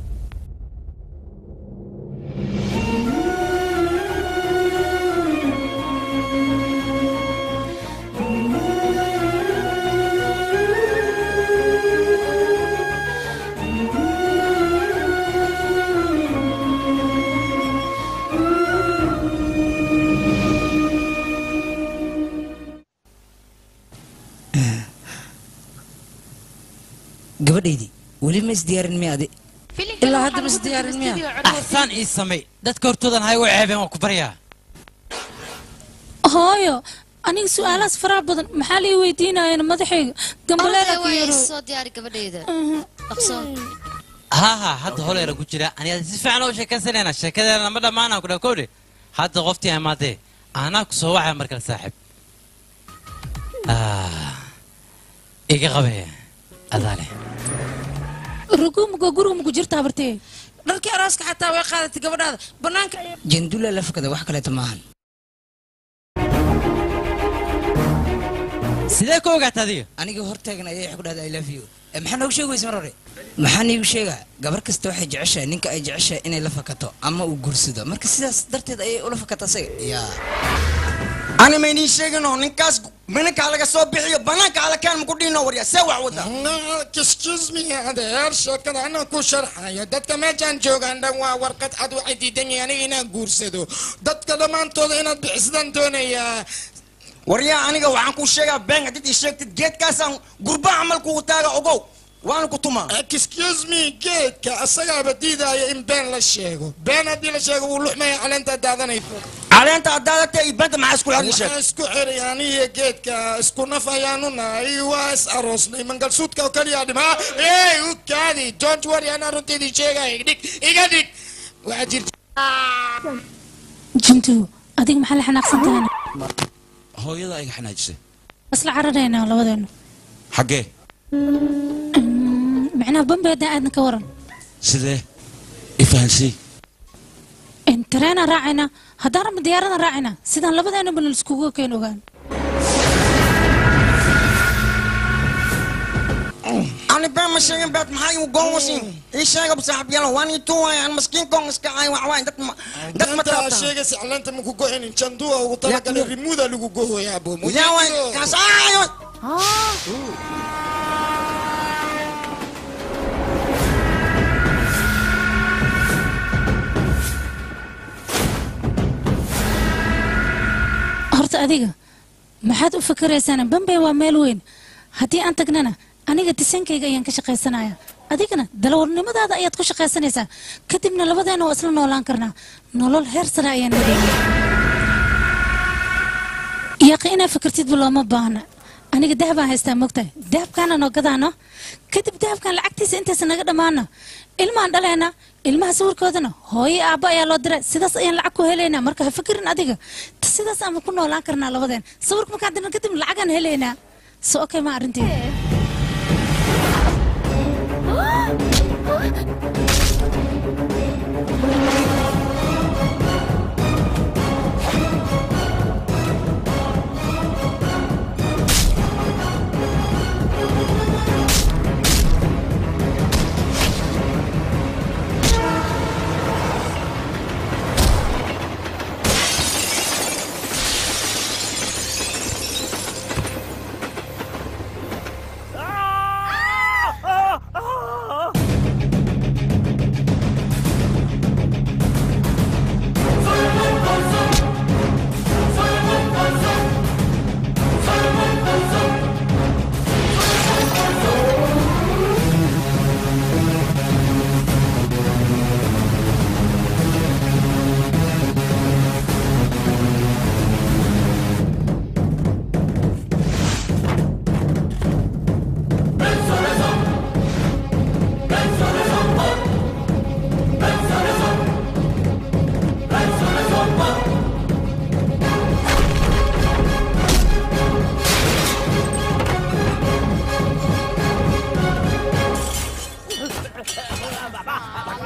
gabadhaydii weli ma isdiyaarin miya adi ilaa hadda ma isdiyaarin miya axsaan ii samay dadka hortoodan ha igu ceebeen waan ku baryaa hooyo aniga su-aalahaas faraha badan maxaa lii weydiinayeen madaxayga gambaleeda ku yaro soo diyaari gabadhayda dhaqso haa haa hadda holeera ku jira aniga si fiican oo sheekaysanayna sheekadeena ma dhammaanaan ku dhakowdhe hadda qoftii imaadee anaa ku soo wacaya markale saaxiib Ah, iga qabee adaa leh rugumuga guriga maku jirta habartee dharkii arooska xataa way qaadatay gabadhaada banaanka ayay jandula la fakada wax kaleeto maahan sidee ku ogaata adiga aniga hortaagan ayay wax ku dhahda i love you Eh, maxaa noogu sheegi weysa mar hore maxaa niigu sheegaa gabar kasta waxay jeceshahay ninka ay jeceshahay inay la fakato ama uu guursado marka sidaas darteed ayay ula fakata asaga yaa ani maynii sheegino ninkaas minankaa laga soo bixiyo banaanka ala kaan maku dhino warya see wax wada excuse me adeer sheekada anaa ku sharxayo dadka meeshaan joogaan dhan waa warqad cad waxay diidan yihiin aniga inaan guursado dadka dhammaantooda inaad bixisadaan doonayaa waryaa aniga waxaan kuu sheegaa been haddii ii sheegtid geedkaasaan gurba camal kugu taaga ogow waana ku tumaa excuse me geedka asagaaba diidaya in been la sheego been haddii la sheego wuu luxmaya caleenta daadanayso caleenta addaadata iyo benta maxaa isku hadli sheeg waxaa isku xiray aniga geedka isku naf ayaanu nahay waa is aroosnay mangalsuudka oo kaliya dhimaa ey u kaadi don't worry anaa runteedii sheegaya dhig iga dhig waxaa jirta jintu adiga maxaa la xanaaqsan tahayna hooyada iga xanaajisay isla cararaynaa labadeenu xaggee macnaha bambeeda aadna ka waran sidee ifahansii tareenaan raacaynaa haddaan rabna diyaaradan raacaynaa sidaan labadeenaba laiskugu keen ogaan ani been ma sheegin beed maxaa igu goonwasin ii sheega saaxiibyaal waan ii tuwaya aan maskiin koon iska ay wax waay dad ma dad ma Danta taabtaan sheegaysa caleenta maku go'inin janduwa ugu talagalay rimuuda lagu gohoyaa bo yaa waay kaas aayo horta adiga maxaad u fikiraysaan bambey waa meel weyn haddii aan tagnana aniga disankayga ayaan ka shaqaysanaya adigana dalawarnimadaada ayaad ku shaqaysanaysaa kadibna labadeena waa isla noolaan karnaa nolol heer sare ayaan heleyna yaaqi inaad fikirtidba looma baahna aniga dahabaan haystaa mogtahay dahabkaana noo gadaano kadib dahabkan lacagtiisa intaysa naga dhammaano ilmaan dhaleena ilmaha sawirkoodana hooyo aabba ayaa loo diray sidaas ayaan lacag ku helaynaa marka ha fikirin adiga Ta sidaas ama ku noolaan karnaa labadeen sawirka markaan dirna kadib lacagaan helaynaa so okay ma arrinteeda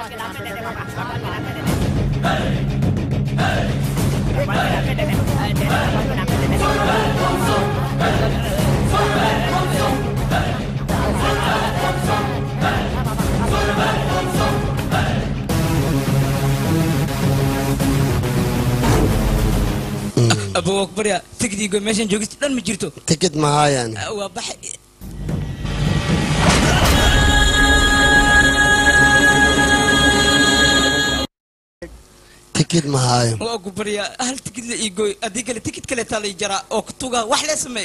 abu akbarya tigdiigo meeshan joogista dhan ma jirto tikid mahayaan waa baxay tikid mahaayo waa ku baryaa hal tikid la ii gooy haddii kale tikid kale taa lay jaraa oo kutuga wax lee sameey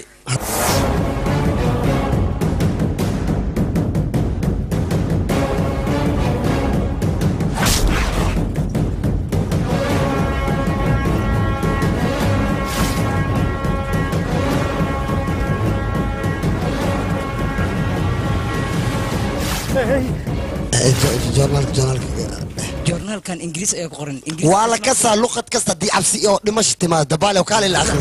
joornaalka joornaalka joornaalkan ingiriis ayaa ku qoran ingiriis waa la kasaa luqad kasta haddii cabsi oo dhimasho timaado dabaale oo kaale la akhri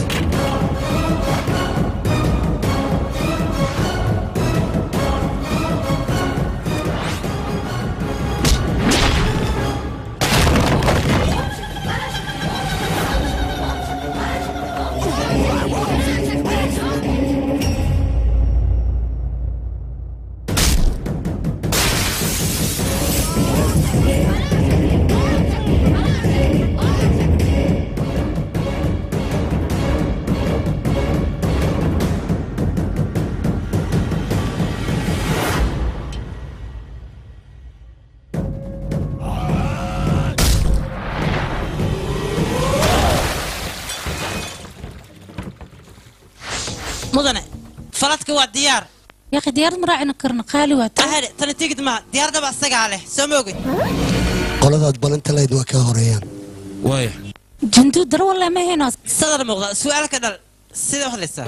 mudane faladka waa diyaar يا أخي ديار مراعنا كرنا قالي وات ahade tana tigid ma diyaaradaba asagaa leh soo ma ogid qoladaad balanta layd waa ka horeeyaan waaya جندو در والله ما هنا sadar muuqda su'aal ka dhal sidee u hadlaysaa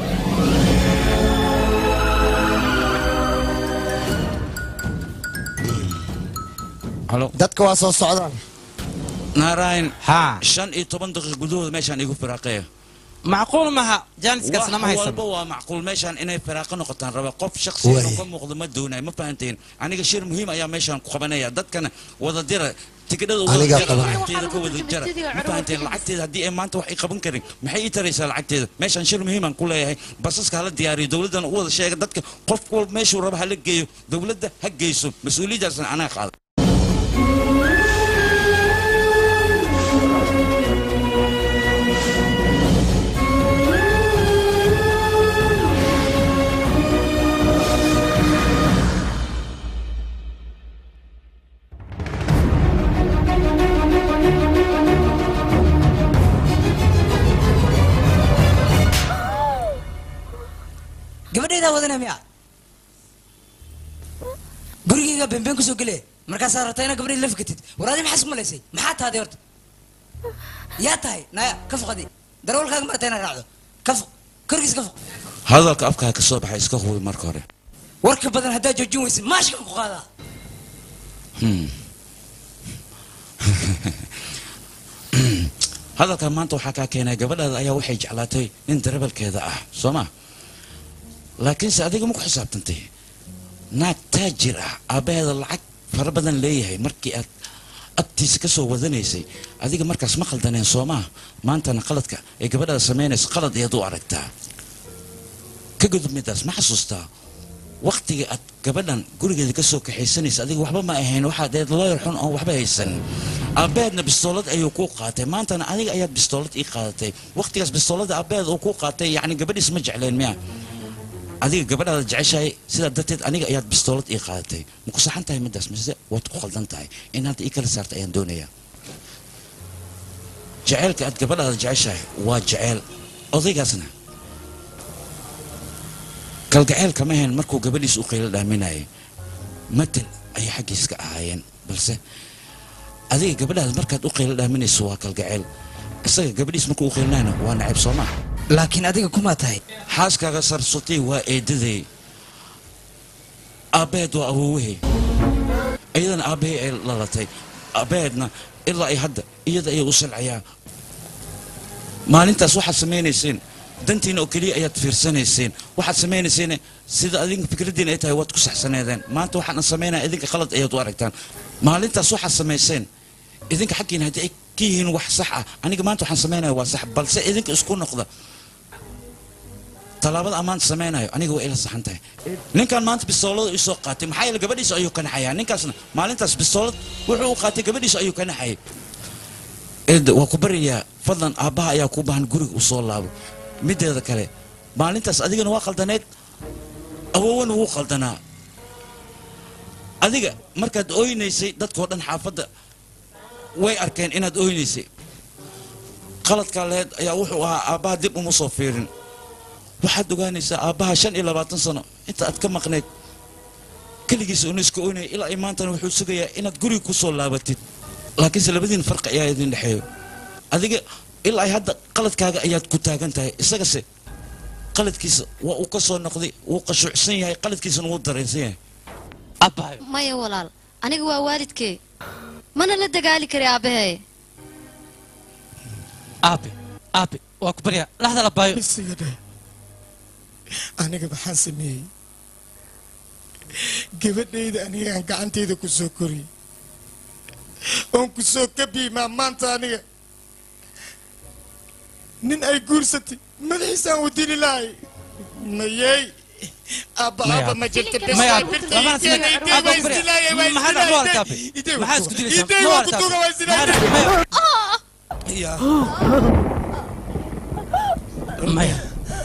halo dadka waa soo socdaan naarayn haa shan iyo toban daqiiq gudahooda meeshaan igu firaaqeeya macquul maha jaaniskaasna ma wax haysan walba waa macquul meeshaan inay firaaqo noqotaan raba qof shakhsiyan Waay. ka muuqdo ma doonayo ma fahanteen aniga shir muhiim ayaa meeshaan ku qabanaya dadkana wada dira tikidhada wada Anigaa jara qabanaya. lacagteeda ka wada jara ma fahanteen lacagteeda haddii ay maanta wax ay qaban karin maxay ii taraysaa lacagteeda meeshaan shir muhiimaan ku leeyahay basaska hala diyaariyo dowladdana u wada sheega dadka qof walba meeshuu raba hala geeyo dowladda ha geyso mas-uuliyaddaasna anaa qaada gabadhaydaa wadana miya gurigayga beenbeen kusoo gele markaasaa rabtaa inaad gabadhay la fikatid war adi maxaa isku malaysay maxaa tahday horta yaa tahay naya ka foqadi darawalkaaga marata inaad raacdo ka foq korkiis ka foq hadalka afkaa ka soo baxay iska hubi marka hore warka badan haddaad joojin weysid maashkan ku qaadaa Hmm. hadalkan maanta waxaa kaa keenay gabadhaada ayaa waxay jeclaatay nin darawalkeeda ah soo ma laakiinse adiga ma ku xisaabtantay naag taajir ah aabbaheeda lacag fara badan leeyahay markii aad agtiisa ka soo wadanaysay adiga markaas ma khaldaneen soo maa maantana qaladka ee gabadhaada samaynayso qalad ayaad u aragtaa ka gudub midaas ma xasuustaa waktiga aad gabadhan gurigeeda ka soo kaxaysanaysa adiga waxba ma ahayn waxaad eed looyar xun oon waxba haysan aabbeedna bistoolad ayuu kuu qaatay maantana adiga ayaad bistoolad ii qaadatay waktigaas bistoolada aabbeed uu kuu qaatay yacni gabadhiis ma jecleen miya adiga gabadhaada jeceshahay sidaa darteed aniga ayaad bistoolad ii qaadatay ma ku saxan tahay midaas mise waad ku khaldan tahay in hadda ii kala saarta ayaan doonayaa jaceylka aad gabadhaada jeceshahay waa jeceyl odaygaasna kalgaceel kama ahayn markuu gabadhiis u qaylo dhaaminayay matal ayay xaggiis ka ahaayeen balse adiga gabadhaada markaad u qaylo dhaaminayso waa kalgaceel isaga gabadhiis markuu u qaylinayna waa nacayb soo maa laakiin adiga kumaa tahay xaaskaaga sarsatay waa eedaday aabbaheed waa awoowahay iyadana aabbahay ay lalatay aabbaheedna ilaa ay hadda iyada ayay u salcayaa maalintaas waxaad samaynayseen dantiina oo keliya ayaad fiirsanayseen waxaad samaynayseen sida adinka fikraddiina ay tahay waad ku saxsaneedeen maanta waxaan samaynaya idinka qalad ayaad u aragtaan maalintaas waxaad samayseen idinka xaggiina haddii ay ka yihiin wax sax ah aniga maanta waxaan samaynaya waa sax balse idinka isku noqda tallaabada ammaan samaynayo aniga waa ila saxan tahay ninkan maanta bistoolada ii soo qaatay maxaa yeele gabadhiisa ayuu ka naxayaa ninkaasna maalintaas bistoolad wuxuu u qaatay gabadhiisa ayuu ka naxayay eed waa ku baryayaa fadlan aabbaha ayaa kuu baahan guriga uu soo laabo mideeda kale maalintaas adigana waa qaldaneed awowana wuu qaldanaa adiga markaad ooynaysay dadkoo dhan xaafadda way arkeen inaad ooynaysay qaladkaa laheyd ayaa wuxuu ahaa aabbaha dib uma soo fiirin waxaad ogaanaysaa aabbaha shan iyo labaatan sano inta aad ka maqnayd keligiisa una iska oynaya ilaa ay maantana wuxuu sugayaa inaad guriga ku soo laabatid laakiinse labadiin farqi ayaa idin dhexeeyo adiga ilaa ay hadda qaladkaaga ayaad ku taagan tahay isagase qaladkiisa waa uu ka soo noqday wuu qashuucsan yahay qaladkiisana wuu dareensan yahay maya walaal aniga waa waalidkee mana la dagaali kari aabbahay aabe aabe waa ku baryaa laxda la baayo isiga aniga maxaan sameeyey gabadhayda anigaan gacantayda ku soo koriyey oon ku soo kabiimaa maanta aniga nin ay guursatay madaxiisaan u dili lahay mayey abba abba ma jirta bes Maya, waa abba, birta lama ideen hasne- ideen abba, waa ku barya. isdilaayay waa Maxaa dhac- ma isdilaayay warta, abba? ideen Maxaa isku dilaysaa? ideen Ma waa warta, kutuga waa abba? isdilaayay maya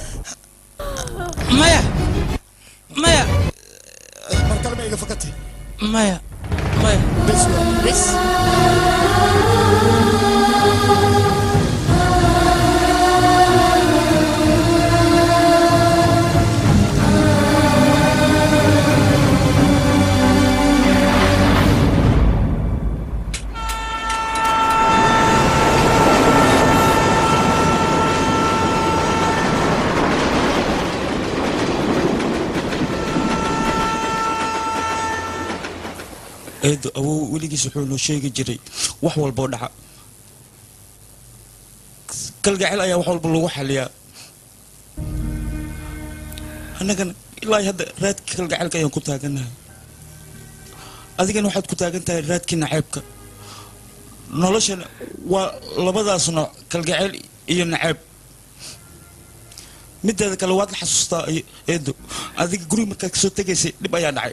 maya maya mar kale ma iga fakatay maya maya bes waa bes eedo awow weligiis wuxuu noo sheegi jiray wax walboo dhaca kalgacel ayaa wax walba lagu xaliyaa annagana ilaa hadda raadkii kalgacelka ayaan ku taagannahay adigana waxaad ku taagan tahay raadkii naceebka noloshana waa labadaas nooc kalgacel iyo naceeb mideeda kale waad la xasuustaa ay- eedo adiga guriga markaad kasoo tegaysay dhib ayaa dhacay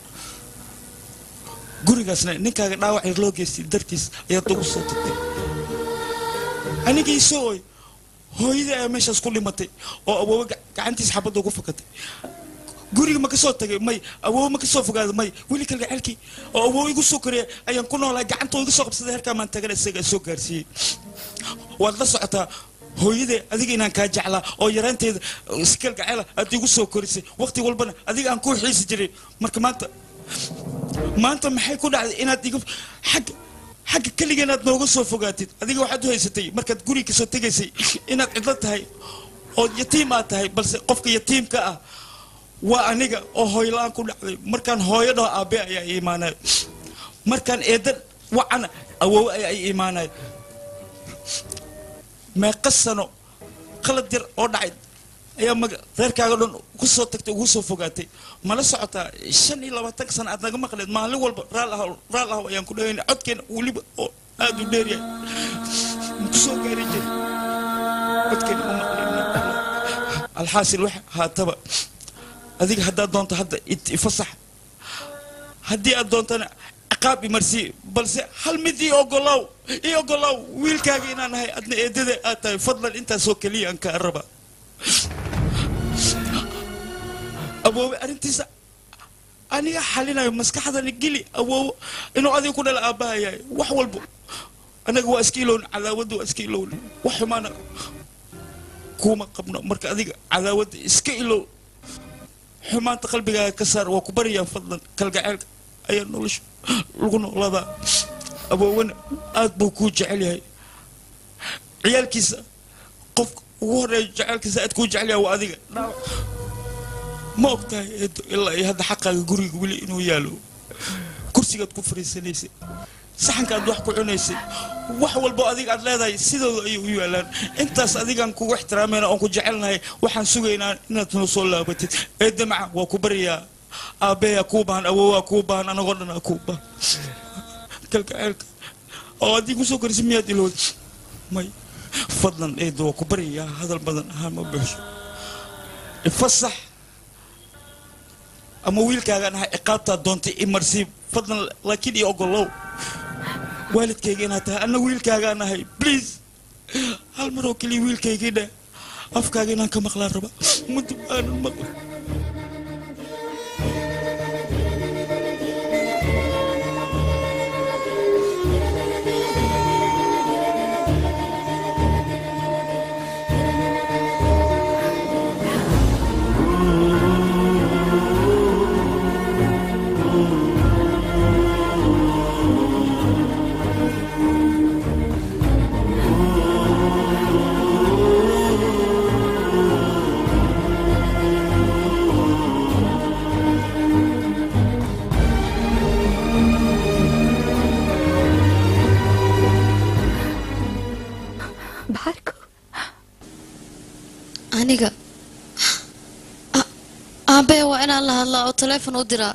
gurigaasna ninkaaga dhaawac yar loo geystay dartiis ayaad ugu soo tagtay anigii soo oy hooyadii ayaa meeshaas ku dhimatay oo awoowe ga- gacantiisa xabadda ugu fakatay guriga ma ka soo tagay may awoowe ma ka soo fogaaday may weli kalgacelkii oo awoowe igu soo koraya ayaan ku noolaa gacantoo igu soo qabsaday herkaa maan tagana isaga soo gaarsiiyey waad la socotaa hooyadee adiga inaan kaa jeclaa oo yaraanteeda si kalgacela aad igu soo korisay waqti walbana adiga aan kuu xiisi jiray marka maanta maanta maxay ku dhacday inaad iga xagga xagga keliga inaad nooga soo fogaatid adiga waxaad u haysatay markaad guriga kasoo tegaysay inaad cidlo tahay oo yatiim aad tahay balse qofka yatiimka ah waa aniga oo hooyla-aan ku dhacday markaan hooyo dhaho aabe ayaa i imaanaya markaan eedan wacana awoowe ayaa i imaanaya meeqa sano qalad yar oo dhacay ayaa maga reerkaaga dhan ku soo tagtay ugu soo fogaatay mala socotaa shan iyo labaatan sano aad naga maqleed maalin walba raal ahaw raal ahaw ayaan ku dhahayna codkeena weliba oo aad u dheeryahay maku soo gaari jiri codkeena ma maqleyna alxaasil wax haataba adiga haddaad doonto hadda it- ifasax haddii aad doontana ciqaab imarsii balse hal mid ii ogolaaw ii ogolaaw wiilkaaga inaan ahay adna eedada aad tahay fadlan intaasoo keliya aan kaa raba awoowe arrintiisa aniga xalinayo maskaxdani geli awoowo inuu adiga ku dhala aabbaha yahay wax walbo anaga waa iska ilowna cadaawadda waa iska ilowna wax xumaana kuma qabno marka adiga cadaawadda iska ilow xumaanta qalbigaaga ka saar waa ku baryaa fadlan kalgaceelka ayaa nolosha lagu noolaadaa awoowena aad buu kuu jecel yahay ciyaalkiisa qofka ugu horeeya jecelkiisa aad kuu jecel yahay waa adiga ma og tahay eedo ilaa iyo hadda xaqaaga guriga weli inuu yaalo kursigaad ku fariisanaysay saxankaad wax ku cunaysay wax walbo adiga aad leedahay sidooda ayay u yaalaan intaas adigaan kugu ixtiraamayna oon ku jecelnahay waxaan sugaynaa inaad noo soo laabatid eedda maca waa ku baryaa aabbeyaa kuu baahan awoowaa kuu baahan anagoo dhan aa kuu baahan kalgaceelka oo haddii kusoo korisay miyaad ilowda may fadlan eedo waa ku baryayaa hadal badan ahaan ma buuxsho ifasax ama wiilkaagaan ahay ciqaabtaa doontay imarsii fadlan laakiin iyo ogolow waalidkayga inaad tahay anna wiilkaagaan ahay please hal mar oo keliya wiilkaygii dheh afkaaga inaan ka maqlaan raba muddo aanan maqla aniga A- aabbe waa inaan la hadlaa oo taleefon u diraa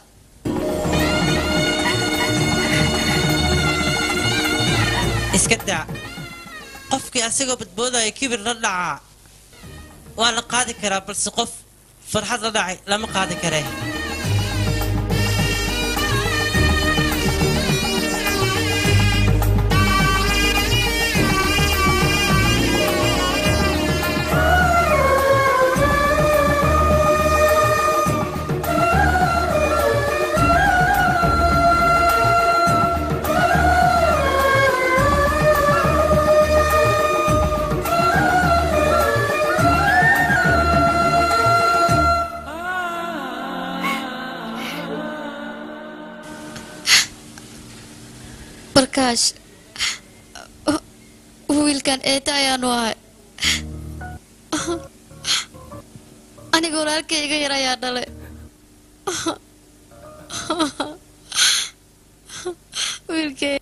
iska daa qofkii asagoo badboodaya kibir la dhacaa waa la qaadi karaa balse qof farxad la dhacay lama qaadi karee barkaash wiilkan eeta ayaanu ahay aniga walaalkay iga yar ayaa dhalay wiilkay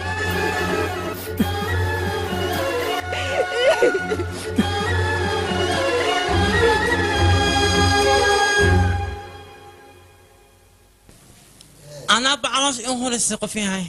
anaa bacaloos in horaysa qof yahay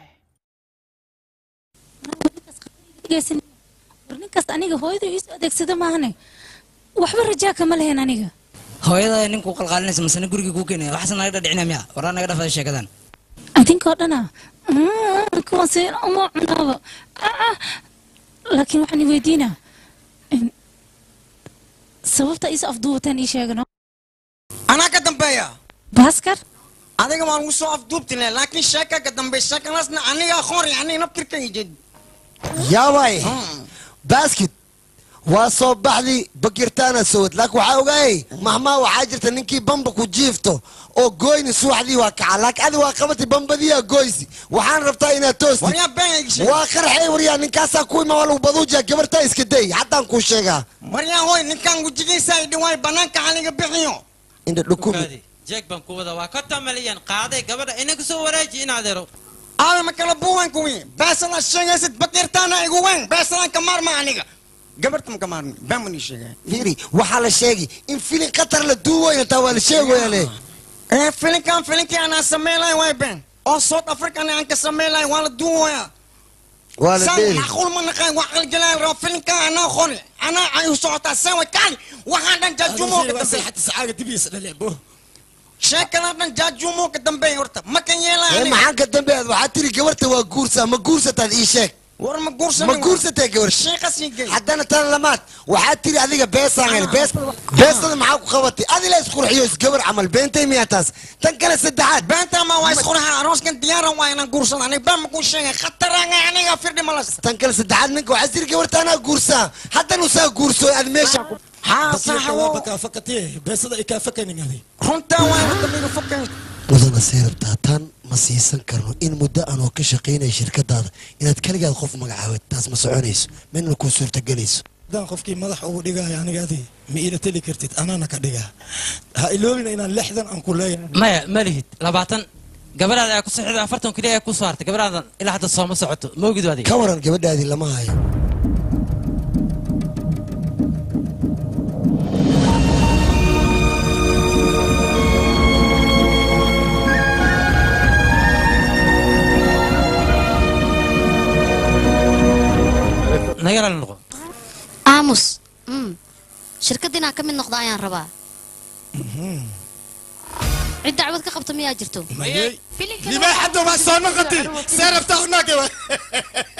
war ninkaas aniga hooyada iisu adeegsada maahane waxba rajaa kama lehen aniga hooyada ninkuu qalqaalinaysa masana gurigii kuu keenaya waxaase naga dhadhicinaya miya waraa naga dhafada sheekadan adinkoo dhana kuwan seen uma cunaaba Ah, laakiin waxaan i weydiinaa in- sababta is afduubataan ii sheegano anaa ka dambeeya baaskar adiga waan ugu soo afduubtile laakiin sheeka ka dambe sheekadaasna aniga aqoon yani naftirkayga yaabay basket waa soo baxdi bakirtaana sowad laakiin waxaa ogaayay mahmaa waxaa jirta ninkii bamba ku jiifto oo gooyni subaxdii waa kaca laakiin adi waa qabati bambadiyaa gooysi waxaan rabtaa inaad toosti waa qarxay waryaa ninkaasaa ku ima waa lagu baduujiya gabartaa iska day haddaan kuu sheegaa maryaa hoy ninkaan gujigiisa ay dhiwaay banaanka aniga bixiyo indha dhukumi jeeg baan ku wada waa ka tamaliyan qaaday gabadha inaga soo waraaji in adeero aawe ma kala buuwan kuwi beesala sheegaysid bakirtaana igu weyn beesalaan ka maarma aniga gabarta ma ka maarmi baan ii sheegay fiiri waxaa la sheegi in filin qatar la duuwayna taa waa la sheegaya le ee filinkan filinkii anaa sameylay way ben oo south african aan ka sameylay waa la duuwaya waa la dheeli macquul ma naqaan waa qalgalaal rabo filinkan anaa qori anaa ay u socotaa sawa kaali waxaan dhan jaajumo ka dambeey sheekadan dhan jaajumo ka dambeey horta ma kan yeelaa ee maxaan ka dambeeyaad waxaa tiri gabarta waa guursaa ma guursataad ii sheeg war ma guursan ma guursatee gabar sheekasii gey haddana tan lamaad waxaa tiri adiga beesaan hel bees beestada maxaa ku qabatay adi la isqurxiyo isgabar camal beentay miyaa taas tan kale saddexaad beenta ma waa isqurxa arooskan diyaaran waa inaan guursan aniga baan ma kuu sheegay khataranga aniga firdhi malas tan kale saddexaad ninka waxaa tiri gabarta anaa guursaa haddana usaa guurso aad meesha ku runtaa waa horta miga fokan mudana see rabtaa tan ma siisan karno in muddo anoo ka shaqaynaya shirkadaada inaad kaligaad qof magacaawad taas ma soconayso midna kuu suurtagelayso haddaan qofkii madax ugu dhigaayo aniga adi ma iila teli kartid anaana ka dhigaa ha iloobina inaan lixdan aan ku leeyahay maya ma lihid labaatan gabadhaada ayaa ku sixida afartan keliya ayaa ku soo hartay gabadhaadan ilaa hadda sooma socoto ma ogid adiga ka waran gabadhaadii lama hayo naga raali noqo aamus mm. shirkadda inaan ka mid noqdo ayaan rabaa cid dacwad ka qabta miyaa jirto libaax hadda waa soo noqotay see rabtaa unaagaba